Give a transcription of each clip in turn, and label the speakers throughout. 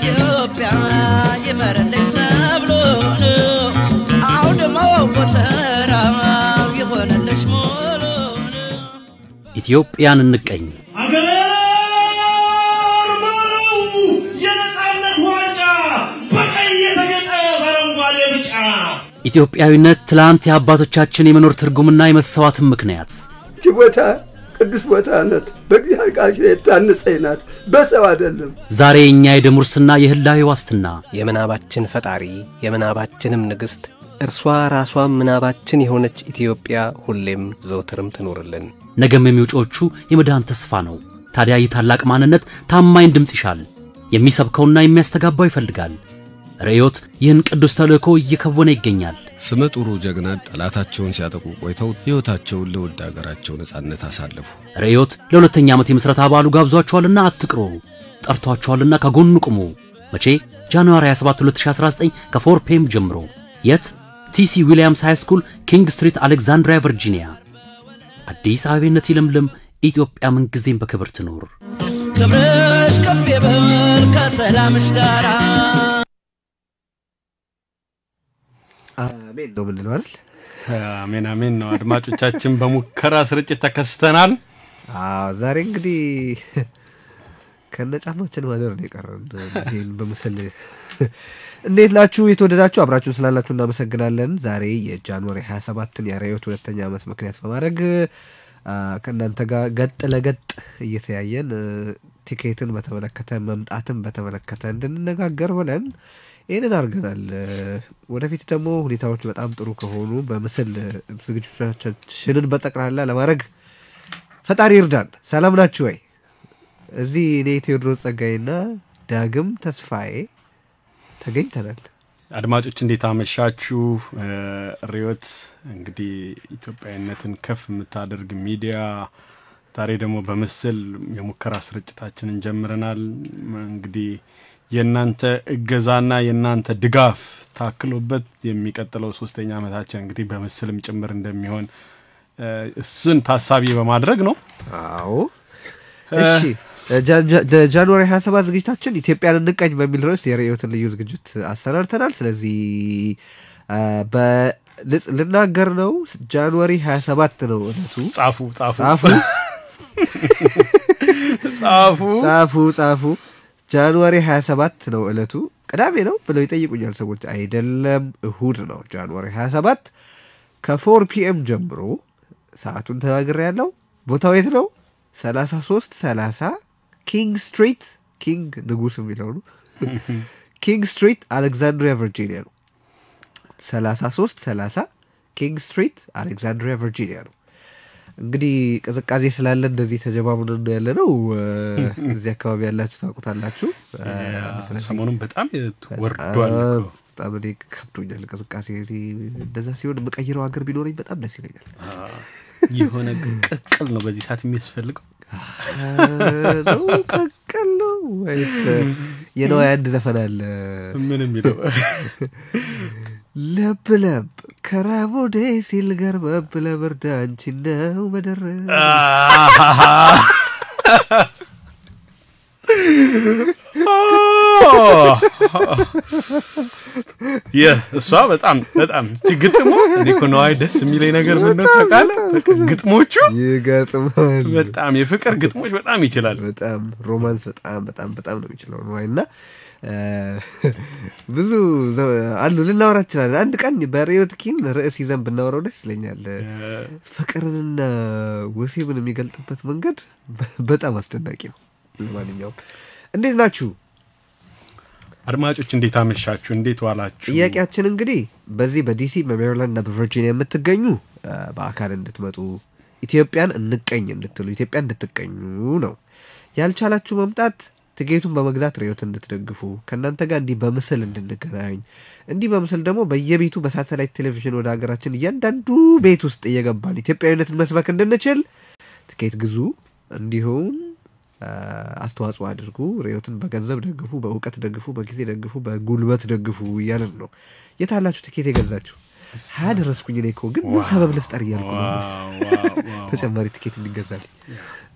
Speaker 1: ኢትዮጵያ ይመረልሽ ሰብሉን አውድማው ጎተራው ይሆንልሽ ሙሉን
Speaker 2: ኢትዮጵያን እንቀኝ።
Speaker 3: አገሬ ማረው የነፃነት ዋንጫ በቀይ የተጌጠ በአረንጓዴ ብጫ
Speaker 2: ኢትዮጵያዊነት ትላንት የአባቶቻችን የመኖር ትርጉምና የመሰዋትን ምክንያት
Speaker 4: ይህች ቦታ ቅዱስ ቦታ ናት። በእግዚአብሔር ቃል የታነጸች ናት፣ በሰው አይደለም።
Speaker 2: ዛሬ የእኛ የደም ውርስና የህላዌ ዋስትና
Speaker 5: የምናባችን ፈጣሪ የምናባችንም ንግሥት እርሷ ራሷም ምናባችን የሆነች ኢትዮጵያ ሁሌም ዘውትርም ትኖርልን።
Speaker 2: ነገም የሚውጮቹ የመዳን ተስፋ ነው። ታዲያ ይህ ታላቅ ማንነት ታማኝ ድምፅ ይሻል፣ የሚሰብከውና የሚያስተጋባው ይፈልጋል። ርዕዮት ይህን ቅዱስ ተልእኮ እየከወነ ይገኛል።
Speaker 6: ስመ ጥሩ ጀግና ጠላታቸውን ሲያጠቁ ቆይተው ሕይወታቸውን ለውድ አገራቸው ነጻነት አሳለፉ።
Speaker 2: ርዕዮት ለሁለተኛ ዓመት የምሥረታ በዓሉ ጋብዟቸዋልና አትቅሩ፣ ጠርቷቸዋልና ከጎኑ ቁሙ። መቼ? ጃንዋሪ 27 2019 ከ4 ፒኤም ጀምሮ። የት? ቲሲ ዊሊያምስ ሃይ ስኩል ኪንግ ስትሪት አሌክዛንድሪያ ቨርጂኒያ። አዲስ አበቤነት ይለምልም፣ ኢትዮጵያ ምንጊዜም በክብር ትኖር።
Speaker 1: ክብርሽ ከፍ ይበል ከሰላምሽ ጋራ
Speaker 7: አሜን ነው ምንለው አይደል?
Speaker 8: አሜን አሜን ነው። አድማጮቻችን በሙከራ ስርጭት ተከስተናል።
Speaker 7: አዎ ዛሬ እንግዲህ ከነ ጫማችን ማደር ነው የቀረን። ጊዜን በምስል እንዴት ናችሁ? የተወደዳችሁ አብራችሁን ስላላችሁ እናመሰግናለን። ዛሬ የጃንዋሪ 27ን የርዕዮት ሁለተኛ ዓመት ምክንያት በማድረግ አ፣ ከእናንተ ጋር ገጥ ለገጥ እየተያየን እ፣ ቲኬትን በተመለከተ መምጣትን በተመለከተ እንድንነጋገር ብለን ይህንን አድርገናል። እ፣ ወደፊት ደግሞ ሁኔታዎች በጣም ጥሩ ከሆኑ በምስል እ፣ ዝግጅቶቻችንን በጠቅላላ ለማድረግ ፈጣሪ ይርዳን። ሰላም ናችሁ ወይ? እዚህ እኔ ቴዎድሮስ ጸጋዬና ዳግም ተስፋዬ ተገኝተናል።
Speaker 8: አድማጮች እንዴት አመሻችሁ? እ፣ ርዕዮት እንግዲህ ኢትዮጵያዊነትን ከፍ የምታደርግ ሚዲያ ዛሬ ደግሞ በምስል የሙከራ ስርጭታችንን ጀምረናል። እንግዲህ የእናንተ እገዛና የእናንተ ድጋፍ ታክሎበት የሚቀጥለው ሶስተኛ ዓመታችን እንግዲህ በምስልም ጭምር እንደሚሆን እ፣ እሱን ታሳቢ በማድረግ ነው።
Speaker 7: አዎ እሺ ጃ- ጃ- ጃንዋሪ 27 ዝግጅታችን ኢትዮጵያን እንቀኝ በሚል ርዕስ የርዕዮትን ልዩ ዝግጅት አሰናድተናል። ስለዚህ አ፣ በልጽ- ልናገር ነው። ጃንዋሪ 27 ነው እለቱ።
Speaker 8: ጻፉ ጻፉ
Speaker 7: ጻፉ
Speaker 8: ጻፉ
Speaker 7: ጻፉ ጻፉ። ጃንዋሪ 27 ነው እለቱ። ቅዳሜ ነው ብለው ይጠይቁኛል ሰዎች። አይደለም እሁድ ነው ጃንዋሪ 27 ከፎር ፒኤም ጀምሮ ሰዓቱን ተናግሬ ያለው ቦታው የት ነው? 33 30 ኪንግ ስትሪት ኪንግ ንጉስ የሚለው ነው። ኪንግ ስትሪት አሌክዛንድሪያ ቨርጂኒያ ነው። 33 30 ኪንግ ስትሪት አሌክዛንድሪያ ቨርጂኒያ ነው። እንግዲህ ቅዝቃዜ ስላለ እንደዚህ ተጀባቡን ያለ ነው። እዚህ አካባቢ ያላችሁ ታውቁታላችሁ። ስለዚህ
Speaker 8: ሰሞኑን በጣም ወርዷል
Speaker 7: በጣም
Speaker 8: እኮ።
Speaker 7: በጣም እኔ ከብዶኛል ቅዝቃዜ። እኔ እንደዛ ሲሆን የምቀይረው ሀገር ቢኖረኝ በጣም ደስ ይለኛል።
Speaker 8: የሆነ ቅቅል ነው በዚህ ሰዓት የሚያስፈልገው።
Speaker 7: ነው ቀቀል ነው ወይስ የነዋይ አንድ ዘፈን አለ
Speaker 8: ምን የሚለው
Speaker 7: ለብ ለብ ከራቦዴ ሲል ገርበብ ለብርድ አንቺ ነው መደረብ
Speaker 8: ይህ እሷ በጣም በጣም እቺ ግጥሙ እኔ እኮ ነዋይ ደስ የሚለኝ ነገር ምን ነው ታውቃለህ? በቃ ግጥሞቹ
Speaker 7: ይገጥማል።
Speaker 8: በጣም የፍቅር ግጥሞች በጣም ይችላል።
Speaker 7: በጣም ሮማንስ በጣም በጣም በጣም ነው የሚችለው ነዋይ እና እ፣ ብዙ ዘ- አሉ ልናወራ እንችላለን። አንድ ቀን በርዕዮት ኪን ርዕስ ይዘን ብናወራው ደስ ይለኛል። ፍቅርንና ወሲብን የሚገልጥበት መንገድ በ- በጣም አስደናቂ ነው። ለማንኛውም እንዴት ናችሁ?
Speaker 8: አድማጮች እንዴት አመሻችሁ? እንዴት ዋላችሁ?
Speaker 7: ጥያቄያችን እንግዲህ በዚህ በዲሲ በሜሪላንድ እና በቨርጂኒያ የምትገኙ እ፣ በአካል እንድትመጡ ኢትዮጵያን እንቀኝ እንድትሉ ኢትዮጵያ እንድትቀኙ ነው። ያልቻላችሁ መምጣት ትኬቱን በመግዛት ርዕዮት እንድትደግፉ ከእናንተ ጋር እንዲህ በምስል እንድንገናኝ እንዲህ በምስል ደግሞ በየቤቱ በሳተላይት ቴሌቪዥን ወደ ሀገራችን እያንዳንዱ ቤት ውስጥ እየገባን ኢትዮጵያዊነትን መስበክ እንድንችል ትኬት ግዙ። እንዲሁም አ፣ አስተዋጽኦ አድርጉ። ርዕዮትን በገንዘብ ደግፉ፣ በእውቀት ደግፉ፣ በጊዜ ደግፉ፣ በጉልበት ደግፉ እያለን ነው። የታላችሁ ትኬት የገዛችሁ? ሀያ ደረስኩኝ እኔ እኮ ግን ምን ሰበብ ልፍጠር እያልኩ ነው።
Speaker 8: ዋው፣ ዋው፣ ዋው።
Speaker 7: ተጨማሪ ትኬት እንዲገዛልኝ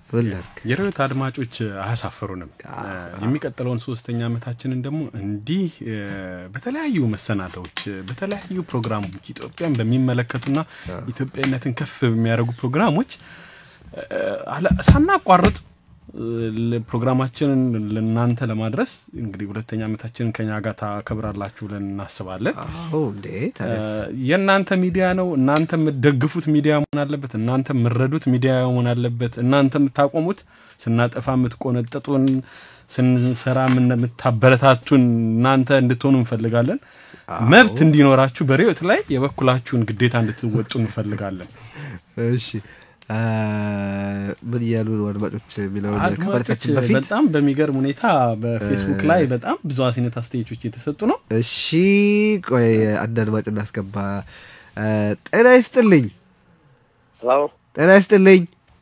Speaker 7: ምን ላድርግ?
Speaker 8: የርዕዮት አድማጮች አያሳፍሩንም። የሚቀጥለውን ሶስተኛ ዓመታችንን ደግሞ እንዲህ እ፣ በተለያዩ መሰናዶዎች በተለያዩ ፕሮግራሞች ኢትዮጵያን በሚመለከቱና ኢትዮጵያዊነትን ከፍ በሚያደርጉ ፕሮግራሞች እ፣ አለ- ሳናቋርጥ እ፣ ለ- ፕሮግራማችንን ለእናንተ ለማድረስ እንግዲህ ሁለተኛ ዓመታችንን ከኛ ጋር ታከብራላችሁ ብለን እናስባለን።
Speaker 7: አዎ እንዴ ታዲያስ
Speaker 8: የእናንተ ሚዲያ ነው። እናንተ የምትደግፉት ሚዲያ መሆን አለበት። እናንተ የምትረዱት ሚዲያ መሆን አለበት። እናንተ የምታቆሙት ስናጠፋ የምትቆነጥጡን፣ ስንሰራ ምን- የምታበረታቱን እናንተ እንድትሆኑ እንፈልጋለን። መብት እንዲኖራችሁ በርዕዮት ላይ የበኩላችሁን ግዴታ እንድትወጡ እንፈልጋለን።
Speaker 7: እሺ አ፣ ምን እያሉ ነው አድማጮች የሚለውን
Speaker 8: አድማጮች
Speaker 7: ከማለታችን በፊት
Speaker 8: በጣም በሚገርም ሁኔታ በፌስቡክ ላይ በጣም ብዙ አይነት አስተያየቶች እየተሰጡ ነው።
Speaker 7: እሺ ቆይ አንድ አድማጭ እናስገባ። አ፣ ጤና ይስጥልኝ፣
Speaker 9: ሄሎ
Speaker 7: ጤና ይስጥልኝ።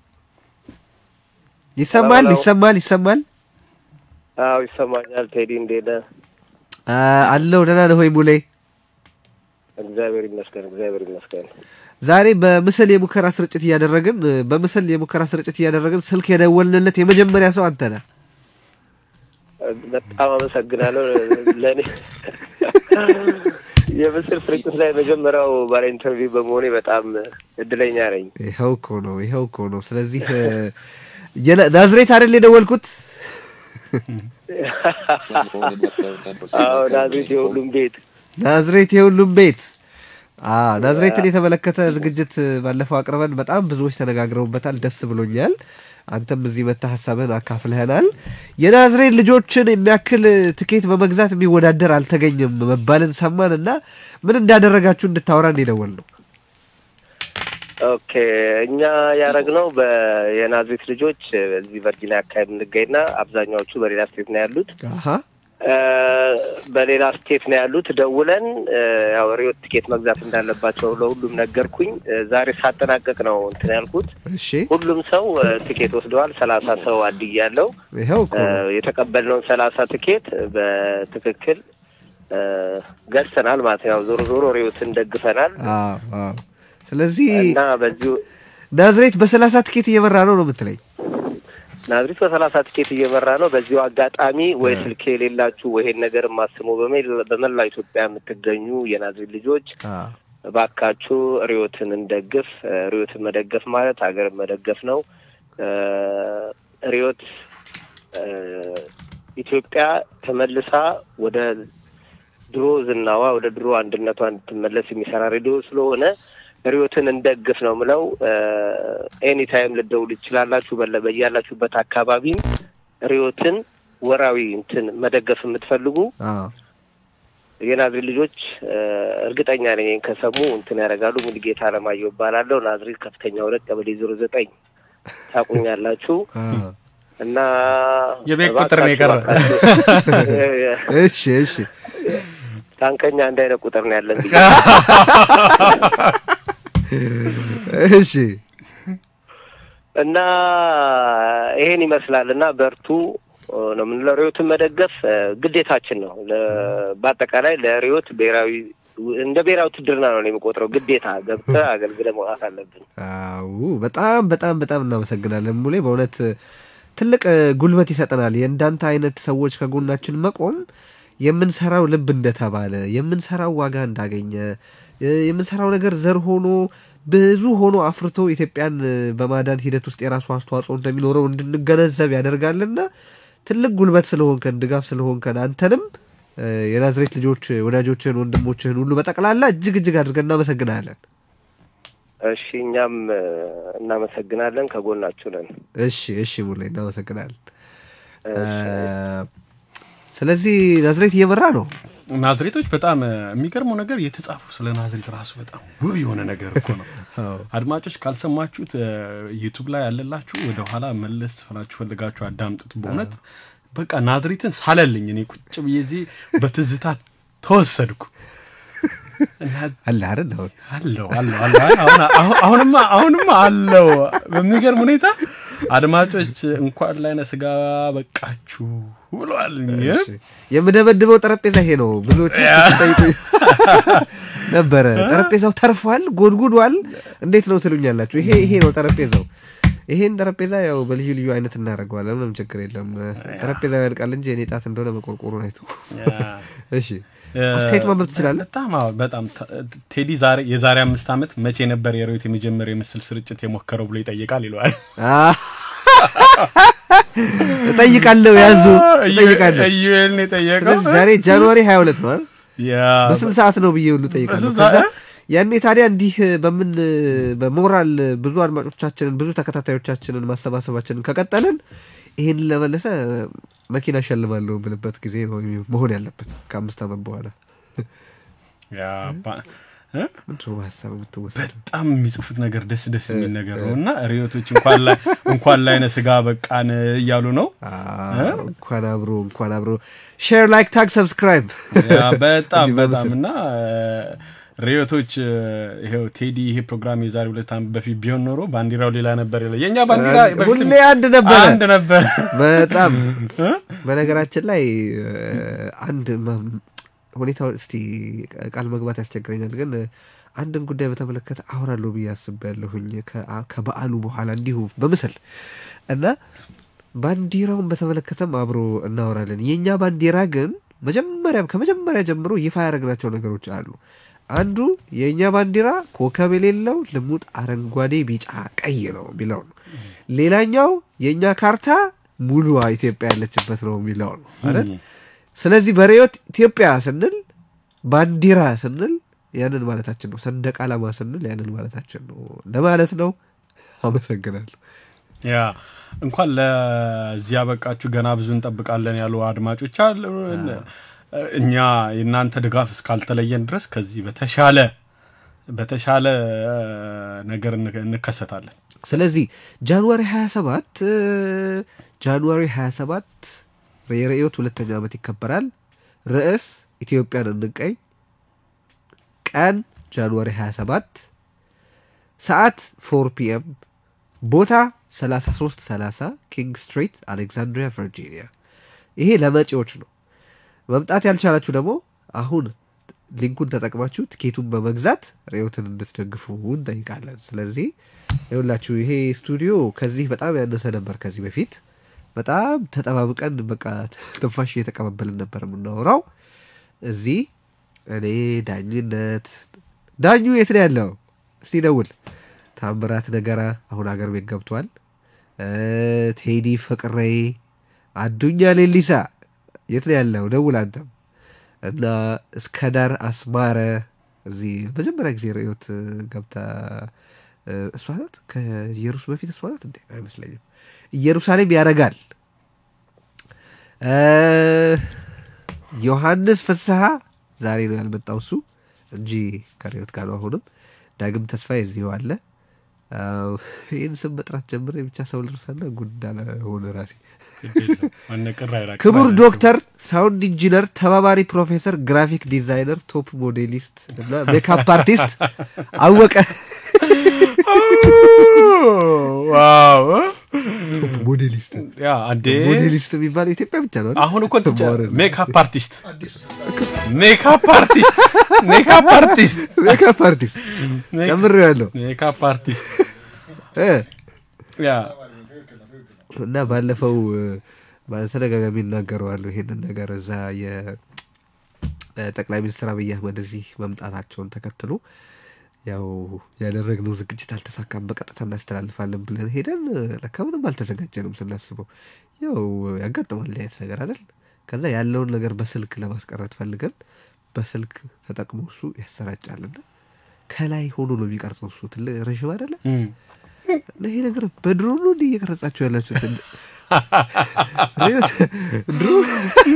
Speaker 7: ይሰማል
Speaker 9: ሄሎ።
Speaker 7: ይሰማል ይሰማል።
Speaker 9: አዎ ይሰማኛል። ቴዲ እንዴት ነህ?
Speaker 7: አ፣ አለው ደህና ነህ ወይ ሙሌ?
Speaker 9: እግዚአብሔር ይመስገን፣ እግዚአብሔር ይመስገን።
Speaker 7: ዛሬ በምስል የሙከራ ስርጭት እያደረግን በምስል የሙከራ ስርጭት እያደረግን ስልክ የደወልንለት የመጀመሪያ ሰው አንተ ነህ።
Speaker 9: በጣም አመሰግናለሁ። ለእኔ የምስል ስርጭት ላይ መጀመሪያው ባለ ኢንተርቪው በመሆኔ በጣም እድለኛ ነኝ።
Speaker 7: ይኸው እኮ ነው ይኸው እኮ ነው። ስለዚህ እ፣ የና- ናዝሬት አይደል የደወልኩት?
Speaker 9: አዎ ናዝሬት የሁሉም ቤት
Speaker 7: ናዝሬት የሁሉም ቤት አ ናዝሬትን የተመለከተ ዝግጅት ባለፈው አቅርበን በጣም ብዙዎች ተነጋግረውበታል። ደስ ብሎኛል። አንተም እዚህ መጥተህ ሀሳብህን አካፍለህናል። የናዝሬት ልጆችን የሚያክል ትኬት በመግዛት የሚወዳደር አልተገኘም መባልን ሰማን እና ምን እንዳደረጋችሁ እንድታወራን የደወል ነው።
Speaker 9: ኦኬ እኛ ያደረግነው የናዝሬት ልጆች በዚህ ቨርጂኒያ አካባቢ የምንገኝና አብዛኛዎቹ በሌላ ስቴት ነው ያሉት
Speaker 7: አሀ
Speaker 9: እ፣ በሌላ ስቴት ነው ያሉት። ደውለን እ፣ ያው ርዕዮት ትኬት መግዛት እንዳለባቸው ለሁሉም ነገርኩኝ። እ፣ ዛሬ ሳጠናቀቅ ነው እንትን ያልኩት።
Speaker 7: እሺ
Speaker 9: ሁሉም ሰው እ፣ ትኬት ወስደዋል። ሰላሳ ሰው አድያለሁ።
Speaker 7: ይኸው እኮ
Speaker 9: እ፣
Speaker 7: ነው።
Speaker 9: የተቀበልነውን ሰላሳ ትኬት በትክክል እ፣ ገዝተናል ማለት ነው። ያው ዞሮ ዞሮ ርዕዮትን ደግፈናል
Speaker 7: አዎ አዎ። ስለዚህ
Speaker 9: እና በዚሁ
Speaker 7: ናዝሬት በሰላሳ ትኬት እየመራ ነው ነው የምትለኝ?
Speaker 9: ናዝሬት በሰላሳ ትኬት እየመራ ነው። በዚሁ አጋጣሚ ወይ ስልክ የሌላችሁ ወይ ይሄን ነገር ማስሙ በመላው ኢትዮጵያ የምትገኙ የናዝሬት ልጆች
Speaker 7: አዎ
Speaker 9: እባካችሁ ርዕዮትን እንደግፍ። እ፣ ርዕዮትን መደገፍ ማለት ሀገርን መደገፍ ነው። እ፣ ርዕዮት እ፣ ኢትዮጵያ ተመልሳ ወደ ድሮ ዝናዋ ወደ ድሮ አንድነቷ እንድትመለስ የሚሰራ ሬዲዮ ስለሆነ ርዕዮትን እንደግፍ ነው ምለው። ኤኒታይም ልደውል ይችላላችሁ። በለ በያላችሁበት አካባቢም ርዕዮትን ወራዊ እንትን መደገፍ የምትፈልጉ
Speaker 7: አዎ
Speaker 9: የናዝሬት ልጆች እ፣ እርግጠኛ ነኝ ይሄን ከሰሙ እንትን ያደርጋሉ። ሙሉጌታ አለማየሁ እባላለሁ። ናዝሬት ከፍተኛ ሁለት ቀበሌ ዜሮ ዘጠኝ ታቁኛላችሁ
Speaker 7: አዎ።
Speaker 9: እና
Speaker 8: የቤት ቁጥር ነው የቀረ።
Speaker 9: እባካችሁ፣ እ፣
Speaker 7: እሺ እሺ
Speaker 9: ታንከኛ አንድ አይነት ቁጥር ነው ያለን ብዬ
Speaker 7: እሺ
Speaker 9: እና ይሄን ይመስላል እና በርቱ ነው የምንለው። ርዕዮትን መደገፍ እ፣ ግዴታችን ነው። ለ- በአጠቃላይ ለርዕዮት ብሔራዊ እንደ ብሔራዊ ውትድርና ነው እኔ የምቆጥረው። ግዴታ ገብተህ አገልግለህ መውጣት አለብን።
Speaker 7: አዎ በጣም በጣም በጣም እናመሰግናለን ሙሌ። በእውነት ትልቅ እ፣ ጉልበት ይሰጠናል። የእንዳንተ አይነት ሰዎች ከጎናችን መቆም የምንሰራው ልብ እንደተባለ የምንሰራው ዋጋ እንዳገኘ እ፣ የምንሰራው ነገር ዘር ሆኖ ብዙ ሆኖ አፍርቶ ኢትዮጵያን እ፣ በማዳን ሂደት ውስጥ የራሱ አስተዋጽኦ እንደሚኖረው እንድንገነዘብ ያደርጋልና ትልቅ ጉልበት ስለሆንከን ድጋፍ ስለሆንከን አንተንም እ፣ የናዝሬት ልጆች ወዳጆችህን ወንድሞችህን ሁሉ በጠቅላላ እጅግ እጅግ አድርገን እናመሰግናለን።
Speaker 9: እሺ እኛም እ፣ እናመሰግናለን። ከጎናችሁ ነን።
Speaker 7: እሺ እሺ ሙሌ እናመሰግናለን። ስለዚህ ናዝሬት እየመራ ነው።
Speaker 8: ናዝሬቶች በጣም እ፣ የሚገርመው ነገር የተጻፉ ስለ ናዝሬት ራሱ በጣም ውብ የሆነ ነገር እኮ ነው። አድማጮች ካልሰማችሁት እ፣ ዩቱብ ላይ ያለላችሁ ወደ ኋላ መለስ ብላችሁ ፈልጋችሁ አዳምጡት። በእውነት በቃ ናዝሬትን ሳለልኝ እኔ ቁጭ ብዬ እዚህ በትዝታ ተወሰድኩ። እና
Speaker 7: አለ አይደል አሁን
Speaker 8: አለው አለው አለው አሁን አሁን- አሁንማ አሁንማ አለው በሚገርም ሁኔታ አድማጮች እንኳን ላይነ ስጋ በቃችሁ ብለዋል።
Speaker 7: የምደበድበው ጠረጴዛ ይሄ ነው። ብዙዎች ሲጠይቁ ነበረ። ጠረጴዛው ተርፏል፣ ጎድጉዷል፣ እንዴት ነው ትሉኛላችሁ። ይሄ ይሄ ነው ጠረጴዛው። ይሄን ጠረጴዛ ያው በልዩ ልዩ አይነት እናደርገዋለን። ምንም ችግር የለም። ጠረጴዛው ያልቃል እንጂ የኔ ጣት እንደሆነ መቆርቆሩን አይቶ እሺ አስተያየት ማንበብ ትችላለህ?
Speaker 8: በጣም አዎ፣ በጣም ተ- ቴዲ ዛሬ የዛሬ አምስት ዓመት መቼ ነበር የሮይት የመጀመሪያ የምስል ስርጭት የሞከረው ብሎ ይጠይቃል ይለዋል።
Speaker 7: አህ፣ እጠይቃለሁ ያዙ እጠይቃለሁ።
Speaker 8: ኢዩኤል ነው የጠየቀው።
Speaker 7: ስለዚህ ዛሬ ጃንዋሪ 22 ነው አይደል?
Speaker 8: ያ
Speaker 7: በስንት ሰዓት ነው ብዬ ሁሉ ጠይቃለሁ።
Speaker 8: በስንት ሰዓት?
Speaker 7: ከዛ ያኔ ታዲያ እንዲህ በምን በሞራል ብዙ አድማጮቻችንን ብዙ ተከታታዮቻችንን ማሰባሰባችንን ከቀጠልን ይህን ለመለሰ መኪና እሸልማለሁ ብልበት ጊዜ ነው መሆን ያለበት ከአምስት ዓመት በኋላ
Speaker 8: ያ ባ- እ?
Speaker 7: ምንድን ነው በሀሳብ የምትወሰድ
Speaker 8: በጣም የሚጽፉት ነገር ደስ ደስ የሚል ነገር ነው እና ሪዮቶች እንኳን ላይ እንኳን ላይነ ስጋ በቃን እያሉ ነው።
Speaker 7: እንኳን አብሮ እንኳን አብሮ ሼር ላይክ ታግ ሰብስክራይብ
Speaker 8: ያ በጣም
Speaker 7: እንዲህ
Speaker 8: በጣም
Speaker 7: በምስል።
Speaker 8: እና ሪዮቶች ይሄው ቴዲ ይሄ ፕሮግራም የዛሬ ሁለት ዓመት በፊት ቢሆን ኖሮ ባንዲራው ሌላ ነበር ይላል። የእኛ ባንዲራ በፊትም
Speaker 7: ሁሌ አንድ ነበረ
Speaker 8: አንድ ነበር።
Speaker 7: በጣም በነገራችን ላይ እ፣ አንድ ማ- ሁኔታው እስቲ ቃል መግባት ያስቸግረኛል፣ ግን አንድን ጉዳይ በተመለከተ አወራለሁ ብዬ አስቤያለሁኝ ከአ- ከበዓሉ በኋላ እንዲሁ በምስል እና ባንዲራውን በተመለከተም አብሮ እናወራለን። የእኛ ባንዲራ ግን መጀመሪያም ከመጀመሪያ ጀምሮ ይፋ ያደረግናቸው ነገሮች አሉ። አንዱ የእኛ ባንዲራ ኮከብ የሌለው ልሙጥ አረንጓዴ፣ ቢጫ፣ ቀይ ነው የሚለው ነው። ሌላኛው የእኛ ካርታ ሙሉዋ ኢትዮጵያ ያለችበት ነው የሚለው ነው አይደል? ስለዚህ በርዕዮት ኢትዮጵያ ስንል ባንዲራ ስንል ያንን ማለታችን ነው። ሰንደቅ ዓላማ ስንል ያንን ማለታችን ነው ለማለት ነው። አመሰግናለሁ።
Speaker 8: ያ እንኳን ለዚህ ያበቃችሁ ገና ብዙ እንጠብቃለን ያሉ አድማጮች አሉ። እኛ የእናንተ ድጋፍ እስካልተለየን ድረስ ከዚህ በተሻለ በተሻለ እ፣ ነገር እንከ- እንከሰታለን።
Speaker 7: ስለዚህ ጃንዋሪ 27 እ፣ ጃንዋሪ 27 የርዕዮት ሁለተኛ ዓመት ይከበራል። ርዕስ ኢትዮጵያን እንቀኝ፣ ቀን ጃንዋሪ 27 ሰዓት 4 ፒኤም፣ ቦታ 3330 ኪንግ ስትሪት አሌክዛንድሪያ ቨርጂኒያ። ይሄ ለመጪዎች ነው። መምጣት ያልቻላችሁ ደግሞ አሁን ሊንኩን ተጠቅማችሁ ትኬቱን በመግዛት ርዕዮትን እንድትደግፉ እንጠይቃለን። ስለዚህ ይኸውላችሁ ይሄ ስቱዲዮ ከዚህ በጣም ያነሰ ነበር። ከዚህ በፊት በጣም ተጠባብቀን በቃ ትንፋሽ እየተቀባበልን ነበር የምናወራው። እዚህ እኔ ዳኝነት ዳኙ የት ነው ያለው? እስቲ ደውል። ታምራት ነገራ አሁን አገር ቤት ገብቷል። እ፣ ቴዲ ፍቅሬ፣ አዱኛ ሌሊሳ የት ነው ያለው? ደውል አንተም እና እስከ ዳር አስማረ እዚህ መጀመሪያ ጊዜ ርዕዮት እ፣ ገብታ እ፣ እሷ ናት ከኢየሩስ በፊት እሷ ናት እንዴ? አይመስለኝም። ኢየሩሳሌም ያረጋል እ፣ ዮሐንስ ፍስሐ ዛሬ ነው ያልመጣው እሱ እንጂ ከርዕዮት ጋር ነው። አሁንም ዳግም ተስፋ የዚሁ አለ። አዎ፣ ይህን ስም መጥራት ጀምሬ ብቻ ሰው ልርሳና ጉዳለ ሆነ ራሴ
Speaker 8: አነቅር አይላቅ
Speaker 7: ክቡር ዶክተር ሳውንድ ኢንጂነር ተባባሪ ፕሮፌሰር ግራፊክ ዲዛይነር ቶፕ ሞዴሊስት እና ሜካፕ አርቲስት አወቀ
Speaker 8: ዋው
Speaker 7: ቶፕ ሞዴሊስት
Speaker 8: ያ አንዴ
Speaker 7: ሞዴሊስት የሚባለው ኢትዮጵያ ብቻ ነው አይደል?
Speaker 8: አሁን እኮ ትጫ
Speaker 7: ተማሪ ነው።
Speaker 8: ሜካፕ አርቲስት ሜካፕ አርቲስት ሜካፕ አርቲስት
Speaker 7: ሜካፕ አርቲስት ጨምሬ ያለው
Speaker 8: ሜካፕ አርቲስት
Speaker 7: እ
Speaker 8: ያ
Speaker 7: እና ባለፈው እ፣ በተደጋጋሚ እናገረዋለሁ ይሄንን ነገር እዛ የጠቅላይ ሚኒስትር አብይ አህመድ እዚህ መምጣታቸውን ተከትሎ ያው ያደረግነው ዝግጅት አልተሳካም፣ በቀጥታ እናስተላልፋለን ብለን ሄደን እ፣ ለካ ምንም አልተዘጋጀንም። ስናስበው ያው ያጋጥማል እንዲህ አይነት ነገር አይደል? ከዛ ያለውን ነገር በስልክ ለማስቀረት ፈልገን በስልክ ተጠቅሞ እሱ ያሰራጫልና ከላይ ሆኖ ነው የሚቀርጸው እሱ ትልቅ ረዥም አይደለ
Speaker 8: እም።
Speaker 7: እና ይሄ ነገር በድሮን ነው እንዲህ እየቀረጻችሁ ያላችሁት? ድሮን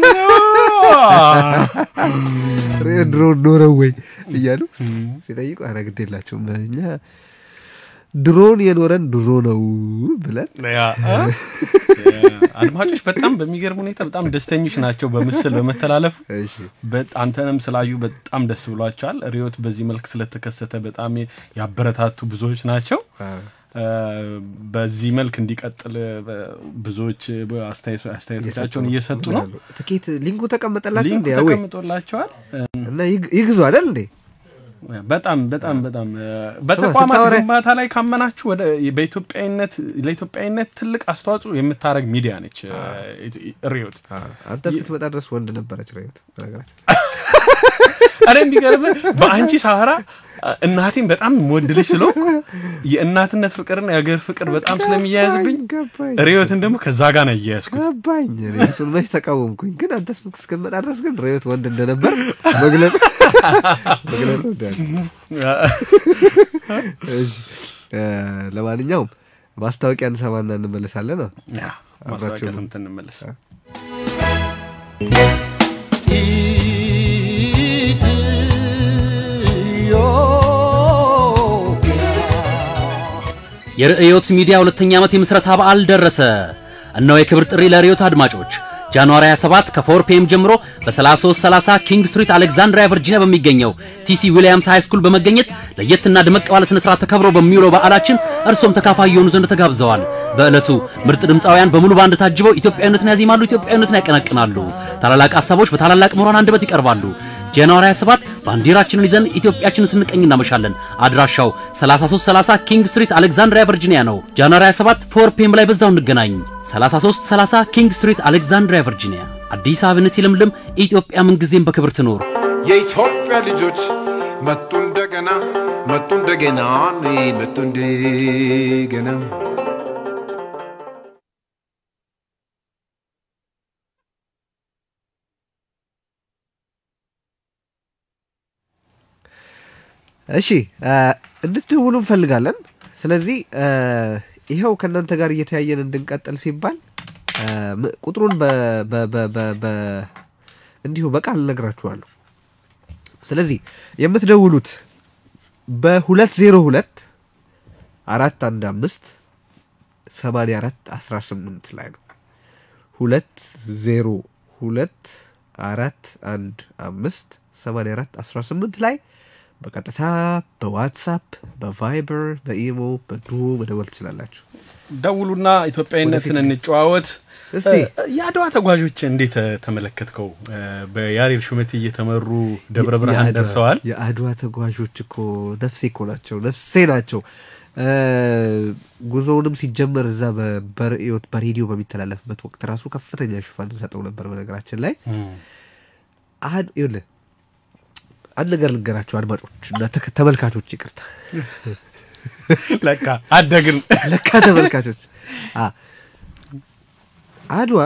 Speaker 7: ድሮን ኖረው ወይ እያሉ ሲጠይቁ ኧረ ግድ የላቸውም እኛ ድሮን የኖረን ድሮ ነው ብለን
Speaker 8: ያ እ? አድማጮች በጣም በሚገርም ሁኔታ በጣም ደስተኞች ናቸው በምስል በመተላለፍ
Speaker 7: እሺ
Speaker 8: በጥ- አንተንም ስላዩ በጣም ደስ ብሏቸዋል። ሪዮት በዚህ መልክ ስለተከሰተ በጣም ያበረታቱ ብዙዎች ናቸው። እ፣ በዚህ መልክ እንዲቀጥል እ፣ ብዙዎች አስተያየቶ- አስተያየቶቻቸውን እየሰጡ ነው።
Speaker 7: ትኬት ሊንኩ ተቀመጠላቸው
Speaker 8: ሊንኩ
Speaker 7: እንዴ? አዌ
Speaker 8: ተቀምጦላቸዋል። እ፣
Speaker 7: እና ይግ- ይግዙ አይደል እንዴ?
Speaker 8: በጣም በጣም በጣም እ፣ በተቋማት
Speaker 7: ስታወራ-
Speaker 8: ግንባታ ላይ ካመናችሁ ወደ በኢትዮጵያዊነት ለኢትዮጵያዊነት ትልቅ አስተዋጽኦ የምታደርግ ሚዲያ ነች እ፣ ሪዮት።
Speaker 7: አንተ እስክትመጣ ድረስ ወንድ ነበረች ሬዮት በነገራችን
Speaker 8: እኔ የሚገርምህ በአንቺ ሳራ እናቴን በጣም የምወድልሽ ስለሆንኩ የእናትነት ፍቅርና የሀገር ፍቅር በጣም ስለሚያያዝብኝ
Speaker 7: ገባኝ
Speaker 8: ሪዮትን ደግሞ ከዛ ጋር ነው እያያዝኩት።
Speaker 7: ገባኝ እኔ እሱን መች ተቃወምኩኝ ግን አንተ እስክትመጣ ድረስ ግን ሬዮት ወንድ እንደነበር መግለጽ መግለጽ እወዳለሁ። እሺ፣ እ፣ ለማንኛውም ማስታወቂያ እንሰማና እንመለሳለን ነው
Speaker 8: ያ ማስታወቂያ ሰምተን እንመለስ።
Speaker 2: የርዕዮት ሚዲያ ሁለተኛ ዓመት የምስረታ በዓል ደረሰ። እነሆ የክብር ጥሪ ለርዕዮት አድማጮች ጃንዋሪ 27 ከ4 ፒኤም ጀምሮ በ3330 ኪንግ ስትሪት አሌክዛንድሪያ ቨርጂኒያ በሚገኘው ቲሲ ዊሊያምስ ሃይ ስኩል በመገኘት ለየትና ድመቅ ባለ ስነ ስርዓት ተከብሮ በሚውለው በዓላችን እርሶም ተካፋይ የሆኑ ዘንድ ተጋብዘዋል። በዕለቱ ምርጥ ድምፃውያን በሙሉ ባንድ ታጅበው ኢትዮጵያዊነትን ያዜማሉ፣ ኢትዮጵያዊነትን ያቀነቅናሉ። ታላላቅ ሀሳቦች በታላላቅ ምሁራን አንደበት ይቀርባሉ። ጃንዋሪ 27 ባንዲራችንን ይዘን ኢትዮጵያችንን ስንቀኝ እናመሻለን። አድራሻው 3330 ኪንግ ስትሪት አሌክዛንድሪያ ቨርጂኒያ ነው። ጃንዋሪ 27 ፎር ፒኤም ላይ በዛው እንገናኝ። 3330 ኪንግ ስትሪት አሌክዛንድሪያ ቨርጂኒያ። አዲስ አበባነት ይለምልም፣ ኢትዮጵያ ምንጊዜም በክብር ትኖር።
Speaker 10: የኢትዮጵያ ልጆች መጡ እንደገና መጡ እንደገና መጡ እንደገና
Speaker 7: እሺ እ፣ እንድትደውሉ እንፈልጋለን። ስለዚህ እ፣ ይኸው ከእናንተ ጋር እየተያየን እንድንቀጥል ሲባል እ፣ ም- ቁጥሩን በ- በ- በ- በ- በ- እንዲሁ በቃል እነግራችኋለሁ። ስለዚህ የምትደውሉት በሁለት ዜሮ ሁለት አራት አንድ አምስት ሰማንያ አራት አስራ ስምንት ላይ ነው። ሁለት ዜሮ ሁለት አራት አንድ አምስት ሰማንያ አራት አስራ ስምንት ላይ በቀጥታ በዋትሳፕ በቫይበር በኢሞ በዱኦ መደወል ትችላላችሁ።
Speaker 8: ደውሉና ኢትዮጵያዊነትን እንጨዋወት።
Speaker 7: እስቲ
Speaker 8: እ፣ የአድዋ ተጓዦች እንዴት እ፣ ተመለከትከው? እ፣ በያሬድ ሹመት እየተመሩ ደብረ ብርሃን
Speaker 7: የአድዋ-
Speaker 8: ደርሰዋል።
Speaker 7: የአድዋ ተጓዦች እኮ ነፍሴ እኮ ናቸው፣ ነፍሴ ናቸው። እ፣ ጉዞውንም ሲጀመር እዛ በ- በርዕዮት በሬዲዮ በሚተላለፍበት ወቅት ራሱ ከፍተኛ ሽፋን ሰጠው ነበር። በነገራችን ላይ አድ- ይኸውልህ አንድ ነገር ልንገራቸው አድማጮች እና ተከ- ተመልካቾች፣ ይቅርታ
Speaker 8: ለካ አደግን።
Speaker 7: ለካ ተመልካቾች አ አድዋ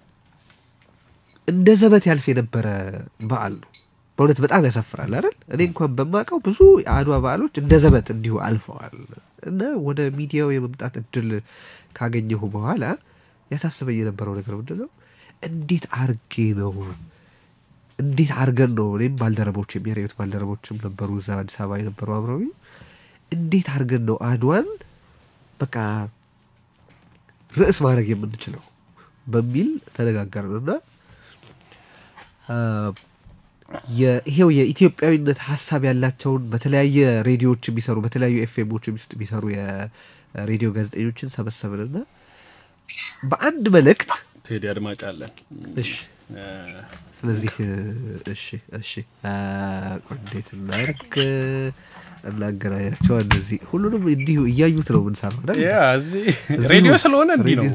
Speaker 7: እንደ ዘበት ያልፍ የነበረ በዓል ነው። በእውነት በጣም ያሳፍራል አይደል? እኔ እንኳን በማውቀው ብዙ የአድዋ በዓሎች እንደ ዘበት እንዲሁ አልፈዋል እና ወደ ሚዲያው የመምጣት እድል ካገኘሁ በኋላ ያሳስበኝ የነበረው ነገር ምንድን ነው? እንዴት አርጌ ነው እንዴት አርገን ነው እኔም ባልደረቦችም የሬዮት ባልደረቦችም ነበሩ እዛ አዲስ አበባ የነበሩ አብረውኝ እንዴት አርገን ነው አድዋን በቃ ርዕስ ማድረግ የምንችለው በሚል ተነጋገርን እና አ፣ ይሄው የኢትዮጵያዊነት ሀሳብ ያላቸውን በተለያየ ሬዲዮዎች የሚሰሩ በተለያዩ ኤፍኤሞች ውስጥ የሚሰሩ የሬዲዮ ጋዜጠኞችን ሰበሰብንና በአንድ መልእክት
Speaker 8: ቴዲ አድማጭ አለን።
Speaker 7: እሺ
Speaker 8: እ፣
Speaker 7: ስለዚህ እሺ እሺ አ፣ ቆይ እንዴት እናድርግ እናገናኛቸው እነዚህ ሁሉንም እንዲሁ እያዩት ነው የምንሰራው አይደል?
Speaker 8: ያ እዚህ ሬዲዮ ስለሆነ እንዲህ ነው።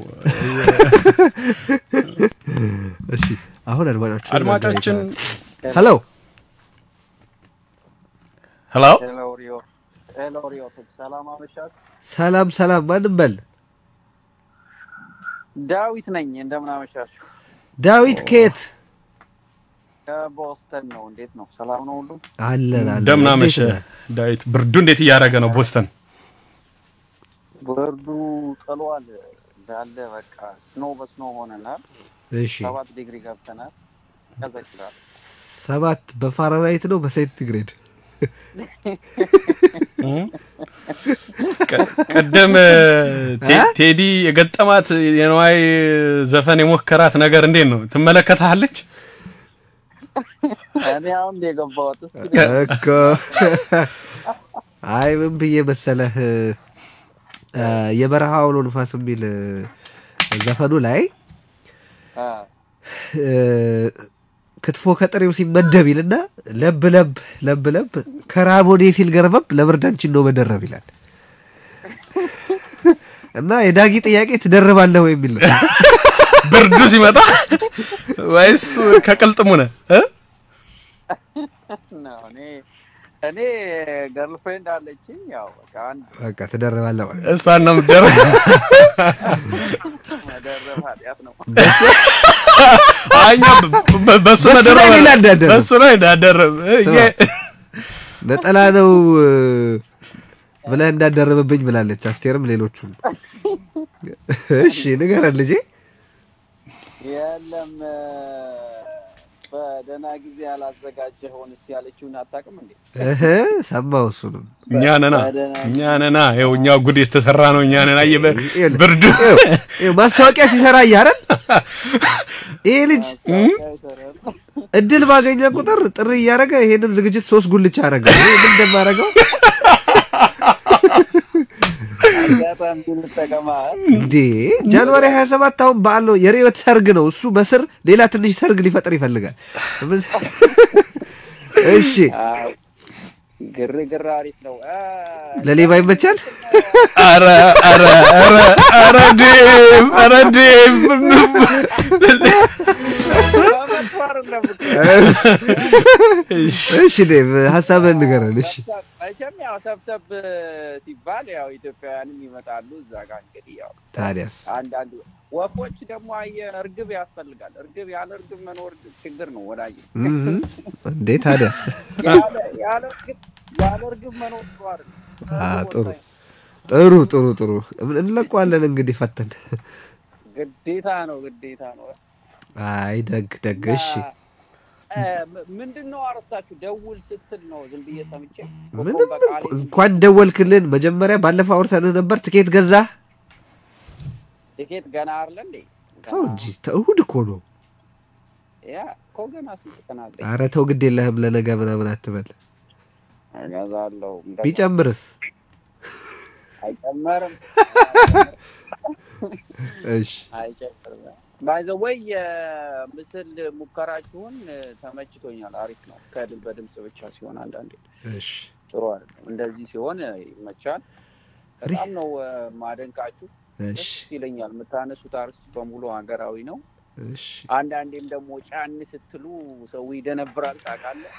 Speaker 7: እሺ አሁን አድማጫችን
Speaker 8: አድማጫችን
Speaker 7: ሄሎ
Speaker 8: ሄሎ
Speaker 11: ሄሎ ሪዮ ሄሎ ሪዮ ሰላም አመሻት።
Speaker 7: ሰላም ሰላም ማንም በል
Speaker 11: ዳዊት ነኝ። እንደምን አመሻችሁ?
Speaker 7: ዳዊት ከየት
Speaker 11: ከቦስተን ነው። እንዴት ነው? ሰላም ነው ሁሉ?
Speaker 7: አለን አለን
Speaker 8: እንደምን አመሸ
Speaker 7: እንዴት ነህ?
Speaker 8: ዳዊት። ብርዱ እንዴት እያደረገ ነው ቦስተን?
Speaker 11: ብርዱ ጥሏል እንዳለ በቃ ስኖ በስኖ ሆነናል።
Speaker 7: እሺ
Speaker 11: ሰባት ዲግሪ ገብተናል። ያዘግላል።
Speaker 7: ሰባት በፋራናይት ነው በሴንቲግሬድ
Speaker 8: ቀ- ቀደም ቴ- ቴዲ የገጠማት የነዋይ ዘፈን የሞከራት ነገር እንዴት ነው ትመለከታለች?
Speaker 11: እኔ አሁን እንደ የገባሁት እስኪ
Speaker 7: እኮ አይ ምን ብዬ መሰለህ እ፣ የበረሃ አውሎ ንፋስ የሚል እ፣ ዘፈኑ ላይ
Speaker 11: አ፣
Speaker 7: እ፣ ክትፎ ከጥሬው ሲመደብ ይልና ለብ ለብ ለብ ለብ ከራቦኔ ሲል ገርበብ ለብርዳንችን ነው መደረብ ይላል እና የዳጊ ጥያቄ ትደርባለህ ወይ የሚል ነው።
Speaker 8: ብርዱ ሲመጣ ወይስ ከቅልጥሙ ነህ እ?
Speaker 11: ነው እኔ እኔ ገርልፍሬንድ አለችኝ። ያው በቃ አንድ
Speaker 7: በቃ ትደርባለህ ማለት ነው።
Speaker 8: እሷን ነው የምትደርብ
Speaker 11: መደረብ ኃጢአት ነው።
Speaker 8: አኛ በ- በሱ
Speaker 7: በሱ
Speaker 8: መደረብ
Speaker 7: ላይ ሌላ እንዳደረብ።
Speaker 8: በሱ ላይ እንዳደረብ
Speaker 7: ስማ፣ ነጠላ ነው እ፣ ብለህ እንዳደረበብኝ ብላለች አስቴርም ሌሎቹም። እሺ ንገረን ልጄ።
Speaker 11: የለም እ፣ በደህና ጊዜ ያላዘጋጀኸውን እስቲ ያለችውን አታውቅም እንዴ?
Speaker 7: እህ ሰማው እሱንም
Speaker 8: እኛ ነና እኛ ነና ይኸው እኛ ጉድ የተሰራ ነው እኛ ነና እየ ብርዱ
Speaker 7: ይኸው ማስታወቂያ ሲሰራ እያረን ይሄ ልጅ እድል ባገኘ ቁጥር ጥሪ እያደረገ ይሄንን ዝግጅት ሶስት ጉልቻ አረገ። እኔ ምን እንደማደርገው
Speaker 11: አጋጣሚ ልጠቀማ
Speaker 7: እንዴ ጃንዋሪ 27 አሁን በዓል ነው፣ የርዕዮት ሰርግ ነው። እሱ በስር ሌላ ትንሽ ሰርግ ሊፈጥር ይፈልጋል። ምን- እሺ
Speaker 11: አዎ፣ ግርግር አሪፍ ነው። አ፣
Speaker 7: ለሌባ ይመቻል።
Speaker 8: ኧረ ኧረ ኧረ ኧረ ዴቭ ኧረ ዴቭ
Speaker 11: በመጥፎ አይደለም እኮ።
Speaker 7: እሺ ዴቭ ሀሳብህን ንገረን። እሺ
Speaker 11: መቼም ያው ሰብሰብ ሲባል ያው ኢትዮጵያውያንም ይመጣሉ እዛ ጋር እንግዲህ ያው
Speaker 7: ታዲያስ
Speaker 11: አንዳንድ ወፎች ደግሞ አየህ እርግብ ያስፈልጋል። እርግብ ያለ እርግብ መኖር ችግር ነው ወዳጅ።
Speaker 7: እህ፣ እንዴ ታዲያስ
Speaker 11: ያለ ያለ እርግብ ያለ እርግብ መኖር ጥሩ አይደለም።
Speaker 7: አ ጥሩ ጥሩ ጥሩ ጥሩ እንለቀዋለን እንግዲህ ፈተን።
Speaker 11: ግዴታ ነው ግዴታ ነው።
Speaker 7: አይ ደግ ደግ እሺ
Speaker 11: እ፣ ም- ምንድን ነው አረስታችሁ ደውል ስትል ነው ዝም ብዬ ሰምቼ
Speaker 7: ምንም እንኳ- እንኳን ደወልክልን። መጀመሪያ ባለፈው አውርተንህ ነበር። ትኬት ገዛህ?
Speaker 11: ቲኬት ገና አይደለ እንዴ?
Speaker 7: ተው እንጂ ተው፣ እሑድ እኮ ነው።
Speaker 11: ያ እኮ ገና ስንት ቀን አለኝ።
Speaker 7: ኧረ ተው ግድ የለህም ለነገ ምናምን አትበል።
Speaker 11: እገዛለሁ። እንደገና
Speaker 7: ቢጨምርስ?
Speaker 11: አይጨመርም
Speaker 7: እሺ
Speaker 11: አይጨምርም። ባይዘ ወይ የምስል ሙከራችሁን እ፣ ተመችቶኛል። አሪፍ ነው። ከድል በድምጽ ብቻ ሲሆን አንዳንዴ
Speaker 7: እሺ
Speaker 11: ጥሩ አይደለም። እንደዚህ ሲሆን እ፣ ይመቻል። በጣም ነው እ፣ ማደንቃችሁ።
Speaker 7: እሺ
Speaker 11: ደስ ይለኛል። የምታነሱት አርዕስት በሙሉ ሀገራዊ ነው።
Speaker 7: እሺ
Speaker 11: አንዳንዴም ደግሞ ጫን ስትሉ ሰው ይደነብራል። ታውቃለህ።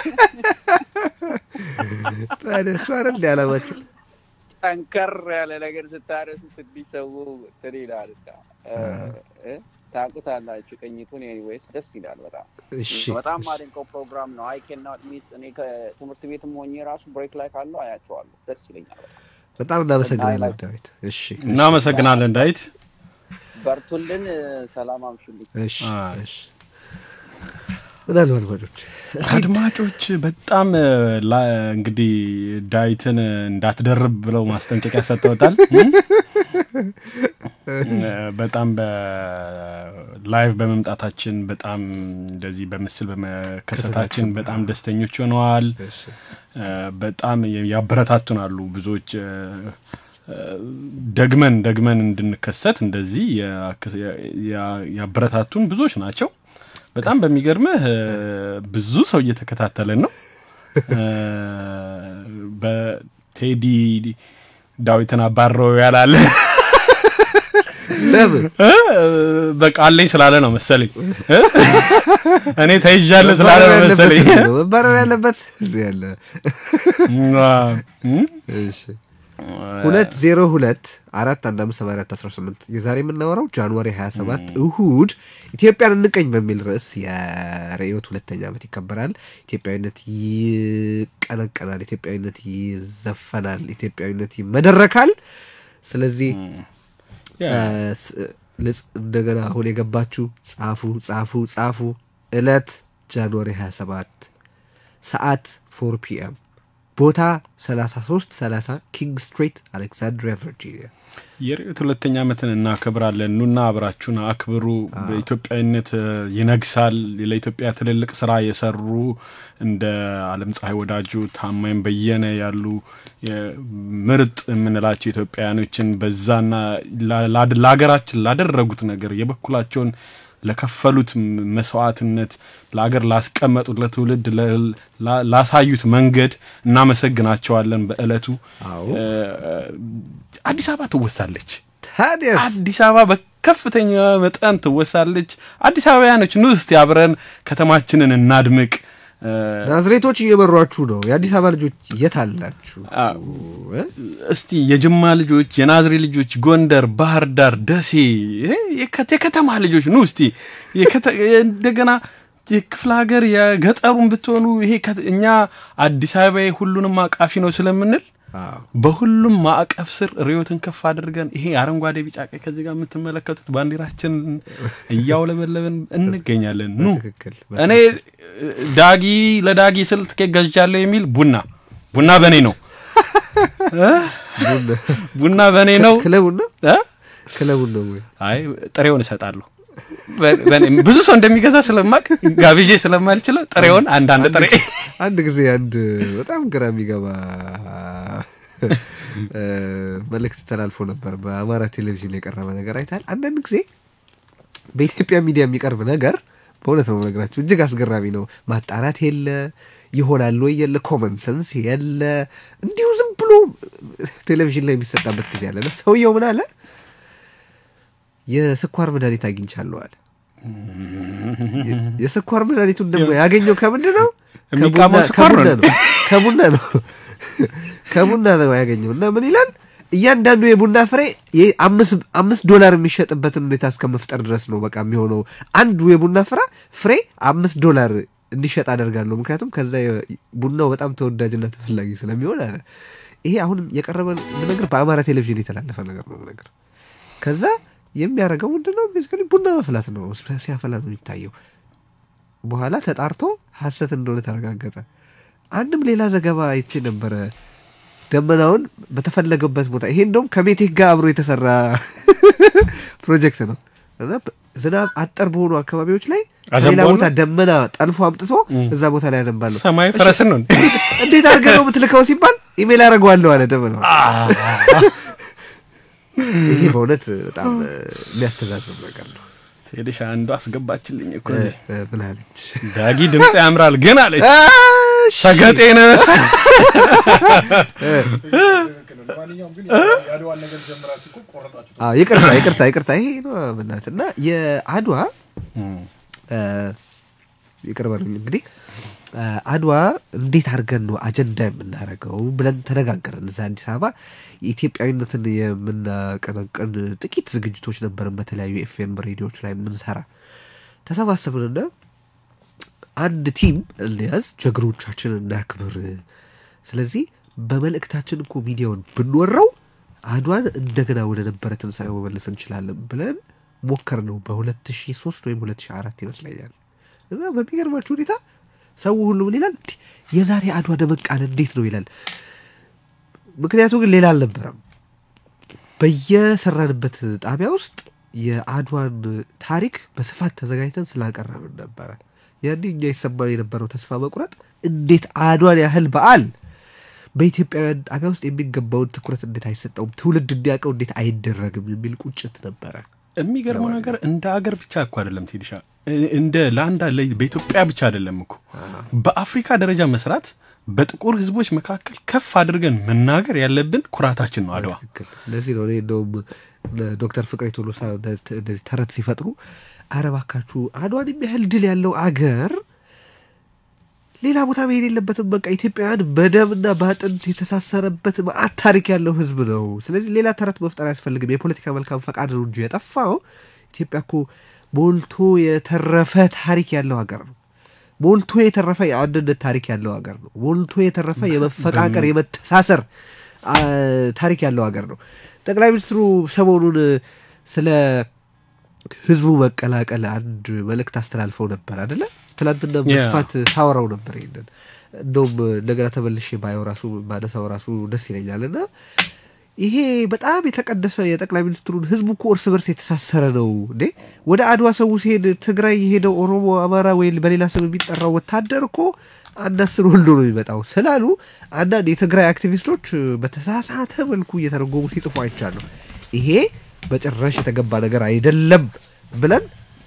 Speaker 7: ታዲያ እሱ አይደል እንደ ዓላማችን?
Speaker 11: ጠንከር ያለ ነገር ስታረሱ ትንሽ ሰው እንትን ይላል። እና፣ እ፣ እ፣ ታውቁታላችሁ ቅኝቱን። ኤኒዌይስ ደስ ይላል በጣም
Speaker 7: እሺ
Speaker 11: በጣም ማደንቀው ፕሮግራም ነው። አይ ኬን ናት ሚስ እኔ ከትምህርት ቤትም ሆኜ ራሱ ብሬክ ላይ ካለው አያቸዋለሁ። ደስ ይለኛል። በጣም
Speaker 7: በጣም እናመሰግናለን ዳዊት። እሺ
Speaker 8: እናመሰግናለን ዳዊት።
Speaker 11: በርቱልን። ሰላም አምሹልኝ።
Speaker 7: እሺ እሺ ምን አሉ አድማጮች?
Speaker 8: አድማጮች በጣም እ፣ ላ- እንግዲህ ዳዊትን እንዳትደርብ ብለው ማስጠንቀቂያ ሰጥተውታል። እ፣ በጣም በላይቭ በመምጣታችን በጣም እንደዚህ በምስል በመከሰታችን በጣም ደስተኞች ሆነዋል። እ፣ በጣም ያበረታቱናሉ ብዙዎች እ፣ እ፣ ደግመን ደግመን እንድንከሰት እንደዚህ ያ- ያ- ያበረታቱን ብዙዎች ናቸው። በጣም በሚገርምህ እ፣ ብዙ ሰው እየተከታተለን ነው። እ፣ በቴዲ ዳዊትን አባረው ያላለ
Speaker 7: ለምን
Speaker 8: እ፣ በቃ አለኝ ስላለ ነው መሰለኝ እ? እኔ ተይዣለሁ ስላለ ነው መሰለኝ
Speaker 7: መባረር ያለበት እዚህ ያለ
Speaker 8: እ?
Speaker 7: እሺ ሁለት ዜሮ ሁለት አራት አንድ አምስት ሰባ አራት አስራ ስምንት የዛሬ የምናወራው ጃንዋሪ 27 እሁድ ኢትዮጵያን እንቀኝ በሚል ርዕስ የርዕዮት ሁለተኛ ዓመት ይከበራል። ኢትዮጵያዊነት ይቀነቀናል፣ ኢትዮጵያዊነት ይዘፈናል፣ ኢትዮጵያዊነት ይመደረካል። ስለዚህ
Speaker 8: ያ።
Speaker 7: እ፣ ስ- ልጽ እንደገና አሁን የገባችሁ ጻፉ ጻፉ ጻፉ። እለት ጃንዋሪ 27 ሰዓት ፎር ፒኤም ቦታ 33 30 ኪንግ ስትሪት አሌክሳንድሪያ ቨርጂኒያ።
Speaker 8: የርዕዮት ሁለተኛ ዓመትን እናከብራለን። ኑና አብራችሁን አክብሩ። በኢትዮጵያዊነት እ፣ ይነግሳል። ለኢትዮጵያ ትልልቅ ስራ የሰሩ እንደ አለም ፀሐይ ወዳጁ፣ ታማኝ በየነ ያሉ የ- ምርጥ የምንላቸው ኢትዮጵያውያኖችን በዛና ላ- ላ- ለሀገራችን ላደረጉት ነገር የበኩላቸውን ለከፈሉት መስዋዕትነት ለአገር ላስቀመጡት ለትውልድ ላሳዩት መንገድ እናመሰግናቸዋለን። በእለቱ አዲስ አበባ ትወሳለች። አዲስ አበባ በከፍተኛ መጠን ትወሳለች። አዲስ አበባያኖች ኑ እስቲ አብረን ከተማችንን እናድምቅ።
Speaker 7: ናዝሬቶች እየመሯችሁ ነው። የአዲስ አበባ ልጆች የት አላችሁ?
Speaker 8: እስቲ የጅማ ልጆች፣ የናዝሬ ልጆች፣ ጎንደር፣ ባህር ዳር፣ ደሴ የከተማ ልጆች ኑ እስቲ እንደገና የክፍለ ሀገር የገጠሩን ብትሆኑ ይሄ እኛ አዲስ አበባ ሁሉንም አቃፊ ነው ስለምንል በሁሉም ማዕቀፍ ስር ርዕዮትን ከፍ አድርገን ይሄ አረንጓዴ፣ ቢጫ፣ ቀይ ከዚህ ጋር የምትመለከቱት ባንዲራችን እያውለበለብን እንገኛለን። ኑ እኔ ዳጊ ለዳጊ ስል ትኬት ገዝቻለሁ የሚል ቡና ቡና በእኔ ነው ቡና በእኔ ነው።
Speaker 7: ክለቡና ክለቡን ነው ወይ?
Speaker 8: አይ ጥሬውን እሰጣለሁ። ብዙ ሰው እንደሚገዛ ስለማቅ ጋብዤ ስለማልችለው ጥሬውን አንዳንድ ጥሬ
Speaker 7: አንድ ጊዜ አንድ በጣም ግራ የሚገባ መልእክት ተላልፎ ነበር። በአማራ ቴሌቪዥን የቀረበ ነገር አይታል። አንዳንድ ጊዜ በኢትዮጵያ ሚዲያ የሚቀርብ ነገር በእውነት ነው ነገራችሁ እጅግ አስገራሚ ነው። ማጣራት የለ ይሆናል ወይ የለ ኮመን ሰንስ የለ እንዲሁ ዝም ብሎ ቴሌቪዥን ላይ የሚሰጣበት ጊዜ አለ። ሰውየው ምን አለ? የስኳር መድኃኒት አግኝቻለሁ አለ። የስኳር መድኃኒቱን ደግሞ ያገኘው ከምንድን ነው?
Speaker 8: የሚቃመው ስኳር ነው።
Speaker 7: ከቡና ነው ከቡና ነው ያገኘው። እና ምን ይላል? እያንዳንዱ የቡና ፍሬ አምስት ዶላር የሚሸጥበትን ሁኔታ እስከ መፍጠር ድረስ ነው በቃ የሚሆነው። አንዱ የቡና ፍራ ፍሬ አምስት ዶላር እንዲሸጥ አደርጋለሁ። ምክንያቱም ከዛ ቡናው በጣም ተወዳጅና ተፈላጊ ስለሚሆን አለ። ይሄ አሁንም የቀረበ ነገር በአማራ ቴሌቪዥን የተላለፈ ነገር ነው ነገር ከዛ የሚያደርገው ምንድነው? ቤዚካሊ ቡና መፍላት ነው። ሲያፈላ ነው የሚታየው። በኋላ ተጣርቶ ሀሰት እንደሆነ ተረጋገጠ። አንድም ሌላ ዘገባ አይቼ ነበረ። ደመናውን በተፈለገበት ቦታ ይሄ እንደውም ከሜቴክ ጋር አብሮ የተሰራ ፕሮጀክት ነው እና ዝናብ አጠር በሆኑ አካባቢዎች ላይ ሌላ ቦታ ደመና ጠልፎ አምጥቶ እዛ ቦታ ላይ ያዘንባለሁ።
Speaker 8: ሰማይ ፈረስን ነው
Speaker 7: እንዴት አድርገህ ነው የምትልከው ሲባል ኢሜል አደርገዋለሁ አለ ደመናው። ይሄ በእውነት በጣም የሚያስተዛዝብ ነገር ነው።
Speaker 8: ሄደሽ አንዱ አስገባችልኝ እኮ
Speaker 7: ምን አለች?
Speaker 8: ዳጊ ድምፅ ያምራል ግን አለች ሰገጤ ነው
Speaker 7: ይቅርታ ይቅርታ ይቅርታ ይሄ ነው በእናትህ እና የአድዋ ይቅር በሉኝ እንግዲህ አድዋ እንዴት አድርገን ነው አጀንዳ የምናደርገው ብለን ተነጋገርን። እዛ አዲስ አበባ የኢትዮጵያዊነትን የምናቀነቅን ጥቂት ዝግጅቶች ነበርን፣ በተለያዩ ኤፍኤም ሬዲዮች ላይ የምንሰራ ተሰባሰብንና አንድ ቲም እንያዝ፣ ጀግኖቻችንን እናክብር። ስለዚህ በመልእክታችን እኮ ሚዲያውን ብንወረው አድዋን እንደገና ወደ ነበረ ትንሣኤ መመለስ እንችላለን ብለን ሞከር ነው በ2003 ወይም 2004 ይመስለኛል። እና በሚገርማችሁ ሁኔታ ሰው ሁሉ ምን ይላል? የዛሬ አድዋ ደመቅ አለ እንዴት ነው ይላል። ምክንያቱ ግን ሌላ አልነበረም። በየሰራንበት ጣቢያ ውስጥ የአድዋን ታሪክ በስፋት ተዘጋጅተን ስላቀረብን ነበረ። ያኔ እኛ ይሰማን የነበረው ተስፋ መቁረጥ እንዴት አድዋን ያህል በዓል በኢትዮጵያውያን ጣቢያ ውስጥ የሚገባውን ትኩረት እንዴት አይሰጠውም፣ ትውልድ እንዲያውቀው እንዴት አይደረግም የሚል ቁጭት ነበረ።
Speaker 8: የሚገርመው ነገር እንደ አገር ብቻ እኮ አይደለም ቴዲሻ፣ እንደ ለአንድ በኢትዮጵያ ብቻ አይደለም እኮ በአፍሪካ ደረጃ መስራት በጥቁር ሕዝቦች መካከል ከፍ አድርገን መናገር ያለብን ኩራታችን ነው አድዋ።
Speaker 7: ለዚህ ነው እኔ እንደውም ዶክተር ፍቅሬ ቶሎሳ እንደዚህ ተረት ሲፈጥሩ አረ እባካችሁ አድዋን የሚያህል ድል ያለው አገር ሌላ ቦታ መሄድ የለበትም። በቃ ኢትዮጵያውያን በደምና በአጥንት የተሳሰረበት መዓት ታሪክ ያለው ህዝብ ነው። ስለዚህ ሌላ ተረት መፍጠር አያስፈልግም። የፖለቲካ መልካም ፈቃድ ነው እንጂ የጠፋው ኢትዮጵያ እኮ ሞልቶ የተረፈ ታሪክ ያለው ሀገር ነው። ሞልቶ የተረፈ የአንድነት ታሪክ ያለው ሀገር ነው። ሞልቶ የተረፈ የመፈቃቀር የመተሳሰር ታሪክ ያለው ሀገር ነው። ጠቅላይ ሚኒስትሩ ሰሞኑን ስለ ህዝቡ መቀላቀል አንድ መልእክት አስተላልፈው ነበር አደለ? ትላንትና በስፋት ሳወራው ነበር ይሄንን። እንደውም እንደገና ተመልሼ ባየው ራሱ ባነሳው ራሱ ደስ ይለኛል። እና ይሄ በጣም የተቀደሰ የጠቅላይ ሚኒስትሩን ህዝቡ እኮ እርስ በርስ የተሳሰረ ነው እንዴ። ወደ አድዋ ሰው ሲሄድ ትግራይ የሄደው ኦሮሞ፣ አማራ ወይ በሌላ ስም የሚጠራው ወታደር እኮ አንድ አስር ወልዶ ነው የሚመጣው ስላሉ አንዳንድ የትግራይ አክቲቪስቶች በተሳሳተ መልኩ እየተረጎሙ ሲጽፉ አይቻለሁ። ይሄ በጭራሽ የተገባ ነገር አይደለም ብለን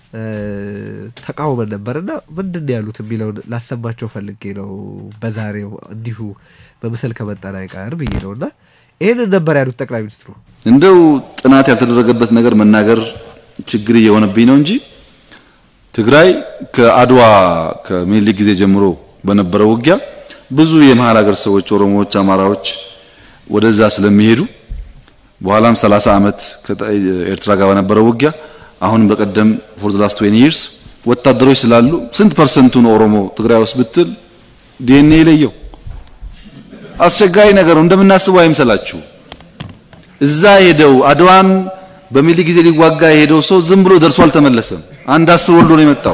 Speaker 7: እ፣ ተቃውመን ነበር እና ምንድን ነው ያሉት የሚለውን ላሰማቸው ፈልጌ ነው በዛሬው እንዲሁ በምስል ከመጣን አይቀር ብዬ ነው እና ይህንን ነበር ያሉት ጠቅላይ ሚኒስትሩ።
Speaker 12: እንደው ጥናት ያልተደረገበት ነገር መናገር ችግር እየሆነብኝ ነው እንጂ ትግራይ ከአድዋ ከምኒልክ ጊዜ ጀምሮ በነበረው ውጊያ ብዙ የመሀል ሀገር ሰዎች ኦሮሞዎች፣ አማራዎች ወደዛ ስለሚሄዱ በኋላም 30 ዓመት ከኤርትራ ጋር በነበረው ውጊያ አሁንም በቀደም ፎር ዘ ላስት 20 ይርስ ወታደሮች ስላሉ ስንት ፐርሰንቱን ኦሮሞ ትግራይ ውስጥ ብትል ዲኤንኤ ይለየው። አስቸጋሪ ነገር ነው። እንደምናስበው አይምሰላችሁ። እዛ ሄደው አድዋን በሚኒልክ ጊዜ ሊዋጋ የሄደው ሰው ዝም ብሎ ደርሶ አልተመለሰም። አንድ አስር ወልዶ ነው የመጣው።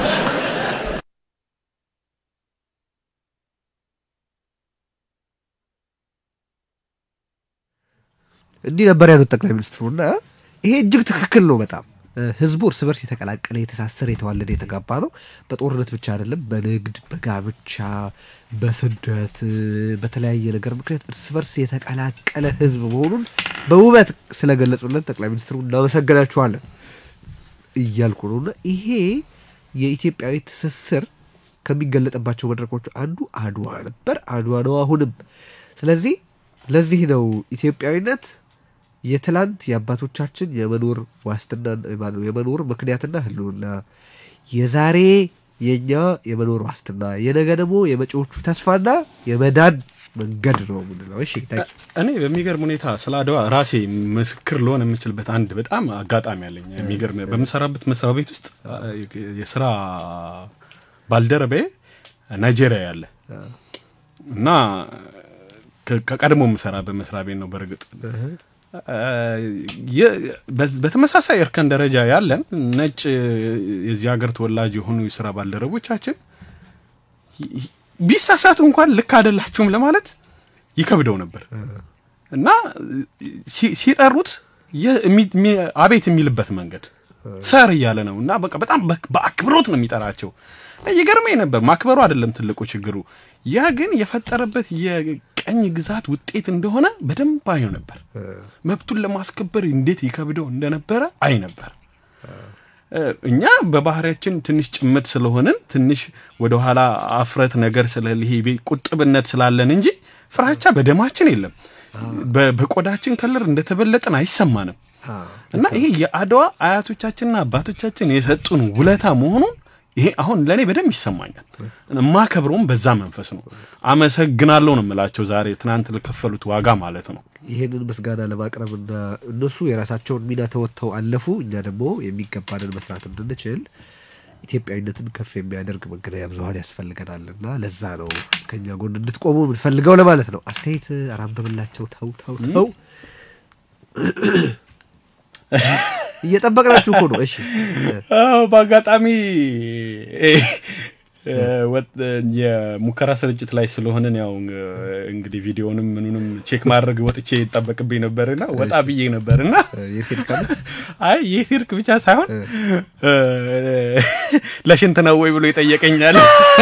Speaker 7: እንዲህ ነበር ያሉት ጠቅላይ ሚኒስትሩ እና ይሄ እጅግ ትክክል ነው በጣም እ፣ ህዝቡ እርስ በርስ የተቀላቀለ የተሳሰረ የተዋለደ የተጋባ ነው በጦርነት ብቻ አይደለም በንግድ በጋብቻ በስደት እ፣ በተለያየ ነገር ምክንያት እርስ በርስ የተቀላቀለ ህዝብ መሆኑን በውበት ስለገለጹለት ጠቅላይ ሚኒስትሩ እናመሰግናችኋለን እያልኩ ነው እና ይሄ የኢትዮጵያዊ ትስስር ከሚገለጥባቸው መድረኮች አንዱ አድዋ ነበር አድዋ ነው አሁንም ስለዚህ ለዚህ ነው ኢትዮጵያዊነት የትላንት የአባቶቻችን የመኖር ዋስትና ማነው የመኖር ምክንያትና ህልውና የዛሬ የእኛ የመኖር ዋስትና የነገ ደግሞ የመጪዎቹ ተስፋና የመዳን መንገድ ነው የምንለው። እሺ ታንኪ
Speaker 8: እኔ በሚገርም ሁኔታ ስለ አድዋ ራሴ ምስክር ልሆን የምችልበት አንድ በጣም አጋጣሚ አለኝ። የሚገርም በምሰራበት መስሪያ ቤት ውስጥ አ፣ የስራ ባልደረባዬ ናይጄሪያ ያለ እና ከ- ከቀድሞ የምሰራበት መስሪያ ቤት ነው በእርግጥ አ፣ የ- በዝ- በተመሳሳይ እርከን ደረጃ ያለን ነጭ የዚህ ሀገር ተወላጅ የሆኑ የስራ ባልደረቦቻችን ቢሳሳቱ እንኳን ልክ አይደላችሁም ለማለት ይከብደው ነበር እና ሲ- ሲጠሩት የ- የሚ- የሚ- አቤት የሚልበት መንገድ ሰር እያለ ነው እና በቃ በጣም በ- በአክብሮት ነው የሚጠራቸው። ይገርመኝ ነበር። ማክበሩ አይደለም ትልቁ ችግሩ፣ ያ ግን የፈጠረበት የቀኝ ግዛት ውጤት እንደሆነ በደንብ አየው ነበር። መብቱን ለማስከበር እንዴት ይከብደው እንደነበረ አይ ነበር። እኛ በባህሪያችን ትንሽ ጭምት ስለሆንን ትንሽ ወደኋላ አፍረት ነገር ስለል ይሄ ቤ- ቁጥብነት ስላለን እንጂ ፍራቻ በደማችን የለም። በ- በቆዳችን ከለር እንደተበለጠን አይሰማንም። እና ይሄ የአድዋ አያቶቻችንና አባቶቻችን የሰጡን ውለታ መሆኑን ይሄ አሁን ለእኔ በደንብ ይሰማኛል። የማከብረውም በዛ መንፈስ ነው። አመሰግናለሁ ነው የምላቸው ዛሬ ትናንት ለከፈሉት ዋጋ ማለት ነው።
Speaker 7: ይሄንን ምስጋና ለማቅረብና እነሱ የራሳቸውን ሚና ተወጥተው አለፉ፣ እኛ ደግሞ የሚገባንን መስራት እንድንችል ኢትዮጵያዊነትን ከፍ የሚያደርግ መገናኛ ብዙኃን ያስፈልገናል እና ለዛ ነው ከኛ ጎን እንድትቆሙ የምንፈልገው ለማለት ነው። አስተያየት አራንብብላቸው። ተው ተው ተው፣ እየጠበቅናችሁ እኮ ነው። እሺ
Speaker 8: አዎ በአጋጣሚ እ፣ ወጥ- የሙከራ ስርጭት ላይ ስለሆንን ያው እ፣ እንግዲህ ቪዲዮንም ምኑንም ቼክ ማድረግ ወጥቼ ይጠበቅብኝ ነበርና ወጣ ብዬ ነበርና አይ ይህ ሂርክ ብቻ ሳይሆን እ፣ ለሽንት ነው ወይ ብሎ ይጠየቀኛል።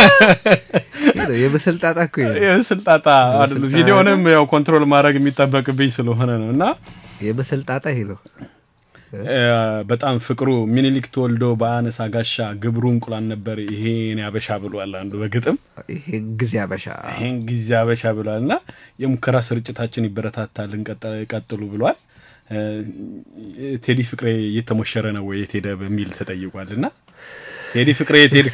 Speaker 7: የምስል ጣጣ እኮ ይሄ ነው።
Speaker 8: የምስል ጣጣ አይደለም፣ ቪዲዮንም ያው ኮንትሮል ማድረግ የሚጠበቅብኝ ስለሆነ ነው እና
Speaker 7: የምስል ጣጣ ይሄ ነው።
Speaker 8: እ፣ በጣም ፍቅሩ ሚኒሊክ ተወልዶ በአነሳ ጋሻ ግብሩ እንቁላል ነበር ይሄን ያበሻ ብሏል አንዱ በግጥም
Speaker 7: ይሄን ጊዜ አበሻ
Speaker 8: ይሄን ጊዜ አበሻ ብሏል እና የሙከራ ስርጭታችን ይበረታታል እንቀጥ- ቀጥሉ ብሏል። እ፣ ቴዲ ፍቅሬ እየተሞሸረ ነው ወይ የት ሄደ በሚል ተጠይቋል እና ቴዲ ፍቅሬ የት ሄድክ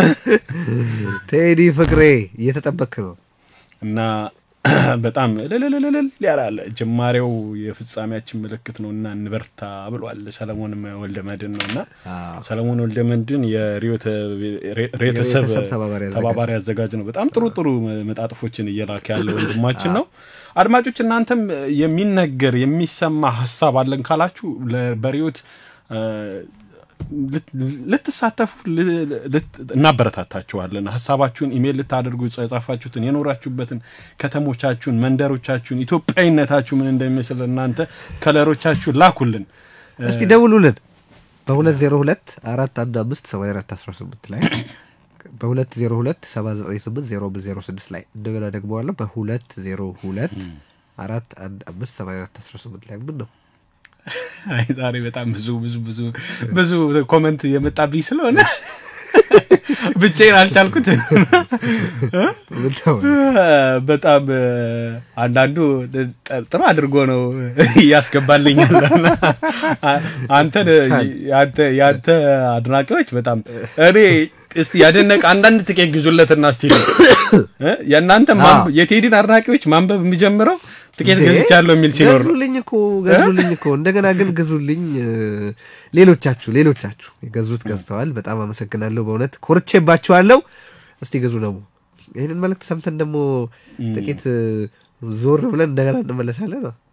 Speaker 7: ቴዲ ፍቅሬ እየተጠበክ ነው
Speaker 8: እና በጣም እልልልልል ያላለ ጅማሬው የፍጻሜያችን ምልክት ነው እና እንበርታ ብሏል። ሰለሞን ወልደ መድን ነው እና ሰለሞን ወልደ መድን የርዕዮተ ሬተሰብ
Speaker 7: የቤተሰብ ተባባሪ አዘጋጅ
Speaker 8: ተባባሪ አዘጋጅ ነው። በጣም ጥሩ ጥሩ መጣጥፎችን እየላከ ያለ ወንድማችን ነው። አድማጮች እናንተም የሚነገር የሚሰማ ሀሳብ አለን ካላችሁ ለ- በርዕዮት እ፣ ልት- ልትሳተፉ ል- ልት- እናበረታታችኋለን። ሀሳባችሁን ኢሜይል ልታደርጉ የጻፋችሁትን የኖራችሁበትን ከተሞቻችሁን፣ መንደሮቻችሁን፣ ኢትዮጵያዊነታችሁ ምን እንደሚመስል እናንተ ከለሮቻችሁን ላኩልን።
Speaker 7: እስቲ ደውሉልን በሁለት ዜሮ ሁለት አራት አንድ አምስት ሰማንያ አራት አስራ ስምንት ላይ በሁለት ዜሮ ሁለት ሰባ ዘጠኝ ስምንት ዜሮ አምስት ዜሮ ስድስት ላይ እንደገና ደግሞ አለ በሁለት ዜሮ ሁለት አራት አንድ አምስት ሰማንያ አራት አስራ ስምንት ላይ ምን ነው
Speaker 8: አይ ዛሬ በጣም ብዙ ብዙ ብዙ ብዙ ኮመንት የመጣብኝ ስለሆነ ብቻዬን አልቻልኩት። በጣም አንዳንዱ ጥሩ አድርጎ ነው እያስገባልኛል። አንተን የአንተ አድናቂዎች በጣም እኔ እስቲ ያደነቀ አንዳንድ ጥቂት ግዙለትና እስቲ የእናንተ የቴዲን አድናቂዎች ማንበብ የሚጀምረው ጥቂት ገዝቻለሁ የሚል ሲኖር ነው።
Speaker 7: ገዙልኝ እኮ ገዙልኝ እኮ እንደገና ግን ግዙልኝ። ሌሎቻችሁ ሌሎቻችሁ የገዙት ገዝተዋል። በጣም አመሰግናለሁ። በእውነት ኮርቼባችኋለሁ። እስቲ ግዙ ደግሞ ይህንን መልእክት ሰምተን ደግሞ ጥቂት ዞር ብለን እንደገና እንመለሳለን ነው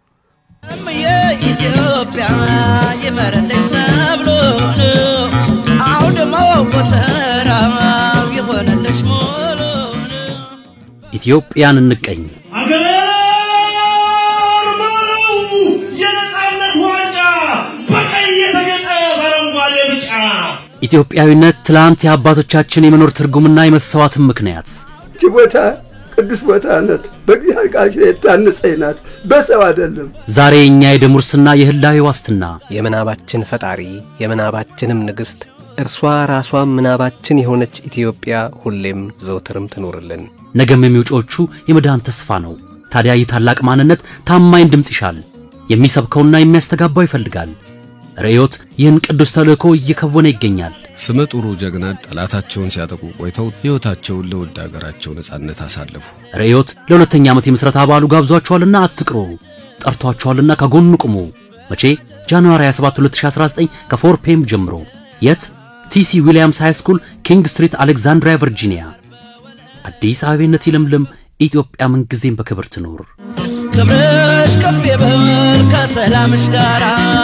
Speaker 1: የኢትዮጵያ ይመረልሽ ሰብሉን አውድማ ጎተራው የሆነልሽ ሙሉን
Speaker 2: ኢትዮጵያን እንቀኝ
Speaker 3: አገር ማረው የነጻነት ዋንጫ በቀይ የተጌጠ በአረንጓዴ ብጫ
Speaker 2: ኢትዮጵያዊነት ትላንት የአባቶቻችን የመኖር ትርጉምና የመሰዋትን ምክንያት
Speaker 4: እቺ ቦታ ቅዱስ ቦታ ናት። በእግዚአብሔር ቃል ኪዳን የታነጸች ናት፣ በሰው አይደለም።
Speaker 2: ዛሬ የእኛ የደም ውርስና የህላዌ ዋስትና
Speaker 5: የምናባችን ፈጣሪ የምናባችንም ንግሥት እርሷ ራሷም ምናባችን የሆነች ኢትዮጵያ ሁሌም ዘውትርም ትኖርልን።
Speaker 2: ነገም የሚውጮቹ የመዳን ተስፋ ነው። ታዲያ ይህ ታላቅ ማንነት ታማኝ ድምፅ ይሻል፣ የሚሰብከውና የሚያስተጋባው ይፈልጋል። ርዕዮት ይህን ቅዱስ ተልእኮ እየከወነ ይገኛል።
Speaker 6: ስመ ጥሩ ጀግና ጠላታቸውን ሲያጠቁ ቆይተው ሕይወታቸውን ለውድ አገራቸው ነጻነት አሳለፉ።
Speaker 2: ርዕዮት ለሁለተኛ ዓመት የምስረታ በዓሉ ጋብዟቸዋልና አትቅሩ፣ ጠርቷቸዋልና ከጎኑ ቁሙ። መቼ? ጃንዋሪ 27 2019 ከ4 ፒኤም ጀምሮ። የት? ቲሲ ዊሊያምስ ሃይ ስኩል ኪንግ ስትሪት አሌክዛንድሪያ ቨርጂኒያ። አዲስ አበቤነት ይለምልም፣ ኢትዮጵያ ምንጊዜም በክብር ትኖር።
Speaker 1: ክብርሽ ከፍ ይበል ከሰላምሽ ጋራ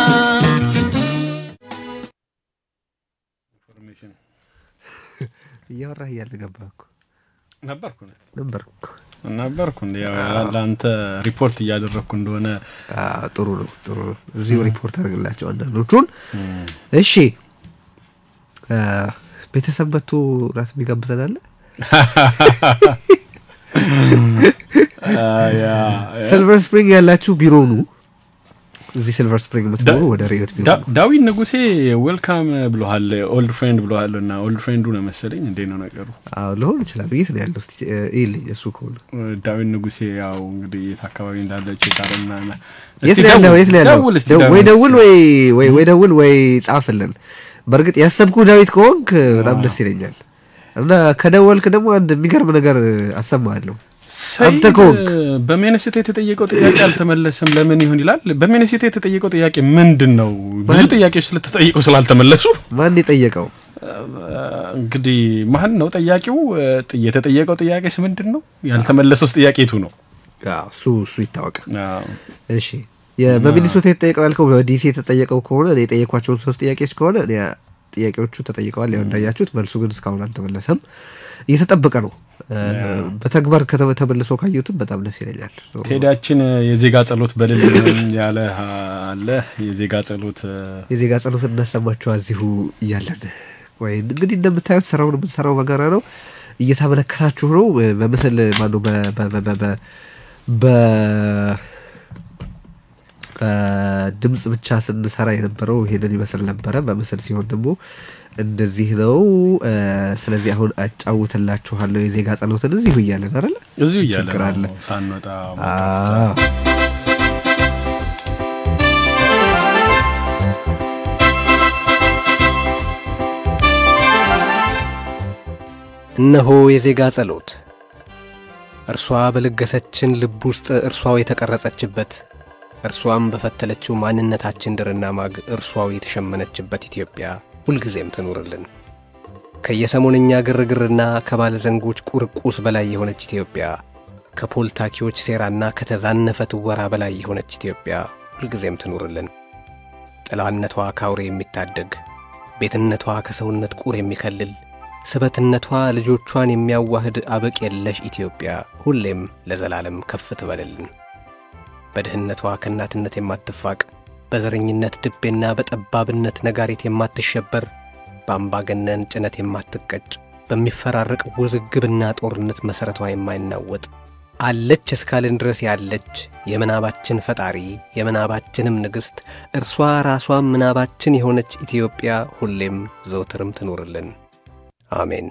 Speaker 7: እያወራህ እያለ ገባህ እኮ
Speaker 8: ነበርኩ
Speaker 7: ነበርኩ እኮ
Speaker 8: ነበርኩ እንዲ ለአንተ ሪፖርት እያደረግኩ እንደሆነ
Speaker 7: ጥሩ ነው ጥሩ ነው እዚሁ ሪፖርት አድርግላቸው አንዳንዶቹን እሺ ቤተሰብ መጥቶ ራት የሚጋብዘን አለ ሲልቨር ስፕሪንግ ያላችሁ ቢሮ ኑ እዚህ ሲልቨር ስፕሪንግ የምትኖሩ ወደ ሬዮት ቢሮ ኑ
Speaker 8: ዳዊት ንጉሴ ዌልካም ብሎሃል ኦልድ ፍሬንድ ብሎሃል እና ኦልድ ፍሬንዱ ነው መሰለኝ እንዴ ነው ነገሩ
Speaker 7: ሊሆን ይችላል የት ነው ያለው ይልኝ እሱ ከሆነ
Speaker 8: ዳዊት ንጉሴ ያው እንግዲህ የት አካባቢ እንዳለ ቼካርና
Speaker 7: የት ነው ያለው የት ነው ያለው ወይ ደውል ወይ ወይ ደውል ወይ ጻፍልን በእርግጥ ያሰብኩ ዳዊት ከሆንክ በጣም ደስ ይለኛል እና ከደወልክ ደግሞ አንድ የሚገርም ነገር አሰማለሁ አንተ ከሆንክ
Speaker 8: በሚኒስቴ የተጠየቀው ጥያቄ አልተመለሰም ለምን ይሆን ይላል በሚኒስቴ የተጠየቀው ጥያቄ ምንድን ነው ብዙ ጥያቄዎች ስለተጠየቀው ስላልተመለሱ
Speaker 7: ማን የጠየቀው
Speaker 8: እንግዲህ ማን ነው ጠያቂው የተጠየቀው ጥያቄስ ምንድን ነው ያልተመለሰውስ ጥያቄቱ ነው
Speaker 7: እሱ እሱ ይታወቅ እሺ በሚኒሶታ የተጠየቀው ያልከው በዲሲ የተጠየቀው ከሆነ እኔ የጠየኳቸውን ሶስት ጥያቄዎች ከሆነ ጥያቄዎቹ ተጠይቀዋል ያው እንዳያችሁት መልሱ ግን እስካሁን አልተመለሰም እየተጠበቀ ነው በተግባር ተመልሶ ካዩትም በጣም ደስ ይለኛል
Speaker 8: ቴዲያችን የዜጋ ጸሎት በልል ያለ አለ የዜጋ ጸሎት
Speaker 7: የዜጋ ጸሎት እናሰማቸው እዚሁ እያለን ወይ እንግዲህ እንደምታዩት ስራውን የምንሰራው በጋራ ነው እየተመለከታችሁ ነው በምስል ማነው በ ድምፅ ብቻ ስንሰራ የነበረው ይሄንን ይመስል ነበረ በምስል ሲሆን ደግሞ እንደዚህ ነው ስለዚህ አሁን አጫውትላችኋለሁ የዜጋ ጸሎትን እዚሁ እያለን አለ
Speaker 8: እዚሁ እያለን ሳንወጣ
Speaker 5: እነሆ የዜጋ ጸሎት እርሷ በለገሰችን ልብ ውስጥ እርሷው የተቀረጸችበት እርሷም በፈተለችው ማንነታችን ድርና ማግ እርሷው የተሸመነችበት ኢትዮጵያ ሁልጊዜም ትኑርልን። ከየሰሞነኛ ግርግርና ከባለ ዘንጎች ቁርቁስ በላይ የሆነች ኢትዮጵያ፣ ከፖልታኪዎች ሴራና ከተዛነፈ ትወራ በላይ የሆነች ኢትዮጵያ ሁልጊዜም ትኑርልን። ጥላነቷ ካውሬ የሚታደግ ቤትነቷ ከሰውነት ቁር የሚከልል ስበትነቷ ልጆቿን የሚያዋህድ አበቅ የለሽ ኢትዮጵያ ሁሌም ለዘላለም ከፍ ትበልልን። በድህነቷ ከእናትነት የማትፋቅ በዘረኝነት ድቤና በጠባብነት ነጋሪት የማትሸበር በአምባገነን ጭነት የማትቀጭ በሚፈራረቅ ውዝግብና ጦርነት መሠረቷ የማይናወጥ አለች እስካልን ድረስ ያለች የምናባችን ፈጣሪ የምናባችንም ንግሥት እርሷ ራሷም ምናባችን የሆነች ኢትዮጵያ ሁሌም ዘውትርም ትኑርልን። አሜን።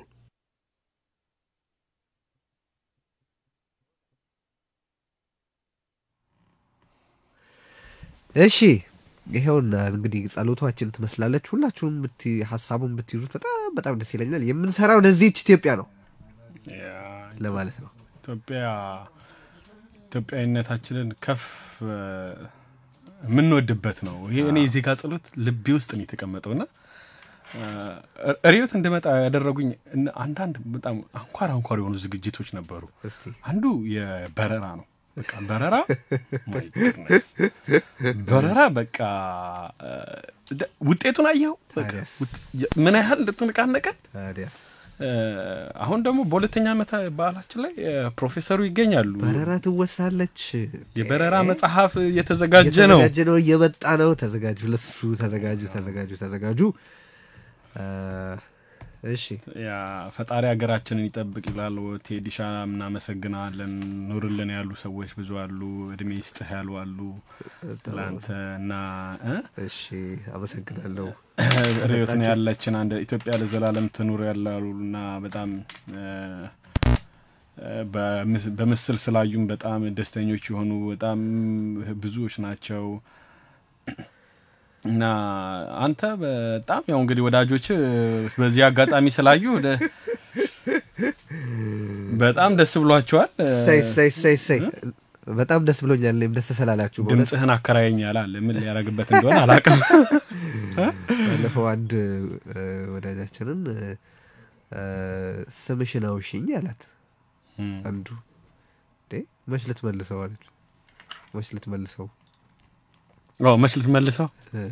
Speaker 7: እሺ ይሄውና እንግዲህ ጸሎቷችን ትመስላለች። ሁላችሁም ብት ሀሳቡን ብትይዙት በጣም በጣም ደስ ይለኛል። የምንሰራው ለዚህች ኢትዮጵያ ነው ለማለት ነው።
Speaker 8: ኢትዮጵያ ኢትዮጵያዊነታችንን ከፍ የምንወድበት ነው። ይሄ እኔ እዚህ ጋር ጸሎት ልቤ ውስጥ ነው የተቀመጠውና ሪዮት እንድመጣ ያደረጉኝ አንዳንድ በጣም አንኳር አንኳር የሆኑ ዝግጅቶች ነበሩ። አንዱ የበረራ ነው። በቃ በረራ በረራ በቃ ውጤቱን አየኸው ምን ያህል እንደተነቃነቀ። አሁን ደግሞ በሁለተኛ ዓመት በዓላችን ላይ ፕሮፌሰሩ ይገኛሉ።
Speaker 7: በረራ ትወሳለች።
Speaker 8: የበረራ መጽሐፍ እየተዘጋጀ ነው
Speaker 7: እየተዘጋጀ ነው፣ እየመጣ ነው። ተዘጋጁ፣ ለሱ ተዘጋጁ፣ ተዘጋጁ፣ ተዘጋጁ። እሺ
Speaker 8: ያ ፈጣሪ ሀገራችንን ይጠብቅ ይላል ቴዲሻ። እናመሰግናለን። ኑርልን ያሉ ሰዎች ብዙ አሉ። እድሜ ይስጥህ ያሉ አሉ ለአንተ እና
Speaker 7: እሺ፣ አመሰግናለሁ።
Speaker 8: ሪዮትን ያለችን አንድ ኢትዮጵያ ለዘላለም ትኑር ያላሉ እና በጣም በምስል ስላዩም በጣም ደስተኞች የሆኑ በጣም ብዙዎች ናቸው። እና አንተ በጣም ያው እንግዲህ ወዳጆች በዚህ አጋጣሚ ስላዩ በጣም ደስ ብሏቸዋል።
Speaker 7: ሰይ ሰይ ሰይ ሰይ በጣም ደስ ብሎኛል። እኔም ደስ ስላላችሁ
Speaker 8: ድምፅህን አከራየኛል አለ። ምን ሊያደርግበት እንደሆነ አላውቅም።
Speaker 7: ባለፈው አንድ ወዳጃችንን ስምሽን አውሽኝ አላት። አንዱ መች ልትመልሰው አለች። መች ልትመልሰው
Speaker 8: መች ልትመልሰው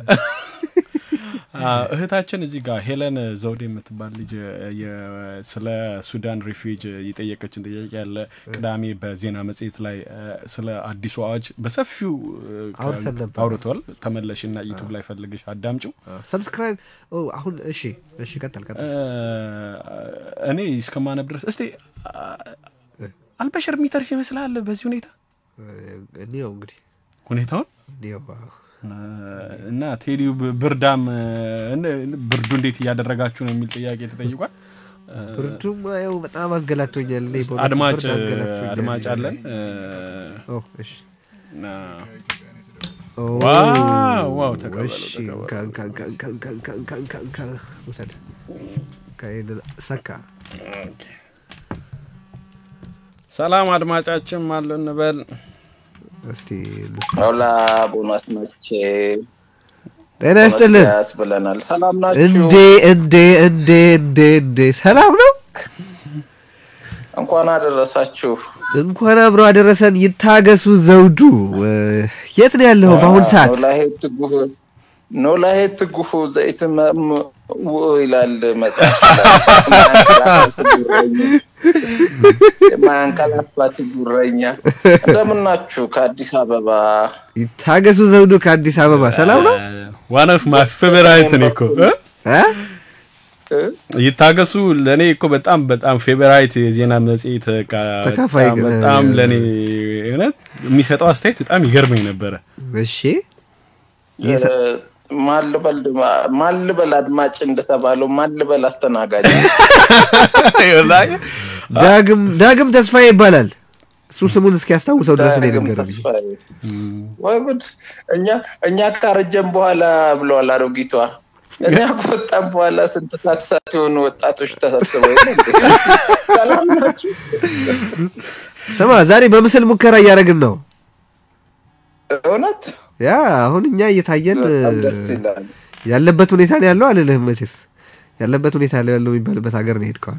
Speaker 8: እህታችን እዚህ ጋር ሄለን ዘውዴ የምትባል ልጅ ስለ ሱዳን ሪፊውጅ የጠየቀችን ጥያቄ ያለ ቅዳሜ በዜና መጽሔት ላይ ስለ አዲሱ አዋጅ በሰፊው አውርተዋል። ተመለሽ እና ዩቱብ ላይ ፈልግሽ አዳምጪው።
Speaker 7: ሰብስክራይብ አሁን እሺ፣ እሺ፣ ቀጠል ቀጠል።
Speaker 8: እኔ እስከማነብ ድረስ እስቲ አልበሽር የሚተርፍ ይመስልሃል በዚህ ሁኔታ
Speaker 7: እኒው እንግዲህ
Speaker 8: ሁኔታውን እና ቴዲው ብርዳም ብርዱ እንዴት እያደረጋችሁ ነው የሚል ጥያቄ ተጠይቋል።
Speaker 7: ብርዱም ያው በጣም አንገላቶኛል።
Speaker 8: አድማጭ አድማጭ አለን። ዋው
Speaker 7: ሰካ
Speaker 8: ሰላም አድማጫችን አለ እንበል
Speaker 7: እስቲ
Speaker 13: ሆላ ቦናስ መቼ
Speaker 7: ጤና ይስጥልን
Speaker 13: ያስብለናል። ሰላም ናችሁ?
Speaker 7: እንዴ እንዴ እንዴ እንዴ እንዴ ሰላም ነው።
Speaker 13: እንኳን አደረሳችሁ።
Speaker 7: እንኳን አብሮ አደረሰን። ይታገሱ ዘውዱ የት ነው ያለው በአሁን ሰዓት?
Speaker 13: ኖላሄት ትጉህ ኖላሄት ትጉህ ዘይት ይላል መጽሐፍ የማያንቀላፋት ጉረኛ። እንደምናችሁ ከአዲስ አበባ
Speaker 7: ይታገሱ ዘውዱ ከአዲስ አበባ ሰላም ነው።
Speaker 8: ዋን ኦፍ ማይ ፌቨራይት ነው እኮ ይታገሱ ለእኔ እኮ በጣም በጣም ፌቨራይት የዜና መጽሔት
Speaker 7: ተካፋይ
Speaker 8: በጣም ለእኔ እውነት የሚሰጠው አስተያየት በጣም ይገርመኝ ነበረ።
Speaker 7: እሺ
Speaker 13: ማልበል አድማጭ እንደተባለው ማልበል አስተናጋጅ
Speaker 7: ዳግም ዳግም ተስፋዬ ይባላል። እሱ ስሙን እስኪያስታውሰው ድረስ ነው የነገረኝ።
Speaker 13: ወይ ጉድ! እኛ እኛ ካረጀን በኋላ ብለዋል አሮጊቷ። እኛ ከወጣን በኋላ ስንት ሰዓት ሰዓት የሆኑ ወጣቶች ተሰብስበው ሰላም ናችሁ?
Speaker 7: ስማ ዛሬ በምስል ሙከራ እያደረግን ነው።
Speaker 13: እውነት
Speaker 7: ያ አሁን እኛ እየታየን
Speaker 13: ደስ ይላል።
Speaker 7: ያለበት ሁኔታ ነው ያለው አልልህም። መቼስ ያለበት ሁኔታ ነው ያለው የሚባልበት ሀገር ነው ሄድከዋል።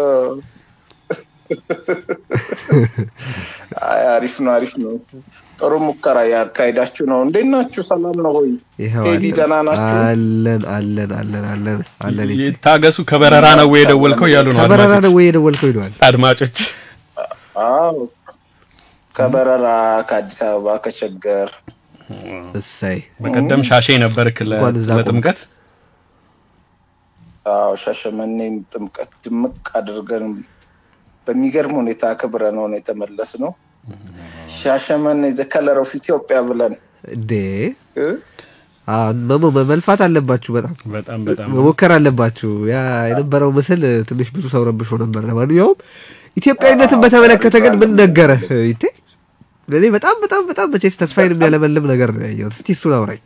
Speaker 13: አሪፍ ነው፣ አሪፍ ነው። ጥሩ ሙከራ ያካሄዳችሁ ነው። እንዴት ናችሁ? ሰላም ነው ሆይ?
Speaker 7: ይኸው
Speaker 13: ቴዲ ደህና ናችሁ?
Speaker 7: አለን አለን አለን አለን አለን።
Speaker 8: ይታገሱ ከበረራ ነው ወይ የደወልከው እያሉ ነው
Speaker 7: ከበረራ ነው ወይ የደወልከው ይለዋል
Speaker 8: አድማጮች።
Speaker 13: አዎ ከበረራ ከአዲስ አበባ ከሸገር
Speaker 7: እሰይ
Speaker 8: በቀደም ሻሼ ነበርክ ለጥምቀት
Speaker 13: አዎ ሻሸመኔን ጥምቀት ድምቅ አድርገን በሚገርም ሁኔታ አክብረ ነው ነው የተመለስ ነው። ሻሸመኔ ዘ ከለር ኦፍ ኢትዮጵያ ብለን
Speaker 7: እንዴ አዎ፣ መሞ- መልፋት አለባችሁ። በጣም
Speaker 8: በጣም በጣም
Speaker 7: መሞከር አለባችሁ። ያ የነበረው ምስል ትንሽ ብዙ ሰው ረብሾ ነበር። ለማንኛውም ኢትዮጵያዊነትን በተመለከተ ግን ምን ነገረ ይቴ? እኔ በጣም በጣም በጣም መቼስ ተስፋዬን የሚያለመልም ነገር ነው ያየሁት። እስቲ እሱን አውራኝ።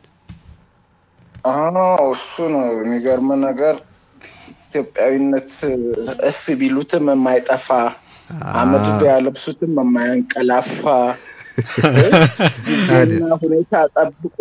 Speaker 13: አዎ እሱ ነው የሚገርም ነገር። ኢትዮጵያዊነት እፍ ቢሉትም የማይጠፋ አመድ ቢያለብሱትም የማያንቀላፋ ጊዜና ሁኔታ ጠብቆ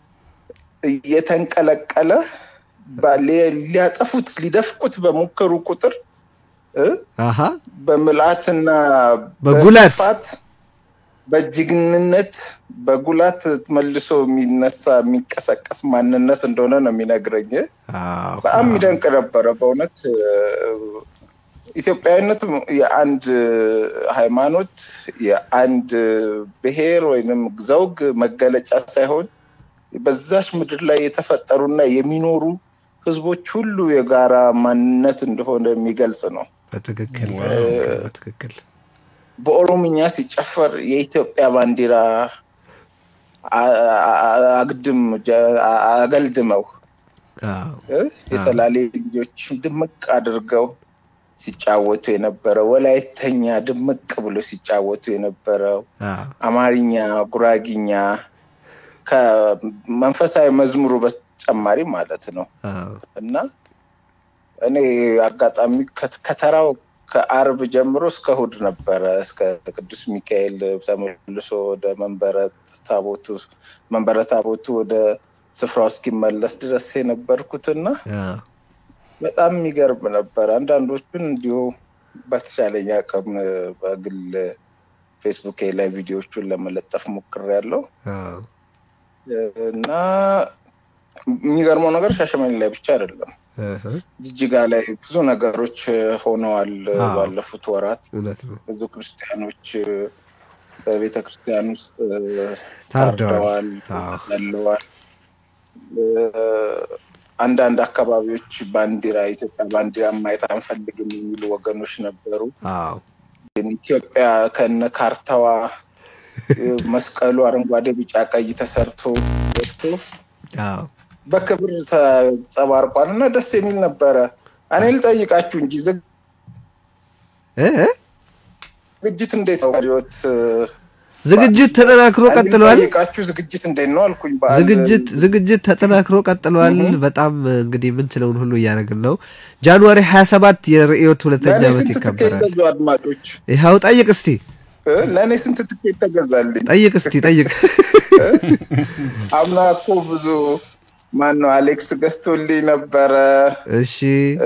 Speaker 13: እየተንቀለቀለ ባ- ሊ- ሊያጠፉት ሊደፍቁት በሞከሩ ቁጥር እ
Speaker 7: አሀ
Speaker 13: በምልአትና
Speaker 7: በጉላት
Speaker 13: በስፋት በጀግንነት በጉላት መልሶ የሚነሳ የሚቀሰቀስ ማንነት እንደሆነ ነው የሚነግረኝ። በጣም የሚደንቅ ነበረ በእውነት እ፣ ኢትዮጵያዊነት የአንድ ሃይማኖት የአንድ ብሔር ወይንም ዘውግ መገለጫ ሳይሆን በዛች ምድር ላይ የተፈጠሩና የሚኖሩ ህዝቦች ሁሉ የጋራ ማንነት እንደሆነ የሚገልጽ ነው።
Speaker 7: በትክክል በትክክል
Speaker 13: በኦሮምኛ ሲጨፈር የኢትዮጵያ ባንዲራ አ- አ- አግድም ጀ- አ- አገልድመው እ? የሰላሌ ልጆች ድምቅ አድርገው ሲጫወቱ የነበረው ወላይተኛ ድምቅ ብሎ ሲጫወቱ የነበረው አማርኛ፣ ጉራጊኛ ከመንፈሳዊ መዝሙሩ በተጨማሪ ማለት ነው እና እኔ አጋጣሚ ከ- ከተራው ከአርብ ጀምሮ እስከ እሑድ ነበረ እስከ ቅዱስ ሚካኤል ተመልሶ ወደ መንበረ ታቦቱ መንበረ ታቦቱ ወደ ስፍራው እስኪመለስ ድረስ የነበርኩትና በጣም የሚገርም ነበር። አንዳንዶቹን እንዲሁ በተቻለኝ አቅም በግል ፌስቡክ ላይ ቪዲዮዎቹን ለመለጠፍ ሞክሬያለሁ እና የሚገርመው ነገር ሻሸመኔ ላይ ብቻ አይደለም፣ ጅጅጋ ላይ ብዙ ነገሮች ሆነዋል።
Speaker 7: አዎ።
Speaker 13: ባለፉት ወራት
Speaker 7: እውነት ነው።
Speaker 13: ብዙ ክርስቲያኖች በቤተ ክርስቲያን ውስጥ
Speaker 7: ታርደዋል።
Speaker 13: ታርደዋል፣ ተገለዋል። አንዳንድ አካባቢዎች ባንዲራ የኢትዮጵያ ባንዲራ ማየት አንፈልግም የሚሉ ወገኖች ነበሩ።
Speaker 7: አዎ
Speaker 13: ግን ኢትዮጵያ ከነ ካርታዋ መስቀሉ አረንጓዴ፣ ቢጫ፣ ቀይ ተሰርቶ ወጥቶ
Speaker 7: አዎ
Speaker 13: በክብር ተጸባርቋል እና ደስ የሚል ነበረ። እኔ ልጠይቃችሁ እንጂ ዝግ-
Speaker 7: እ?
Speaker 13: ዝግጅት እንዴት ነው? ሪዮት
Speaker 7: ዝግጅት ተጠናክሮ
Speaker 13: እኔ
Speaker 7: ቀጥሏል።
Speaker 13: ልጠይቃችሁ ዝግጅት እንዴት ነው አልኩኝ። በዓል
Speaker 7: ዝግጅት ዝግጅት ተጠናክሮ ቀጥሏል። በጣም እንግዲህ የምንችለውን ሁሉ እያደረግን ነው። ጃንዋሪ 27 የርዕዮት ሁለተኛ
Speaker 13: ለእኔ
Speaker 7: ዓመት
Speaker 13: ስንት ትኬት
Speaker 7: ይከበራል።
Speaker 13: ገዙ አድማጮች?
Speaker 7: ይኸው ጠይቅ እስቲ
Speaker 13: እ? ለእኔ ስንት ትኬት ተገዛልኝ?
Speaker 7: ጠይቅ እስቲ ጠይቅ።
Speaker 13: አምና እኮ ብዙ ማን ነው አሌክስ ገዝቶልኝ ነበረ።
Speaker 7: እሺ
Speaker 13: እ፣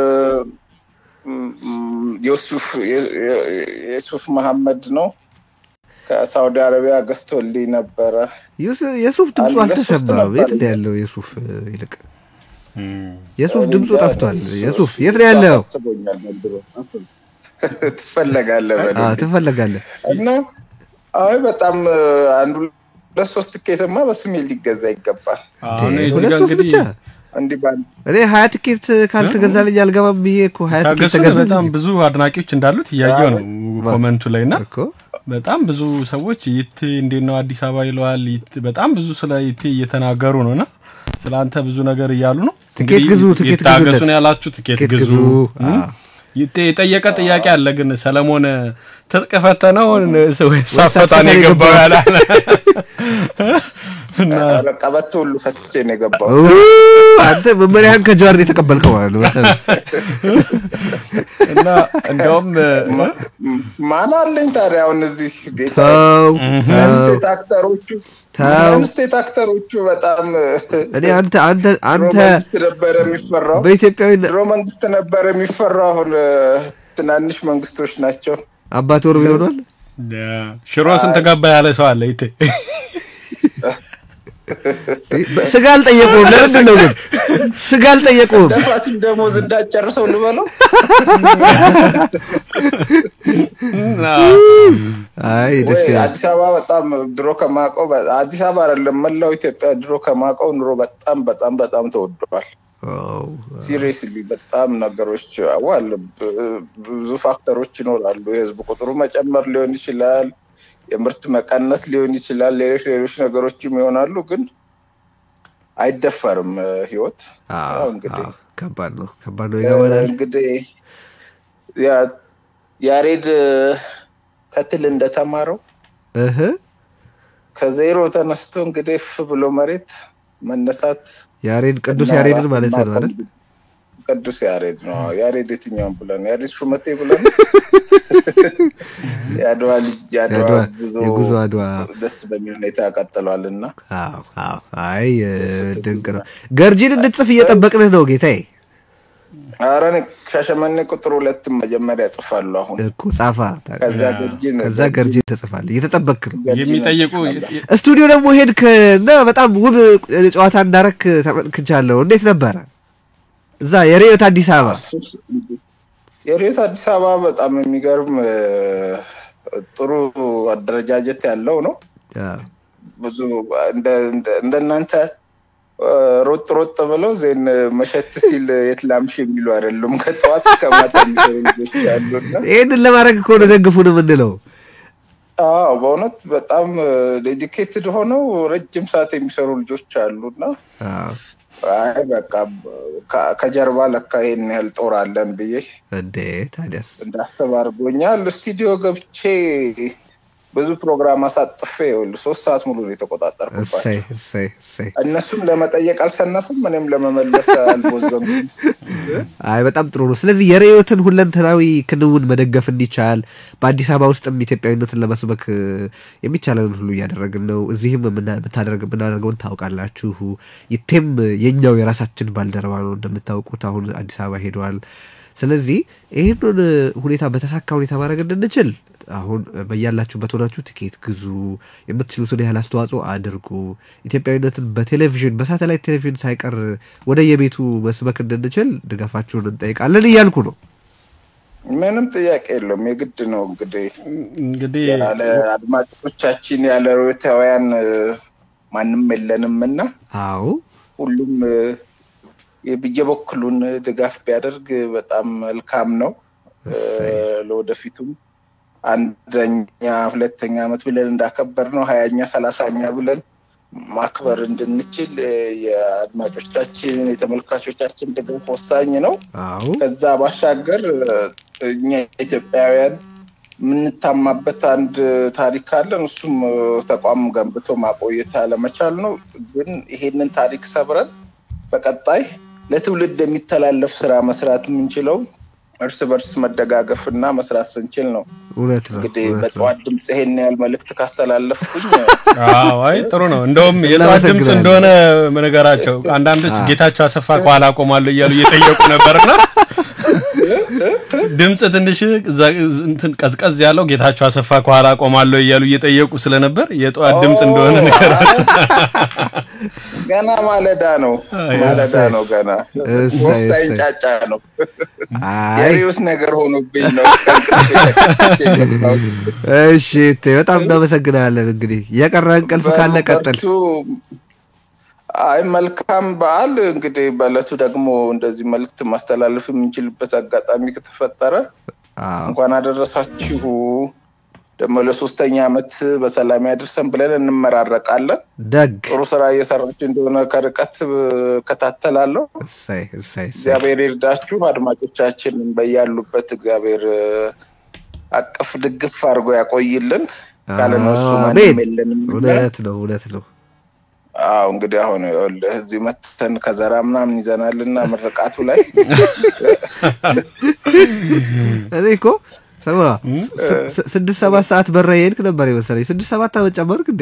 Speaker 13: ም- የሱፍ የ- የ- የሱፍ መሐመድ ነው ከሳውዲ አረቢያ ገዝቶልኝ ነበረ።
Speaker 7: ዩስ- የሱፍ ድምፁ
Speaker 13: አንድ ለሶስት
Speaker 7: አልተሰማም።
Speaker 13: ነበር።
Speaker 7: የት ነው ያለው የሱፍ እ, ይልቅ የሱፍ ድምፁ ጠፍቷል። የሱፍ የት ነው ያለው?
Speaker 13: አስቦኛል ዘንድሮ። ትፈለጋለህ በለው
Speaker 7: አዎ
Speaker 13: እንዴ።
Speaker 7: ትፈለጋለህ።
Speaker 13: እና አይ በጣም እ፣ አንዱ ለሶስት ትኬትማ በስሜ ሊገዛ ይገባል።
Speaker 8: አሁን እዚህ
Speaker 7: ሁለት
Speaker 8: ጋር
Speaker 7: ሱፍ
Speaker 8: እንግዲህ
Speaker 7: ብቻ
Speaker 13: እንዲህ ባል
Speaker 7: እኔ ሀያ ትኬት ካልተገዛልኝ አልገባም ብዬ እኮ ሀያ ትኬት
Speaker 8: ታገሱ
Speaker 7: ተገዛልኝ
Speaker 8: በጣም ብዙ አድናቂዎች እንዳሉት እያየው ነው ኮመንቱ ላይ እና
Speaker 7: እኮ
Speaker 8: በጣም ብዙ ሰዎች ይቴ እንዴት ነው አዲስ አበባ ይለዋል። ይቴ- በጣም ብዙ ስለ ይቴ እየተናገሩ ነው እና ስለ አንተ ብዙ ነገር እያሉ ነው።
Speaker 7: ትኬት
Speaker 8: እንግዲህ
Speaker 7: ግዙ፣ ትኬት
Speaker 8: ይታገሱ
Speaker 7: ግዙለት።
Speaker 8: ነው ያላችሁ። ትኬት
Speaker 7: ትኬት
Speaker 8: ግዙ።
Speaker 7: ግዙ።
Speaker 8: እም?
Speaker 7: አዎ።
Speaker 8: ይቴ የጠየቀ ጥያቄ አለ ግን ሰለሞን ትጥቅ ፈተነውን ወይስ
Speaker 7: ወይስ
Speaker 8: ሳትፈታ ነው
Speaker 7: ሳትፈታ
Speaker 8: የገባው
Speaker 7: የገባው?
Speaker 8: ያላለ እና
Speaker 13: ኧረ ቀበቶ ሁሉ ፈትቼ ነው የገባው።
Speaker 7: ኡ፣ አንተ መመሪያህን ከጀዋር ነው የተቀበልከው ማለት ነው።
Speaker 8: እና እንደውም
Speaker 13: ማን አለኝ ታዲያ አሁን እዚህ ጌታ
Speaker 7: ተው
Speaker 13: ስቴት አክተሮቹ
Speaker 7: ተው
Speaker 13: ስቴት አክተሮቹ በጣም
Speaker 7: እኔ አንተ አንተ አንተ
Speaker 13: ድሮ መንግስት ነበረ የሚፈራው
Speaker 7: በኢትዮጵያዊ
Speaker 13: ድሮ መንግስት ነበረ የሚፈራው አሁን እ፣ ትናንሽ መንግስቶች ናቸው
Speaker 7: አባት ወርብ ይሆኗል።
Speaker 8: ሽሮ ስንት ገባ ያለ ሰው አለ ይቴ
Speaker 7: ስጋ አልጠየቁም። ለምንድን ነው ግን ስጋ አልጠየቁም?
Speaker 13: ደፋሲል ደሞዝ እንዳጨርሰው ልበለው
Speaker 7: አይ ደስ
Speaker 13: ወይ
Speaker 7: ይላል።
Speaker 13: አዲስ አበባ በጣም ድሮ ከማውቀው በ- አዲስ አበባ አይደለም መላው ኢትዮጵያ ድሮ ከማውቀው ኑሮ በጣም በጣም በጣም ተወዷል ሲሪየስሊ በጣም ነገሮች ዋል ብዙ ፋክተሮች ይኖራሉ። የህዝብ ቁጥሩ መጨመር ሊሆን ይችላል፣ የምርት መቀነስ ሊሆን ይችላል፣ ሌሎች ሌሎች ነገሮችም ይሆናሉ። ግን አይደፈርም ህይወት። ያው እንግዲህ
Speaker 7: ከባድ ነው፣ ከባድ ነው ይገባናል።
Speaker 13: እንግዲህ ያ- ያሬድ ከትል እንደተማረው
Speaker 7: እህ
Speaker 13: ከዜሮ ተነስቶ እንግዲህ ፍ ብሎ መሬት መነሳት
Speaker 7: ያሬድ ቅዱስ
Speaker 13: እና
Speaker 7: ያሬድን
Speaker 13: ራስን
Speaker 7: ማለት ነው
Speaker 13: ማቆም
Speaker 7: አይደል?
Speaker 13: ቅዱስ ያሬድ ነው። ያሬድ የትኛውን ብለን ያሬድ ሹመቴ ብለን የአድዋ ልጅ የአድዋ
Speaker 7: የአድዋ-
Speaker 13: ጉዞ
Speaker 7: የጉዞ አድዋ
Speaker 13: ደስ በሚል ሁኔታ ቀጥሏል እና
Speaker 7: አዎ አዎ። አይ እ፣ ድንቅ ነው። ገርጂን እንድትጽፍ እየጠበቅንህ ነው ጌታዬ።
Speaker 13: ኧረ እኔ ሻሸመኔ ቁጥር ሁለትም መጀመሪያ ጽፋለሁ አሁን
Speaker 7: እኮ ጻፋ
Speaker 13: ከዛ ገርጂን
Speaker 7: ከዛ ገርጂን ትጽፋለህ። እየተጠበቅክ ነው።
Speaker 8: የሚጠይቁ
Speaker 7: ስቱዲዮ ደግሞ ሄድክ እና በጣም ውብ ጨዋታ እንዳረክ ተመልክቻለሁ። እንዴት ነበረ እዛ የሬዮት አዲስ አበባ?
Speaker 13: የሬት አዲስ አበባ በጣም የሚገርም እ፣ ጥሩ አደረጃጀት ያለው ነው።
Speaker 7: አዎ።
Speaker 13: ብዙ እንደ- እንደ- እንደናንተ እ፣ ሮጥ ሮጥ ብለው ዜን መሸት ሲል የት ላምሽ የሚሉ አይደሉም። ከጠዋት እስከ ማታ የሚሰሩ ልጆች ያሉና
Speaker 7: ይህንን ለማድረግ እኮ ነው ደግፉን የምንለው።
Speaker 13: አዎ በእውነት በጣም ዴዲኬትድ ሆነው ረጅም ሰዓት የሚሰሩ ልጆች አሉና
Speaker 7: አዎ።
Speaker 13: አይ በቃ ከ- ከጀርባ ለካ ይሄን ያህል ጦር አለን ብዬ
Speaker 7: እንዴ ታዲያስ
Speaker 13: እንዳስብ አድርጎኛል። ስቱዲዮ ገብቼ ብዙ ፕሮግራም አሳጥፌ ይኸውልህ ሶስት ሰዓት ሙሉ ነው የተቆጣጠርኩባቸው።
Speaker 7: እሰይ እሰይ እሰይ።
Speaker 13: እነሱም ለመጠየቅ አልሰነፍም፣ እኔም ለመመለስ አልቦዘንኩም።
Speaker 7: አይ በጣም ጥሩ ነው። ስለዚህ የሬዮትን ሁለንተናዊ ክንውን መደገፍ እንዲቻል በአዲስ አበባ ውስጥም ኢትዮጵያዊነትን ለመስበክ እ፣ የሚቻለንን ሁሉ እያደረግን ነው። እዚህም የምና- የምታደርግ የምናደርገውን ታውቃላችሁ። ይቴም የኛው የራሳችን ባልደረባ ነው እንደምታውቁት፣ አሁን አዲስ አበባ ሄደዋል። ስለዚህ ይህንን ሁኔታ በተሳካ ሁኔታ ማድረግ እንድንችል አሁን በያላችሁበት ሆናችሁ ትኬት ግዙ፣ የምትችሉትን ያህል አስተዋጽኦ አድርጉ። ኢትዮጵያዊነትን በቴሌቪዥን በሳተላይት ቴሌቪዥን ሳይቀር ወደ የቤቱ መስበክ እንድንችል ድጋፋችሁን እንጠይቃለን እያልኩ ነው።
Speaker 13: ምንም ጥያቄ የለውም። የግድ ነው እንግዲህ
Speaker 8: እንግዲህ
Speaker 13: ያለ አድማጮቻችን ያለ ሮታውያን ማንም የለንም እና
Speaker 7: አዎ
Speaker 13: ሁሉም እ፣ የበኩሉን ድጋፍ ቢያደርግ በጣም መልካም ነው። እ፣ ለወደፊቱም አንደኛ ሁለተኛ ዓመት ብለን እንዳከበር ነው ሀያኛ ሰላሳኛ ብለን ማክበር እንድንችል እ፣ የአድማጮቻችን የተመልካቾቻችን ድጋፍ ወሳኝ ነው።
Speaker 7: አዎ
Speaker 13: ከዛ ባሻገር እ፣ እኛ ኢትዮጵያውያን የምንታማበት አንድ ታሪክ አለን። እሱም እ፣ ተቋም ገንብቶ ማቆየት አለመቻል ነው። ግን ይሄንን ታሪክ ሰብረን በቀጣይ ለትውልድ የሚተላለፍ ስራ መስራት የምንችለው እርስ በርስ መደጋገፍ እና መስራት ስንችል ነው።
Speaker 7: እውነት ነው።
Speaker 13: እንግዲህ
Speaker 7: እውነት ነው።
Speaker 13: በጠዋት ድምፅ ይሄን ያህል መልእክት ካስተላለፍኩኝ
Speaker 8: አዎ አይ ጥሩ ነው። እንደውም የጠዋት ድምፅ
Speaker 7: እናመሰግናለን።
Speaker 8: እንደሆነ ነገራቸው አንዳንዶች ጌታቸው አሰፋ ከኋላ አቆማለሁ እያሉ እየጠየቁ ነበርና ድምፅ ትንሽ ዛ- እንትን ቀዝቀዝ ያለው ጌታቸው አሰፋ ከኋላ አቆማለሁ እያሉ እየጠየቁ ስለነበር የጠዋት ድምፅ እንደሆነ ነገራቸው።
Speaker 13: ገና ማለዳ ነው፣ ማለዳ ነው ገና
Speaker 7: እሰይ፣
Speaker 13: ወሳኝ
Speaker 7: እሰይ።
Speaker 13: ጫጫ ነው።
Speaker 7: አይ
Speaker 13: የሪዮስ ነገር ሆኖብኝ ነው ከእንቅልፌ ተነስቼ የመጣሁት።
Speaker 7: እሺ እቴ፣ በጣም እናመሰግናለን። እንግዲህ የቀረ እንቅልፍ ካለ ቀጥል።
Speaker 13: በርቱ። አይ መልካም በዓል። እንግዲህ በእለቱ ደግሞ እንደዚህ መልእክት ማስተላለፍ የምንችልበት አጋጣሚ ከተፈጠረ
Speaker 7: አዎ
Speaker 13: እንኳን አደረሳችሁ። ደግሞ ለሶስተኛ ዓመት በሰላም ያደርሰን ብለን እንመራረቃለን።
Speaker 7: ደግ
Speaker 13: ጥሩ ስራ እየሰራችሁ እንደሆነ ከርቀት እከታተላለሁ።
Speaker 7: እሰይ እሰይ እሰይ።
Speaker 13: እግዚአብሔር ይርዳችሁ። አድማጮቻችንን በያሉበት እግዚአብሔር እ፣ አቅፍ ድግፍ አድርጎ ያቆይልን። ካለ እነሱ ማንም
Speaker 7: አሜን።
Speaker 13: የለንም።
Speaker 7: እውነት ነው እውነት ነው።
Speaker 13: አዎ እንግዲህ አሁን ይኸውልህ እዚህ መተን ከዘራ ምናምን ይዘናልና ምርቃቱ ላይ
Speaker 7: እኔ እኮ ስማ ስ- ስ- ስድስት ሰባት ሰዓት በራ የሄድክ ነበር የመሰለኝ። ስድስት ሰባት ዓመት ጨመርክ እንዴ?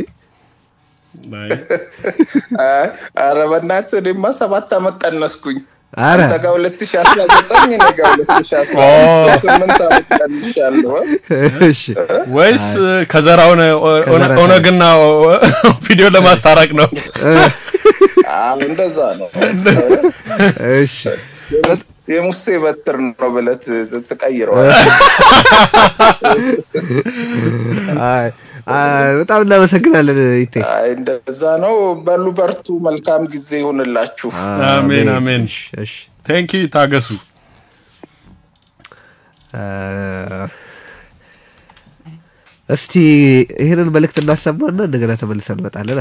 Speaker 13: አይ፣ ኧረ በእናትህ እኔማ ሰባት ዓመት ቀነስኩኝ።
Speaker 7: አረ
Speaker 13: አንተ ጋር ሁለት ሺህ አስራ ዘጠኝ እኔ ጋር ሁለት ሺህ አስራ ስምንት ዓመት ቀንሻለሁ።
Speaker 7: እሺ
Speaker 8: ወይስ ከዘራውን
Speaker 7: ከዘራ
Speaker 8: ኦነግና ቪዲዮ ለማስታረቅ ነው?
Speaker 13: አዎ እንደዛ ነው።
Speaker 7: እሺ
Speaker 13: የሙሴ በትር ነው ብለህ ት- ትቀይረዋል።
Speaker 7: አይ፣ አይ፣ በጣም እናመሰግናለን ይቴ።
Speaker 13: አይ እንደዛ ነው። በሉ በርቱ። መልካም ጊዜ ይሁንላችሁ።
Speaker 8: አሜን አሜን። ቴንክ ዩ ታገሱ።
Speaker 7: አ፣ እስቲ ይህንን መልእክት እናሰማና እንደገና ተመልሰን እንመጣለን።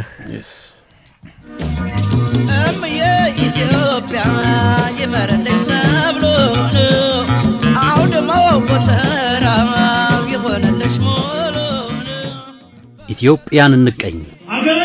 Speaker 1: እምዬ ኢትዮጵያ ይመረልሽ ሰብሉን አውድማው ጎተራው ይሆነልሽ ሙሉን
Speaker 2: ኢትዮጵያን እንቀኝ።
Speaker 3: አገር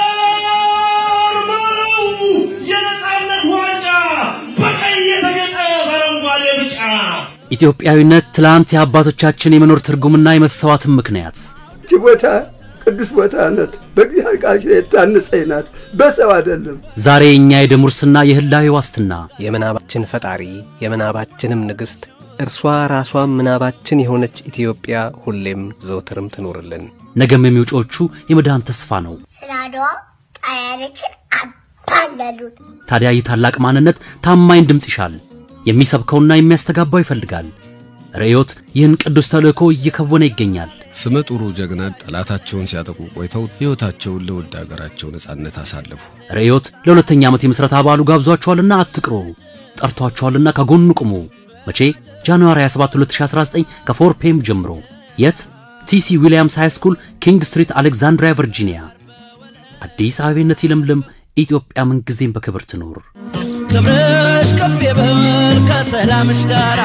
Speaker 3: ነው የነጻነት ዋንጫ በቀይ የተጌጠ በአረንጓዴ ብጫ
Speaker 2: ኢትዮጵያዊነት ትላንት የአባቶቻችን የመኖር ትርጉምና የመሰዋትን ምክንያት
Speaker 4: ይቺ ቦታ ቅዱስ ቦታ ናት። በእግዚአብሔር ቃል ኪዳን የታነጸች ናት፣ በሰው አይደለም።
Speaker 2: ዛሬ የእኛ የደም ውርስና የህላዌ ዋስትና
Speaker 5: የምናባችን ፈጣሪ የምናባችንም ንግሥት እርሷ ራሷም ምናባችን የሆነች ኢትዮጵያ ሁሌም ዘውትርም ትኖርልን።
Speaker 2: ነገም የሚውጮቹ የመዳን ተስፋ ነው።
Speaker 14: ስለ አድዋ ጣሊያኖችን አባለሉት።
Speaker 2: ታዲያ ይህ ታላቅ ማንነት ታማኝ ድምፅ ይሻል፣ የሚሰብከውና የሚያስተጋባው ይፈልጋል። ርዕዮት ይህን ቅዱስ ተልእኮ እየከወነ ይገኛል።
Speaker 6: ስመ ጥሩ ጀግና ጠላታቸውን ሲያጠቁ ቆይተው ሕይወታቸውን ለውድ አገራቸው ነጻነት አሳለፉ።
Speaker 2: ርዕዮት ለሁለተኛ ዓመት የምሥረታ በዓሉ ጋብዟቸዋልና አትቅሩ፣ ጠርቷቸዋልና ከጎኑ ቁሙ። መቼ? ጃንዋሪ 27 2019 ከ4 ፒኤም ጀምሮ። የት? ቲሲ ዊሊያምስ ሃይ ስኩል ኪንግ ስትሪት አሌክዛንድሪያ ቨርጂኒያ። አዲስ አበቤነት ይለምልም። ኢትዮጵያ ምንጊዜም በክብር ትኖር።
Speaker 1: ክብርሽ ከፍ ይበል ከሰላምሽ ጋራ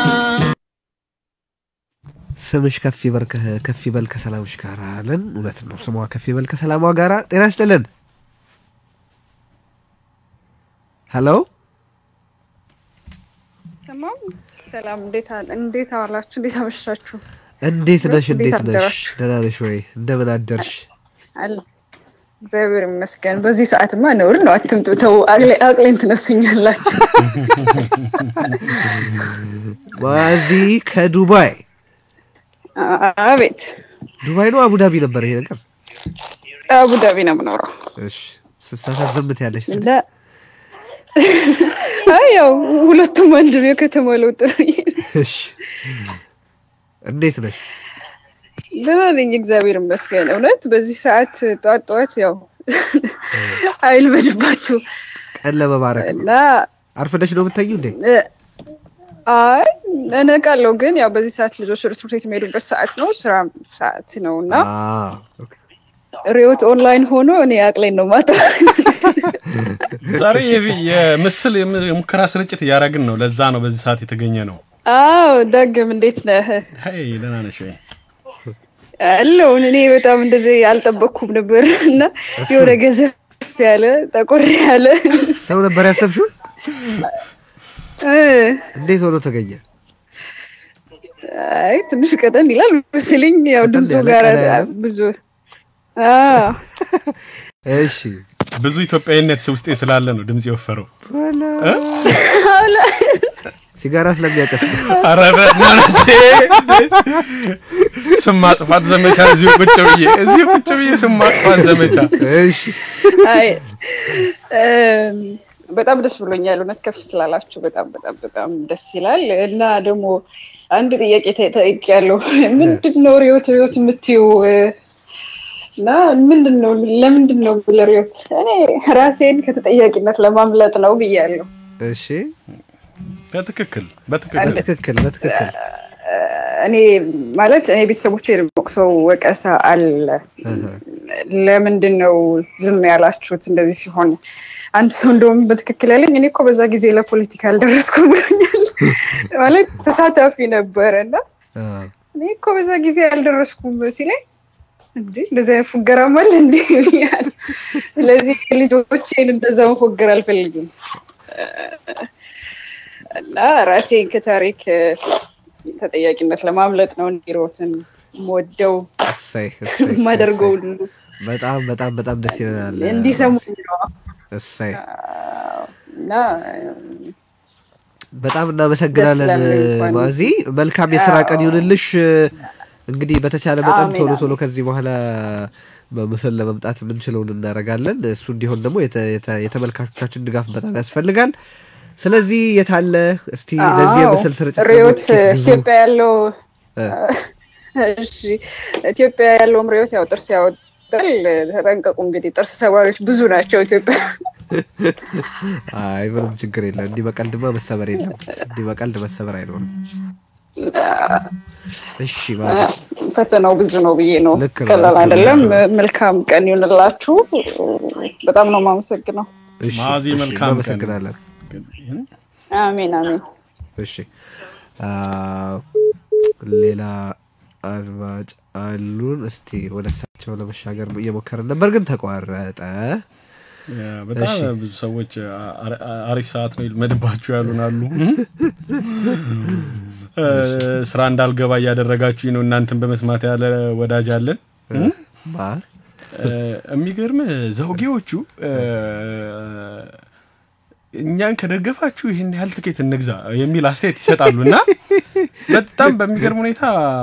Speaker 7: ስምሽ ከፍ ይበል ከ- ከፍ ይበል ከሰላምሽ ጋር አለን። እውነት ነው፣ ስሟ ከፍ ይበል ከሰላሟ ጋር። ጤና ይስጥልን። ሄሎ
Speaker 15: ስማም ሰላም፣ እንዴት አለ እንዴት አዋላችሁ? እንዴት አመሻችሁ?
Speaker 7: እንዴት ነሽ?
Speaker 15: እንዴት
Speaker 7: እንዴት ነሽ?
Speaker 15: አደራችሁ?
Speaker 7: ደህና ነሽ ወይ? እንደምን አደርሽ?
Speaker 15: አለ እግዚአብሔር ይመስገን። በዚህ ሰዓትማ ነውር ነው። አትምጡ፣ ተው፣ አቅሌ- አቅሌን ትነሱኛላችሁ።
Speaker 7: ማዚ ከዱባይ
Speaker 15: አቤት
Speaker 7: ዱባይ ነው አቡዳቢ ነበር ይሄ ነገር?
Speaker 15: አቡዳቢ ነው የምኖረው።
Speaker 7: እሺ ስትሳሳት ዝምት ያለሽ
Speaker 15: እና አይ ያው ሁለቱም አንድ ነው። የከተማ ለውጥ ነው።
Speaker 7: እሺ እንዴት ነሽ?
Speaker 15: ደህና ነኝ፣ እግዚአብሔር ይመስገን። እውነት በዚህ ሰዓት ጠዋት ጠዋት ያው አይልመድባችሁ
Speaker 7: ቀን ለመባረክ ነው።
Speaker 15: እና
Speaker 7: አርፍደሽ ነው የምታዩ እንዴ?
Speaker 15: እ፣ አይ እነቃለሁ፣ ግን ያው በዚህ ሰዓት ልጆች ወደ ትምህርት ቤት የሚሄዱበት ሰዓት ነው፣ ስራ ሰዓት ነው እና
Speaker 7: አዎ
Speaker 15: ሪዮት ኦንላይን ሆኖ እኔ አቅሌን ነው ማታ
Speaker 8: ዛሬ የቪ- የምስል የም- የሙከራ ስርጭት እያደረግን ነው። ለዛ ነው በዚህ ሰዓት የተገኘ ነው።
Speaker 15: አዎ ዳግም እንዴት ነህ?
Speaker 8: ሄይ ደህና ነሽ ወይ?
Speaker 15: አለውን እኔ በጣም እንደዚህ አልጠበቅኩም ነበር እና የሆነ ገዘፍ ያለ ጠቆር ያለ
Speaker 7: ሰው ነበር ያሰብሽው?
Speaker 15: እ፣
Speaker 7: እንዴት ሆኖ ተገኘ?
Speaker 15: አይ ትንሽ ቀጠን ይላል መሰለኝ ያው ድምፁ
Speaker 7: ያለ
Speaker 15: ጋር
Speaker 7: ቀላ ያለ?
Speaker 15: ብዙ አዎ
Speaker 7: እሺ
Speaker 8: ብዙ ኢትዮጵያዊነት ውስጤ ስላለ ነው ድምጽ የወፈረው። እ?
Speaker 7: ሲጋራ ስለሚያጨስ ነው።
Speaker 8: ኧረ በእናትህ ስም ማጥፋት ዘመቻ እዚሁ ቁጭ ብዬ እዚሁ ቁጭ ብዬ ስም ማጥፋት ዘመቻ።
Speaker 7: እሺ
Speaker 15: አይ እም፣ በጣም ደስ ብሎኛል። እውነት ከፍ ስላላችሁ በጣም በጣም በጣም ደስ ይላል። እና ደግሞ አንድ ጥያቄ ጠይቄያለሁ። ምንድን ነው ሪዮት ሪዮት የምትይው እና ምንድን ነው ለምንድን ነው ለሪዮት? እኔ ራሴን ከተጠያቂነት ለማምለጥ ነው ብያለሁ።
Speaker 7: እሺ
Speaker 8: በትክክል በትክክል
Speaker 7: በትክክል በትክክል
Speaker 15: እኔ ማለት እኔ ቤተሰቦቼ ሰው ወቀሳ አለ። ለምንድን ነው ዝም ያላችሁት እንደዚህ ሲሆን? አንድ ሰው እንደውም በትክክል ያለኝ እኔ እኮ በዛ ጊዜ ለፖለቲካ አልደረስኩም ብሎኛል። ማለት ተሳታፊ ነበረ እና እኔ እኮ በዛ ጊዜ አልደረስኩም ሲለኝ እንዴ እንደዚህ አይነት ፉገራም አለ እንዴ ብያለሁ። ስለዚህ ልጆቼን እንደዛ መፎገር አልፈልግም እና ራሴን ከታሪክ ተጠያቂነት ለማምለጥ ነው ኒሮትን የምወደው
Speaker 7: እሰይ እሰይ እሰይ፣
Speaker 15: የማደርገው
Speaker 7: እሰይ።
Speaker 15: ሁሉ
Speaker 7: በጣም በጣም በጣም ደስ ይለናል።
Speaker 15: እንዲሰሙኝ ነው
Speaker 7: እሰይ
Speaker 15: እና
Speaker 7: በጣም እናመሰግናለን
Speaker 15: ደስ ይላል እንኳን።
Speaker 7: ማዚ። መልካም የስራ ቀን ይሁንልሽ። እንግዲህ በተቻለ መጠን
Speaker 15: አሜን፣
Speaker 7: ቶሎ
Speaker 15: አሜን።
Speaker 7: ቶሎ ከዚህ በኋላ በምስል ለመምጣት የምንችለውን እናደርጋለን። እሱ እንዲሆን ደግሞ የተ- የተ- የተመልካቾቻችን ድጋፍ በጣም ያስፈልጋል። ስለዚህ የታለ እስቲ ለዚህ
Speaker 15: አዎ፣
Speaker 7: የምስል ስርጭት ደግሞ
Speaker 15: ሪዮት
Speaker 7: ትኬት ግዙ።
Speaker 15: ኢትዮጵያ ያለው
Speaker 7: እ።
Speaker 15: እሺ ኢትዮጵያ ያለውም ርዕዮት ያው ጥርስ ያወጣል። ተጠንቀቁ እንግዲህ ጥርስ ሰባሪዎች ብዙ ናቸው ኢትዮጵያ።
Speaker 7: አይ ምንም ችግር የለም። እንዲህ በቀልድማ መሰበር የለም። እንዲህ በቀልድ መሰበር አይኖርም። እሺ ማለት
Speaker 15: ፈተናው ብዙ ነው ብዬ ነው።
Speaker 7: ልክ ነው፣
Speaker 15: ቀላል
Speaker 7: ልክ ነው፣
Speaker 15: አይደለም።
Speaker 7: ልክ
Speaker 15: መልካም ቀን ይሁንላችሁ። በጣም ነው የማመሰግነው።
Speaker 7: እሺ፣
Speaker 8: ማዚ
Speaker 7: እሺ፣
Speaker 8: መልካም ቀን።
Speaker 7: እናመሰግናለን።
Speaker 15: አሜን አሜን።
Speaker 7: እሺ አ፣ ሌላ አድማጭ አሉን። እስቲ ወደ እሳቸው ለመሻገር እየሞከርን ነበር፣ ግን ተቋረጠ።
Speaker 8: ያ፣ በጣም
Speaker 7: እሺ።
Speaker 8: ብዙ ሰዎች አ- አ- አሪፍ ሰዓት ነው መድባችሁ ያሉን አሉ። እ፣ ስራ እንዳልገባ እያደረጋችሁኝ ነው እናንተን በመስማት ያለ ወዳጅ አለን።
Speaker 7: ማ
Speaker 8: እ፣ የሚገርም ዘውጌዎቹ እ፣ እኛን ከደገፋችሁ ይህን ያህል ትኬት እንግዛ የሚል አስተያየት ይሰጣሉ እና በጣም በሚገርም ሁኔታ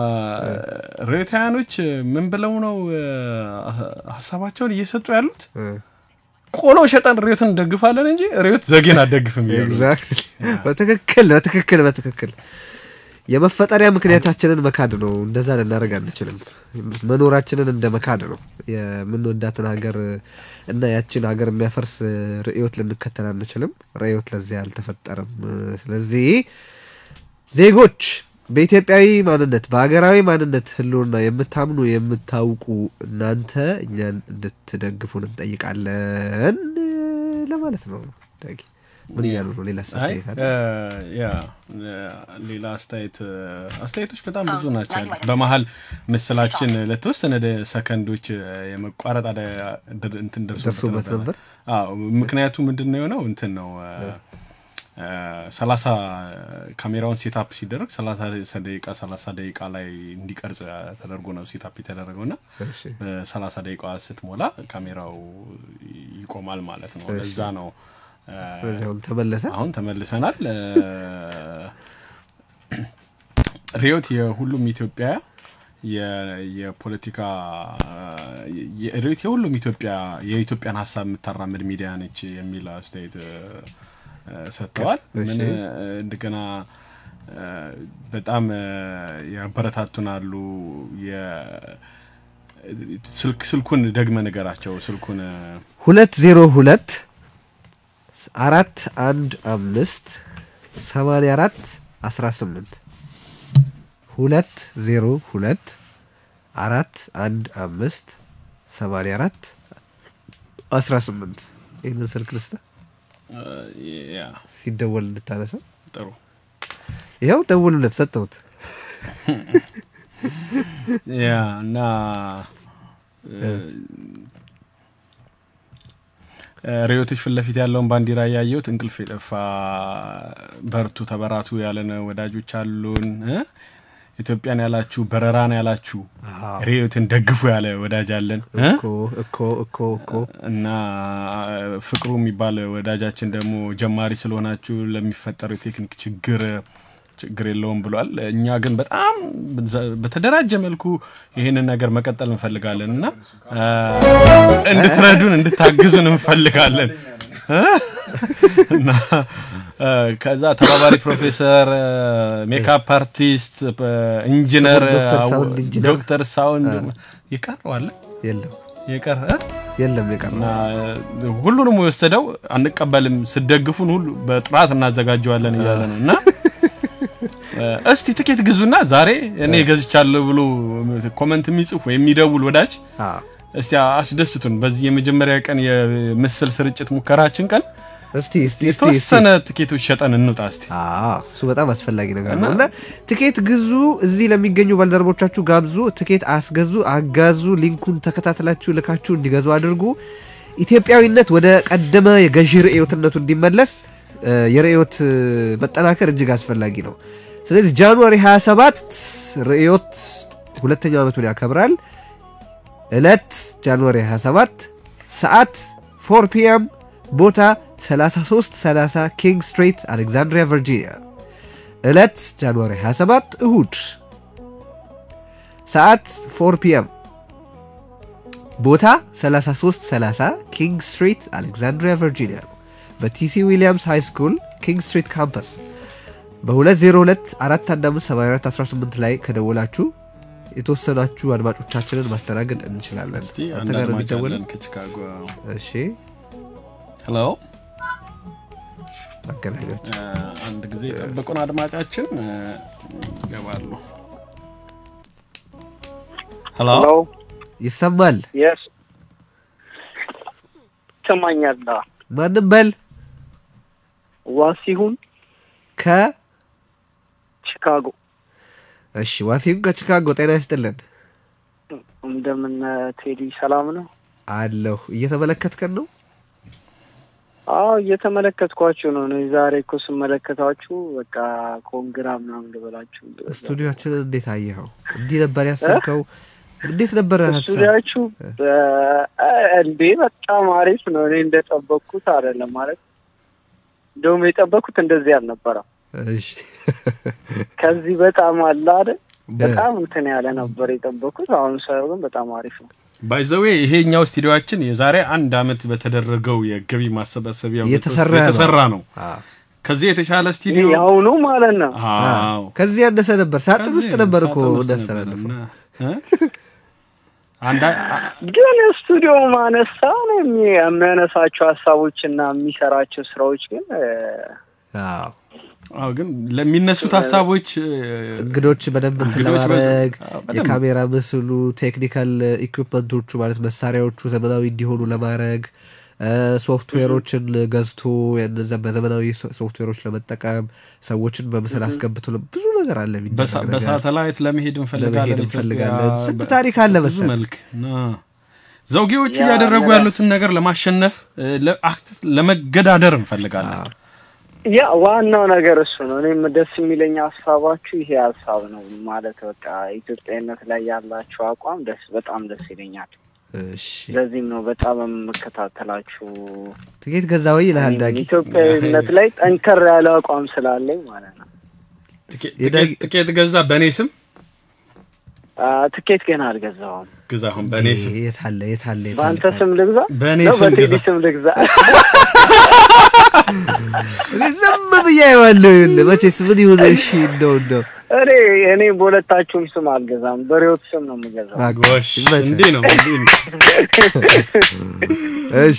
Speaker 8: ሬታያኖች ምን ብለው ነው እ፣ ሀሳባቸውን እየሰጡ ያሉት? ቆሎ ሸጠን ሬዮትን እንደግፋለን እንጂ ሬዮት ዘጌን አደግፍም እያሉ ነው።
Speaker 7: ኤግዛክትሊ በትክክል በትክክል በትክክል የመፈጠሪያ ምክንያታችንን መካድ ነው። እንደዛ ልናደርግ አንችልም። መኖራችንን እንደ መካድ ነው። የምንወዳትን ሀገር እና ያችን ሀገር የሚያፈርስ ርዕዮት ልንከተል አንችልም። ርዕዮት ለዚያ አልተፈጠረም። ስለዚህ ዜጎች በኢትዮጵያዊ ማንነት በሀገራዊ ማንነት ህልውና የምታምኑ የምታውቁ እናንተ እኛን እንድትደግፉን እንጠይቃለን ለማለት ነው። ዳጊ ምን እያሉ ነው? ሌላ
Speaker 8: አይ
Speaker 7: አስተያየት አለ?
Speaker 8: እ፣ ያ እ፣ ሌላ አስተያየት እ፣ አስተያየቶች በጣም ብዙ ናቸው ያሉት። በመሀል ምስላችን ለተወሰነ ደ- ሰከንዶች እ፣ የመቋረጥ አደ ድ- እንትን
Speaker 7: ደርሶበት
Speaker 8: ደርሶበት
Speaker 7: ነበር?
Speaker 8: አዎ ምክንያቱ ምንድን ነው የሆነው እንትን ነው እ፣ እ፣ ሰላሳ ካሜራውን ሴታፕ ሲደረግ ሰላሳ ደቂቃ ሰላሳ ደቂቃ ላይ እንዲቀርጽ ተደርጎ ነው ሴታፕ የተደረገው እና
Speaker 7: እሺ።
Speaker 8: በሰላሳ ደቂቃ ስትሞላ ካሜራው ይቆማል ማለት ነው።
Speaker 7: እሺ።
Speaker 8: ለዛ ነው እ፣
Speaker 7: ስለዚህ አሁን ተመለሰ።
Speaker 8: አሁን ተመልሰናል። እ፣ ሪዮት የሁሉም ኢትዮጵያ የ- የፖለቲካ የ- ሪዮት የሁሉም ኢትዮጵያ የኢትዮጵያን ሀሳብ የምታራምድ ሚዲያ ነች የሚል አስተያየት እ፣ እ፣ ሰጥተዋል።
Speaker 7: እሺ።
Speaker 8: ምን እ፣ እንደገና እ፣ በጣም እ፣ ያበረታቱናሉ። የ- ስልክ ስልኩን ደግመ ነገራቸው ስልኩን እ፣
Speaker 7: ሁለት ዜሮ ሁለት አራት አንድ አምስት ሰማንያ አራት አስራ ስምንት ሁለት ዜሮ ሁለት አራት አንድ አምስት ሰማንያ አራት አስራ ስምንት ይህንን ስልክ ልስታ
Speaker 8: እ፣ ያ
Speaker 7: ሲደወል እንድታነሰው
Speaker 8: ጥሩ
Speaker 7: ይኸው ደውሉለት ሰጠሁት
Speaker 8: ያ እና እ፣ ሪዮቶች ፊት ለፊት ያለውን ባንዲራ እያየሁት እንቅልፍ የጠፋ በርቱ ተበራቱ ያለን ወዳጆች አሉን። እ? ኢትዮጵያን ያላችሁ በረራን ያላችሁ ሪዮትን ደግፉ ያለ ወዳጅ አለን እ?
Speaker 7: እኮ እኮ እኮ እኮ
Speaker 8: እና ፍቅሩ የሚባል ወዳጃችን ደግሞ ጀማሪ ስለሆናችሁ ለሚፈጠረው የቴክኒክ ችግር ችግር የለውም ብሏል። እኛ ግን በጣም በተደራጀ መልኩ ይህንን ነገር መቀጠል እንፈልጋለን እና አ፣ እንድትረዱን እንድታግዙን እንፈልጋለን እ? እና አ፣ ከዛ ተባባሪ ፕሮፌሰር፣ ሜካፕ አርቲስት፣ ኢንጂነር፣
Speaker 7: ዶክተር ሳውንድ ኢንጂነር።
Speaker 8: ዶክተር ሳውንድ የቀረዋለ
Speaker 7: የለም
Speaker 8: የቀረ
Speaker 7: የለም የቀረ
Speaker 8: እና ሁሉንም የወሰደው አንቀበልም፣ ስደግፉን ሁሉ በጥራት እናዘጋጀዋለን እያለ ነው እና እስቲ ትኬት ግዙና ዛሬ እኔ ገዝቻለሁ ብሎ ኮመንት የሚጽፍ ወይ የሚደውል ወዳጅ እስቲ አስደስቱን። በዚህ የመጀመሪያ ቀን የምስል ስርጭት ሙከራችን ቀን
Speaker 7: እስቲ እስቲ እስቲ
Speaker 8: የተወሰነ ትኬቶች ሸጠን እንውጣ እስቲ።
Speaker 7: እሱ በጣም አስፈላጊ ነገር ነው እና ትኬት ግዙ። እዚህ ለሚገኙ ባልደረቦቻችሁ ጋብዙ። ትኬት አስገዙ፣ አጋዙ። ሊንኩን ተከታትላችሁ ልካችሁ እንዲገዙ አድርጉ። ኢትዮጵያዊነት ወደ ቀደመ የገዢ ርዕዮትነቱ እንዲመለስ እ፣ የርዕዮት እ፣ መጠናከር እጅግ አስፈላጊ ነው። ስለዚህ ጃንዋሪ 27 ርዕዮት ሁለተኛው ዓመቱን ያከብራል። እለት ጃንዋሪ 27 ሰዓት 4 ፒኤም ቦታ 3330 ኪንግ ስትሪት አሌክዛንድሪያ ቨርጂኒያ። እለት ጃንዋሪ 27 እሁድ ሰዓት 4 ፒኤም ቦታ 3330 ኪንግ ስትሪት አሌክዛንድሪያ ቨርጂኒያ ነው። በቲሲ ዊሊያምስ ሃይ ስኩል ኪንግ ስትሪት ካምፐስ በ202 415 7418 ላይ ከደወላችሁ የተወሰናችሁ አድማጮቻችንን ማስተናገድ እንችላለን።
Speaker 8: እስቲ
Speaker 7: አንተ
Speaker 8: አንድ
Speaker 7: ጋር
Speaker 8: አድማጭ
Speaker 7: የሚደወለው
Speaker 8: አለን ከቺካጎ
Speaker 7: እሺ፣
Speaker 8: ሄሎ
Speaker 7: አገናኞች
Speaker 8: እ፣ አንድ ጊዜ የጠበቁን አድማጫችን እ፣ ይገባሉ ሄሎ
Speaker 7: ይሰማል።
Speaker 16: የስ ይሰማኛል።
Speaker 7: ማንም በል
Speaker 16: ዋሲሁን
Speaker 7: ከ
Speaker 16: ቺካጎ
Speaker 7: እሺ፣ ዋሲሁን ከቺካጎ ጤና ይስጥልን
Speaker 16: እንደምን ቴዲ ሰላም ነው?
Speaker 7: አለሁ። እየተመለከትከን ነው?
Speaker 16: አዎ እየተመለከትኳችሁ ነው። እኔ ዛሬ እኮ ስመለከታችሁ በቃ ኮንግራ ምናምን ልበላችሁ።
Speaker 7: ስቱዲዮችንን እንዴት አየኸው? እንዲህ ነበር ያሰብከው? እንዴት ነበረ ሀሳብ?
Speaker 16: ስቱዲያችሁ እንዴ በጣም አሪፍ ነው። እኔ እንደጠበቅኩት አይደለም ማለት እንደውም የጠበቅኩት እንደዚህ አልነበረም።
Speaker 7: እሺ
Speaker 16: ከዚህ በጣም አለ አይደል? በጣም እንትን ያለ ነበር የጠበቅኩት። አሁን ሳየው ግን በጣም አሪፍ ነው።
Speaker 8: ባይዘዌ ይሄኛው ስቱዲዮችን የዛሬ አንድ አመት በተደረገው የገቢ ማሰባሰቢያ
Speaker 7: የተሰራ ነው።
Speaker 8: የተሰራ ነው። ከዚህ የተሻለ ስቱዲዮ
Speaker 16: ያሁኑ ማለት ነው።
Speaker 8: አዎ
Speaker 7: ከዚህ ያነሰ ነበር። ሳጥን ውስጥ ነበር እኮ እናስተላልፈው።
Speaker 8: አንድ
Speaker 16: ግን ስቱዲዮ ማነሳ ነው የሚ- የሚያነሳቸው ሀሳቦችና የሚሰራቸው ስራዎች ግን እ፣
Speaker 7: አዎ
Speaker 8: አዎ ግን ለሚነሱት ሀሳቦች
Speaker 7: እንግዶች በደንብ እንትን
Speaker 8: እንግዶች በዛ-
Speaker 7: ለማድረግ
Speaker 8: አዎ፣ በደንብ።
Speaker 7: የካሜራ ምስሉ ቴክኒካል ኢኩፕመንቶቹ ማለት መሳሪያዎቹ ዘመናዊ እንዲሆኑ ለማድረግ እ፣ ሶፍትዌሮችን ገዝቶ እነዛ በዘመናዊ ሶ- ሶፍትዌሮች ለመጠቀም ሰዎችን በምስል አስገብቶ ለ- ብዙ ነገር አለ የሚደረግ
Speaker 8: በሳ-
Speaker 7: ነገር።
Speaker 8: በሳተላይት ለመሄድ እንፈልጋለን
Speaker 7: ለመሄድ
Speaker 8: ኢትዮጵያ።
Speaker 7: እንፈልጋለን። ስንት
Speaker 8: በ-
Speaker 7: ታሪክ አለ
Speaker 8: ብዙ
Speaker 7: መሰለህ።
Speaker 8: መልክ ና ዘውጌዎቹ
Speaker 16: ያ
Speaker 8: እያደረጉ
Speaker 16: ነገር-
Speaker 8: ያሉትን ነገር ለማሸነፍ እ፣ ለአክት- ለመገዳደር እንፈልጋለን።
Speaker 16: ያ ዋናው ነገር እሱ ነው። እኔም ደስ የሚለኝ ሀሳባችሁ ይሄ ሀሳብ ነው ማለት በቃ ኢትዮጵያዊነት ላይ ያላችሁ አቋም ደስ በጣም ደስ ይለኛል።
Speaker 7: እሺ
Speaker 16: ለዚህም ነው በጣም የምከታተላችሁ።
Speaker 7: ትኬት ገዛ ወይ ይልሃል ዳጊ።
Speaker 16: ኢትዮጵያዊነት ላይ ጠንከር ያለ አቋም ስላለኝ ማለት ነው።
Speaker 8: ትኬት- ትኬት ገዛ በእኔ ስም
Speaker 16: አ፣ ትኬት ገና አልገዛውም።
Speaker 8: ግዛ አሁን በእኔ ስም
Speaker 7: የት አለ የት አለ የት አለ?
Speaker 16: በአንተ ስም ልግዛ
Speaker 8: በእኔ
Speaker 16: ነው
Speaker 8: ስም
Speaker 16: በቴዲ
Speaker 8: ግዛ።
Speaker 16: ስም ልግዛ?
Speaker 7: እኔ ዝም ብዬ አየዋለሁ። ይኸውልህ መቼስ ምን ይሁን እሺ፣ እንደው እንደው
Speaker 16: እኔ እኔ በሁለታችሁም ስም አልገዛም፣ በሬዎት ስም ነው የምገዛው።
Speaker 8: ጎሽ እንዲህ ነው እንዲህ ነው።
Speaker 7: እሺ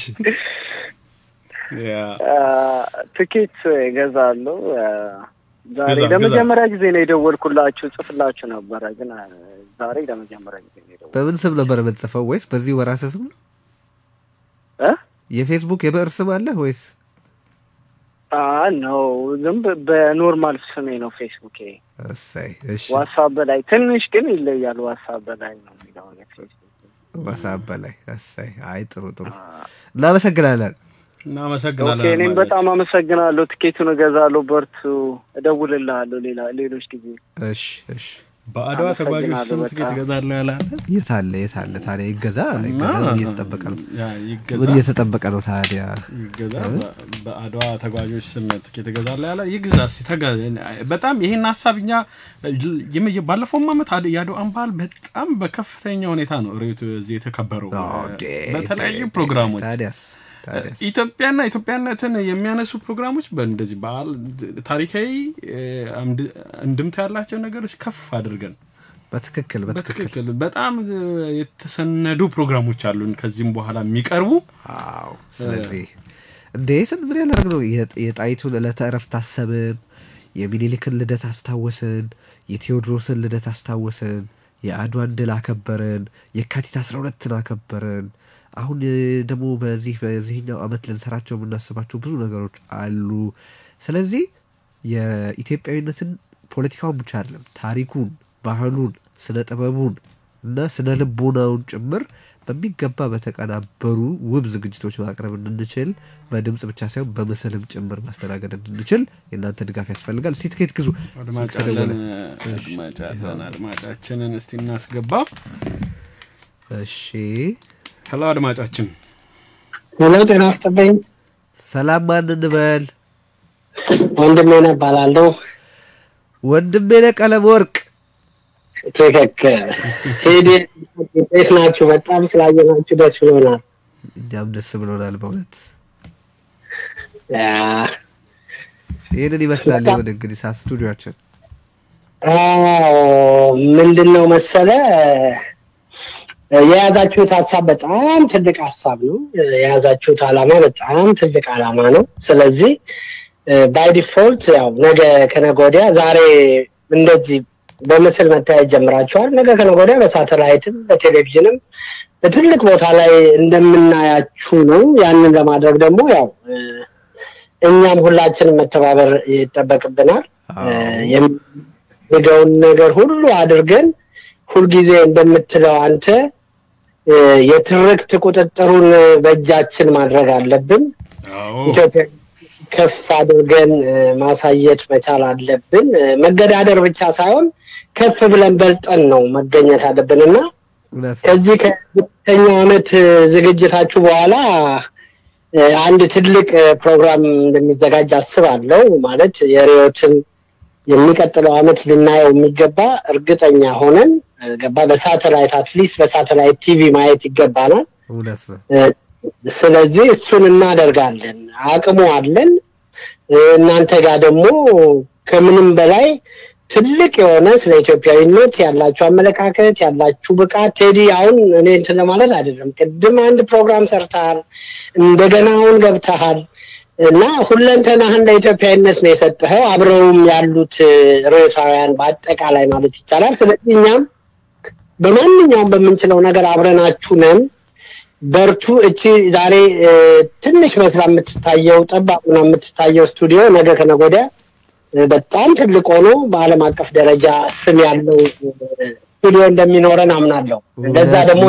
Speaker 8: ያ
Speaker 16: አ፣ ትኬት እገዛለሁ። አ፣ ዛሬ
Speaker 8: ግዛ፣
Speaker 16: ለመጀመሪያ ጊዜ ነው የደወልኩላችሁ፣ ጽፍላችሁ ነበረ፣ ግን አ፣ ዛሬ ለመጀመሪያ ጊዜ ነው የደወልኩት።
Speaker 7: በምን ስም ነበር የምትጽፈው? ወይስ በዚሁ በራስህ ስም ነው?
Speaker 16: እ?
Speaker 7: የፌስቡክ የብዕር ስም አለህ ወይስ?
Speaker 16: አ ነው ዝም ብ- በኖርማል ስሜ ነው ፌስቡክ።
Speaker 7: እሰይ እሺ፣
Speaker 16: ዋትሳፕ በላይ ትንሽ ግን ይለያል። ዋትሳፕ በላይ ነው የሚለው ፌስቡክ።
Speaker 7: ዋትስአፕ በላይ እሰይ። አይ ጥሩ ጥሩ፣ እናመሰግናለን።
Speaker 8: እናመሰግናለን።
Speaker 16: ኦኬ፣ እኔም
Speaker 8: አድማጮች።
Speaker 16: በጣም አመሰግናለሁ። ትኬቱን እገዛለሁ። በርቱ፣ እደውልልሃለሁ ሌላ ሌሎች ጊዜ።
Speaker 7: እሽ እሽ።
Speaker 8: በአድዋ ተጓዦች
Speaker 16: አመሰግናለሁ
Speaker 8: ስም ትኬት
Speaker 16: በጣም።
Speaker 8: እገዛለሁ ያለ አለ?
Speaker 7: የት አለ የት አለ ታዲያ? ይገዛ
Speaker 8: እና
Speaker 7: ይገዛ፣ ምን እየተጠበቀ ነው?
Speaker 8: ያ ይገዛ።
Speaker 7: ምን እየተጠበቀ ነው ታዲያ?
Speaker 8: ይገዛ በ- በአድዋ ተጓዦች ስም ትኬት እገዛለሁ ያለ ይግዛ። እስኪ ተገ በጣም ይህን ሀሳብ እኛ የም- ባለፈውም ዓመት አድ- የአድዋን በዓል በጣም በከፍተኛ ሁኔታ ነው ሬቱ እዚህ የተከበረው በተለያዩ ፕሮግራሞች
Speaker 7: ታዲያስ ታዲያስ
Speaker 8: ኢትዮጵያና ኢትዮጵያነትን የሚያነሱ ፕሮግራሞች በእንደዚህ በዓል ታሪካዊ እ፣ አምድ- እንድምታ ያላቸው ነገሮች ከፍ አድርገን
Speaker 7: በትክክል በትክክል
Speaker 8: በትክክል በጣም እ፣ የተሰነዱ ፕሮግራሞች አሉን ከዚህም በኋላ የሚቀርቡ
Speaker 7: አዎ ስለዚህ እንዴ ስን ምን ያላደርግ ነው የጥ- የጣይቱን ዕለተ እረፍት አሰብን የሚኒሊክን ልደት አስታወስን የቴዎድሮስን ልደት አስታወስን የአድዋን ድል አከበርን የካቲት አስራ ሁለትን አከበርን አሁን እ፣ ደግሞ በዚህ በዚህኛው አመት ልንሰራቸው የምናስባቸው ብዙ ነገሮች አሉ ስለዚህ የኢትዮጵያዊነትን ፖለቲካውን ብቻ አይደለም ታሪኩን ባህሉን ስነ ጥበቡን እና ስነ ልቦናውን ጭምር በሚገባ በተቀናበሩ ውብ ዝግጅቶች ማቅረብ እንድንችል በድምፅ ብቻ ሳይሆን በምስልም ጭምር ማስተናገድ እንድንችል የእናንተ ድጋፍ ያስፈልጋል። እስቲ ትኬት ግዙ።
Speaker 8: አድማጭ
Speaker 7: ተደወለ።
Speaker 8: አለን አድማጭ አለን አድማጫችንን እስቲ እናስገባ
Speaker 7: እሺ
Speaker 8: ሄሎ አድማጫችን
Speaker 17: ሄሎ ጤና ይስጥልኝ።
Speaker 7: ሰላም ማን እንበል?
Speaker 17: ወንድሜ ነህ እባላለሁ።
Speaker 7: ወንድሜ ነህ ቀለም ወርቅ።
Speaker 17: ትክክል። ቴዲ እንዴት ናችሁ? በጣም ስላየናችሁ ደስ ብሎናል።
Speaker 7: እኛም ደስ ብሎናል በእውነት
Speaker 17: ያ፣
Speaker 7: ይህንን ይመስላል። ይሁን እንግዲህ ሳ ስቱዲዮችን
Speaker 17: አዎ፣ ምንድን ነው መሰለ የያዛችሁት ሀሳብ በጣም ትልቅ ሀሳብ ነው። የያዛችሁት ዓላማ በጣም ትልቅ ዓላማ ነው። ስለዚህ ባይ ዲፎልት ያው ነገ ከነገ ወዲያ ዛሬ እንደዚህ በምስል መታየት ጀምራችኋል። ነገ ከነገ ወዲያ በሳተላይትም በቴሌቪዥንም በትልቅ ቦታ ላይ እንደምናያችሁ ነው። ያንን ለማድረግ ደግሞ ያው እኛም ሁላችንም መተባበር ይጠበቅብናል። የሚገውን ነገር ሁሉ አድርገን ሁልጊዜ እንደምትለው አንተ የትርክት ቁጥጥሩን በእጃችን ማድረግ አለብን። ኢትዮጵያ ከፍ አድርገን ማሳየት መቻል አለብን። መገዳደር ብቻ ሳይሆን ከፍ ብለን በልጠን ነው መገኘት አለብን እና ከዚህ ከሁለተኛው ዓመት ዝግጅታችሁ በኋላ አንድ ትልቅ ፕሮግራም እንደሚዘጋጅ አስባለሁ። ማለት የሪዮትን የሚቀጥለው ዓመት ልናየው የሚገባ እርግጠኛ ሆነን ገባ በሳተላይት አትሊስት በሳተላይት ቲቪ ማየት ይገባናል።
Speaker 7: እውነት ነው።
Speaker 17: ስለዚህ እሱን እናደርጋለን። አቅሙ አለን። እናንተ ጋር ደግሞ ከምንም በላይ ትልቅ የሆነ ስለ ኢትዮጵያዊነት ያላችሁ አመለካከት ያላችሁ ብቃት ቴዲ፣ አሁን እኔ እንትን ለማለት አይደለም። ቅድም አንድ ፕሮግራም ሰርተሃል፣ እንደገና አሁን ገብተሃል እና ሁለንተናህን ለኢትዮጵያዊነት ነው የሰጠኸው። አብረውም ያሉት ርዕሳውያን በአጠቃላይ ማለት ይቻላል። ስለዚህ እኛም በማንኛውም በምንችለው ነገር አብረናችሁ ነን። በርቱ። እቺ ዛሬ ትንሽ መስላ የምትታየው ጠባቁና የምትታየው ስቱዲዮ ነገ ከነገ ወዲያ በጣም ትልቅ ሆኖ በዓለም አቀፍ ደረጃ ስም ያለው ስቱዲዮ እንደሚኖረን አምናለሁ። እንደዛ ደግሞ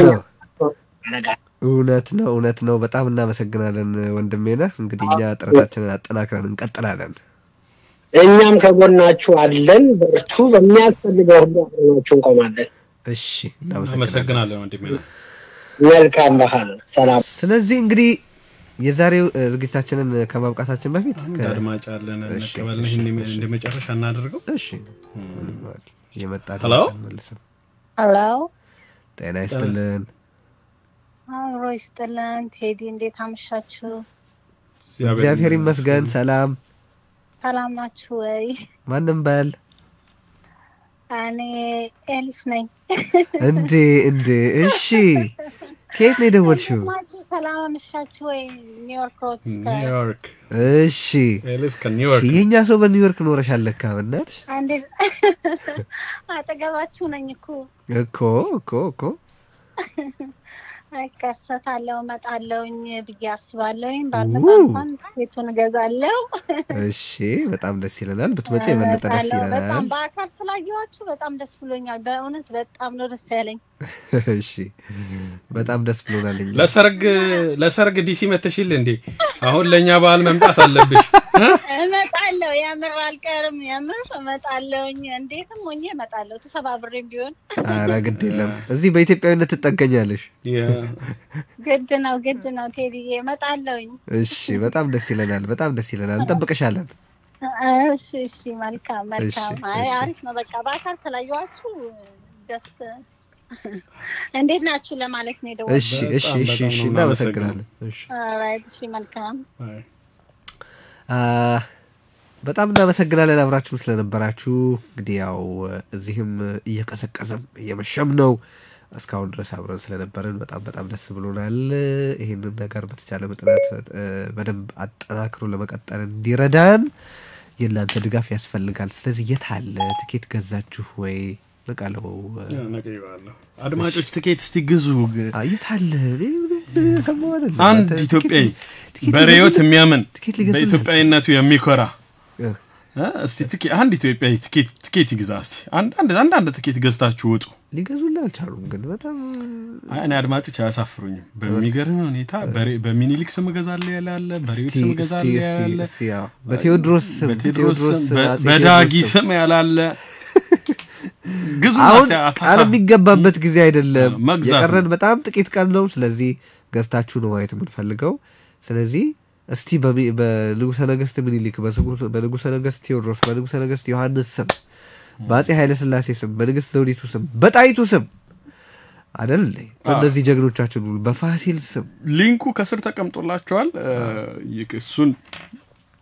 Speaker 7: እውነት ነው፣ እውነት ነው። በጣም እናመሰግናለን ወንድሜ ነህ። እንግዲህ እኛ ጥረታችንን አጠናክረን እንቀጥላለን።
Speaker 17: እኛም ከጎናችሁ አለን። በርቱ። በሚያስፈልገው ሁሉ አብረናችሁ እንቆማለን።
Speaker 7: እሺ፣
Speaker 8: እናመሰግናለን ወንድሜ ነህ።
Speaker 17: መልካም ባህል። ሰላም።
Speaker 7: ስለዚህ እንግዲህ የዛሬው ዝግጅታችንን ከማብቃታችን በፊት
Speaker 8: አድማጭ አለን እንቀበል። ይህን እንደ መጨረሻ እናደርገው።
Speaker 7: እሺ የመጣ
Speaker 8: ሄሎ
Speaker 18: ሄሎ፣
Speaker 7: ጤና ይስጥልን።
Speaker 18: አብሮ ይስጥልን። ቴዲ እንዴት አመሻችሁ?
Speaker 7: እግዚአብሔር ይመስገን። ሰላም
Speaker 18: ሰላም ናችሁ ወይ?
Speaker 7: ማንም በል
Speaker 18: እኔ ኤልፍ ነኝ።
Speaker 7: እንዴ እንዴ፣ እሺ ከየት ነው የደወልሽው?
Speaker 18: ማችሁ ሰላም አመሻችሁ ወይ? ኒውዮርክ ሮድ
Speaker 8: ኒውዮርክ።
Speaker 7: እሺ
Speaker 8: ኤልፍ ከኒውዮርክ
Speaker 7: የእኛ ሰው በኒውዮርክ ኖረሻል ለካ። በእናትሽ
Speaker 18: እንዴት አጠገባችሁ ነኝ እኮ
Speaker 7: እኮ እኮ እኮ
Speaker 18: እከሰታለሁ እመጣለሁኝ ብዬ አስባለሁኝ። ባልመጣ እንኳን ቤቱን እገዛለሁ።
Speaker 7: እሺ በጣም ደስ ይለናል። ብትመጪ የበለጠ ደስ
Speaker 18: እመጣለሁ። በጣም
Speaker 7: ይለናል።
Speaker 18: በአካል ስላየኋችሁ በጣም ደስ ብሎኛል። በእውነት በጣም ነው ደስ ያለኝ።
Speaker 7: እሺ በጣም ደስ ብሎናል። እኛ
Speaker 8: ለሰርግ ለሰርግ ዲሲ መተሽል እንዴ? አሁን ለእኛ በዓል መምጣት አለብሽ።
Speaker 18: እመጣለሁ። የምር አልቀርም። የምር እመጣለሁኝ። እንዴትም ሆኜ እመጣለሁ። ተሰባብሬም ቢሆን
Speaker 7: ኧረ ግድ የለም እዚህ በኢትዮጵያዊነት ትጠገኛለሽ።
Speaker 18: ግድ ነው ግድ ነው ቴዲዬ፣ እመጣለሁኝ።
Speaker 7: እሺ በጣም ደስ ይለናል። በጣም ደስ ይለናል። እንጠብቅሻለን።
Speaker 18: እሺ እሺ፣ መልካም መልካም። አይ
Speaker 7: እሺ።
Speaker 18: አሪፍ ነው። በቃ በአካል ስላየኋችሁ ጀስት እንዴት ናችሁ ለማለት ነው የደወልኩት።
Speaker 7: እሺ እሺ እሺ እሺ እናመሰግናለን። እሺ
Speaker 18: ኦልራይት፣ እሺ መልካም።
Speaker 7: አ፣ በጣም እናመሰግናለን አብራችሁን ስለነበራችሁ። እንግዲህ ያው እዚህም እየቀዘቀዘም እየመሸም ነው። እስካሁን ድረስ አብረን ስለነበረን በጣም በጣም ደስ ብሎናል። ይህንን ነገር በተቻለ መጠናት እ፣ በደንብ አጠናክሮ ለመቀጠል እንዲረዳን የእናንተ ድጋፍ ያስፈልጋል። ስለዚህ የት አለ ትኬት ገዛችሁ ወይ? ነቃለው
Speaker 8: ነቅዬዋለሁ። አድማጮች ትኬት እስቲ ግዙ።
Speaker 7: የት አለ? ሰማሁ አይደል?
Speaker 8: አንድ
Speaker 7: እናንተ
Speaker 8: ኢትዮጵያዊ
Speaker 7: ትኬት
Speaker 8: በሬዮት
Speaker 7: ሊገዙልን-
Speaker 8: የሚያምን
Speaker 7: ትኬት ሊገዙልን
Speaker 8: በኢትዮጵያዊነቱ የሚኮራ እ? እስቲ ትኬ- አንድ ኢትዮጵያዊ ትኬት ትኬት ይግዛ እስቲ። አንድ አንድ አንድ አንድ ትኬት ገዝታችሁ ውጡ።
Speaker 7: ሊገዙልን አልቻሉም። ግን በጣም
Speaker 8: አይ፣ እኔ አድማጮች አያሳፍሩኝም። በሚገርም ሁኔታ በሬ- በሚኒሊክ ስም እገዛለሁ ያለ አለ፣ በሬዎት
Speaker 7: እስቲ-
Speaker 8: ስም
Speaker 7: እስቲ-
Speaker 8: እገዛለሁ
Speaker 7: እስቲ-
Speaker 8: ያለ
Speaker 7: እስቲ ያው በቴዎድሮስ ስም
Speaker 8: በቴዎድሮስ
Speaker 7: በቴዎድሮስ
Speaker 8: ስም፣ በ-
Speaker 7: አፄ
Speaker 8: በዳጊ
Speaker 7: ቴዎድሮስ
Speaker 8: ስም ያላለ ግዙ
Speaker 7: አሁን
Speaker 8: አታ- አታሳ-
Speaker 7: ቃል የሚገባበት ጊዜ አይደለም።
Speaker 8: መግዛት
Speaker 7: የቀረን በጣም ጥቂት ቀን ነው። ስለዚህ ገዝታችሁ ነው ማየት የምንፈልገው። ስለዚህ እስቲ በሚ- በንጉሰ ነገስት ምኒልክ፣ በስጉ- በንጉሰ ነገስት ቴዎድሮስ፣ በንጉሰ ነገስት ዮሐንስ ስም፣ በአፄ ኃይለ ስላሴ ስም፣ በንግስት ዘውዲቱ ስም፣ በጣይቱ ስም አደል እንዴ? በእነዚህ ጀግኖቻችን ሁሉ በፋሲል ስም
Speaker 8: ሊንኩ ከስር ተቀምጦላችኋል። እ፣ ይክ- እሱን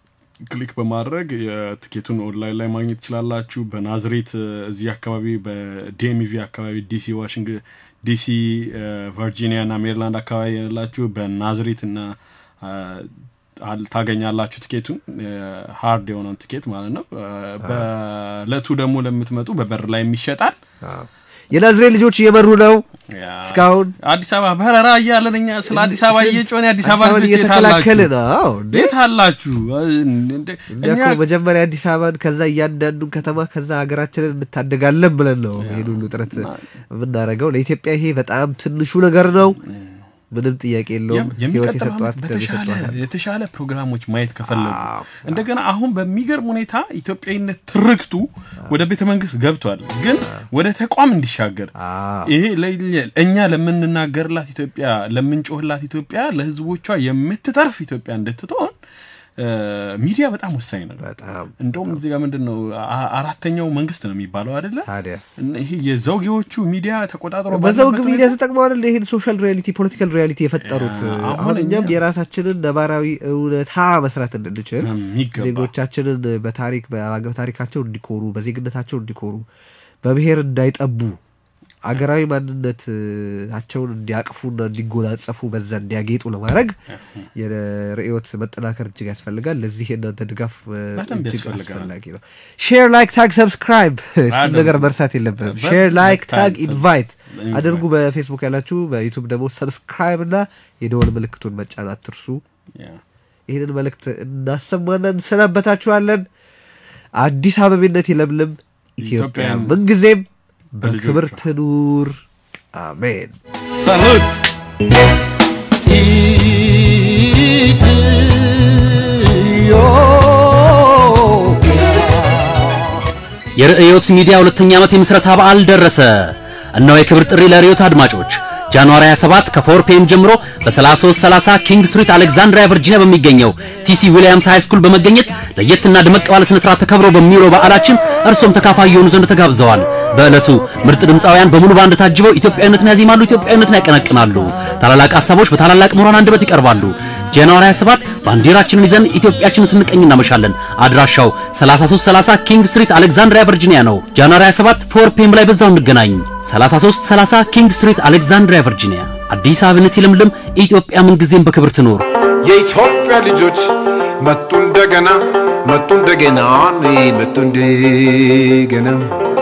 Speaker 8: ክሊክ በማድረግ የትኬቱን ኦንላይን ላይ ማግኘት ትችላላችሁ። በናዝሬት እ፣ እዚህ አካባቢ በዲኤምቪ አካባቢ ዲሲ፣ ዋሽንግተን ዲሲ፣ እ፣ ቨርጂኒያ እና ሜሪላንድ አካባቢ ያላችሁ በናዝሬት እና እ፣ አል- ታገኛላችሁ ትኬቱን ሃርድ የሆነውን ትኬት ማለት ነው። እ፣ በእለቱ ደግሞ ለምትመጡ በበር ላይ ይሸጣል።
Speaker 7: የናዝሬት ልጆች እየመሩ ነው እስካሁን
Speaker 8: አዲስ አበባ በረራ እያለን እኛ ስለ አዲስ አበባ እየጮን የአዲስ አበባ
Speaker 7: አበባን
Speaker 8: ልጆች የት
Speaker 7: እየተከላከልን
Speaker 8: አላችሁ?
Speaker 7: አዎ እንዴ?
Speaker 8: የት አላችሁ? እንደ-
Speaker 7: እኛ
Speaker 8: እኛ
Speaker 7: እኮ መጀመሪያ አዲስ አበባን ከዛ እያንዳንዱን ከተማ ከዛ ሀገራችንን እንታደጋለን ብለን ነው ይህን ሁሉ ጥረት የምናደርገው። ለኢትዮጵያ ይሄ በጣም ትንሹ ነገር ነው። ምንም ጥያቄ የለውም። ህይወት
Speaker 8: የሚቀጥለው
Speaker 7: የሰጧት
Speaker 8: ዓመት
Speaker 7: ደም
Speaker 8: በተሻለ
Speaker 7: የሰጧት
Speaker 8: የተሻለ ፕሮግራሞች ማየት ከፈለጉ እንደገና አሁን በሚገርም ሁኔታ ኢትዮጵያዊነት ትርክቱ ወደ ቤተ መንግስት ገብቷል፣ ግን ወደ ተቋም እንዲሻገር ይሄ ለእኛ- እኛ ለምንናገርላት ኢትዮጵያ ለምንጮህላት ኢትዮጵያ ለህዝቦቿ የምትተርፍ ኢትዮጵያ እንድትሆን እ፣ ሚዲያ በጣም ወሳኝ ነው። እንደውም እዚህ ጋር ምንድን ነው አ- አራተኛው መንግስት ነው የሚባለው አይደለ?
Speaker 7: ታዲያስ
Speaker 8: እና ይሄ የዘውጌዎቹ ሚዲያ ተቆጣጥሮ
Speaker 7: በዘውግ
Speaker 8: ባለበት
Speaker 7: ሚዲያ ተጠቅመው አይደል ይህን ሶሻል ሪያሊቲ ፖለቲካል ሪያሊቲ የፈጠሩት።
Speaker 8: አሁን
Speaker 7: አሁን እኛም
Speaker 8: እኛ-
Speaker 7: የራሳችንን ነባራዊ እውነታ መስራት እንድንችል
Speaker 8: የሚገባ
Speaker 7: ዜጎቻችንን በታሪክ በታሪካቸው እንዲኮሩ፣ በዜግነታቸው እንዲኮሩ፣ በብሔር እንዳይጠቡ አገራዊ ማንነታቸውን እንዲያቅፉና እንዲጎናጸፉ በዛ እንዲያጌጡ ለማድረግ የርዕዮት መጠናከር እጅግ ያስፈልጋል። ለዚህ የእናንተ ድጋፍ እ,
Speaker 8: በደንብ
Speaker 7: እጅግ
Speaker 8: ያስፈልጋል።
Speaker 7: አስፈላጊ ነው። ሼር፣ ላይክ፣ ታግ፣ ሰብስክራይብ እሱን
Speaker 8: በደንብ።
Speaker 7: ነገር መርሳት የለብንም።
Speaker 8: በደንብ
Speaker 7: ሼር፣ ላይክ፣
Speaker 8: ታግ፣
Speaker 7: ታግ፣ ኢንቫይት
Speaker 8: ኢንቫይት።
Speaker 7: አድርጉ። በፌስቡክ ያላችሁ በዩቱብ ደግሞ ሰብስክራይብ እና የደወል ምልክቱን መጫን አትርሱ። ይህንን መልእክት እናሰማና እንሰናበታችኋለን። አዲስ አበቤነት ይለምልም፣ ኢትዮጵያ
Speaker 8: ኢትዮጵያን
Speaker 7: ምንጊዜም
Speaker 8: በልጆቿ
Speaker 7: በክብር ትኑር። አሜን።
Speaker 8: ሰሉት
Speaker 2: የርዕዮት ሚዲያ ሁለተኛ ዓመት የምስረታ በዓል ደረሰ። እነሆ የክብር ጥሪ ለርዕዮት አድማጮች ጃንዋሪ 27 ከ4 ፒኤም ጀምሮ በ3330 ኪንግ ስትሪት አሌክዛንድሪያ ቨርጂኒያ በሚገኘው ቲሲ ዊሊያምስ ሃይ ስኩል በመገኘት ለየትና ድመቅ ባለ ስነ ስርዓት ተከብሮ በሚውለው በዓላችን እርሶም ተካፋይ የሆኑ ዘንድ ተጋብዘዋል። በዕለቱ ምርጥ ድምፃውያን በሙሉ ባንድ ታጅበው ኢትዮጵያዊነትን ያዜማሉ፣ ኢትዮጵያዊነትን ያቀነቅናሉ። ታላላቅ ሀሳቦች በታላላቅ ምሁራን አንደበት ይቀርባሉ። ጃንዋሪ 27 ባንዲራችንን ይዘን ኢትዮጵያችንን ስንቀኝ እናመሻለን። አድራሻው 3330 ኪንግ ስትሪት አሌክዛንድሪያ ቨርጂኒያ ነው። ጃንዋሪ 27 ፎር ፒኤም ላይ በዛው እንገናኝ። 3330 ኪንግ ስትሪት አሌክዛንድሪያ ቨርጂኒያ። አዲስ አበባነት ይለምልም፣ ኢትዮጵያ ምንጊዜም በክብር ትኖር።
Speaker 10: የኢትዮጵያ ልጆች መጡ እንደገና መጡ እንደገና መጡ እንደገና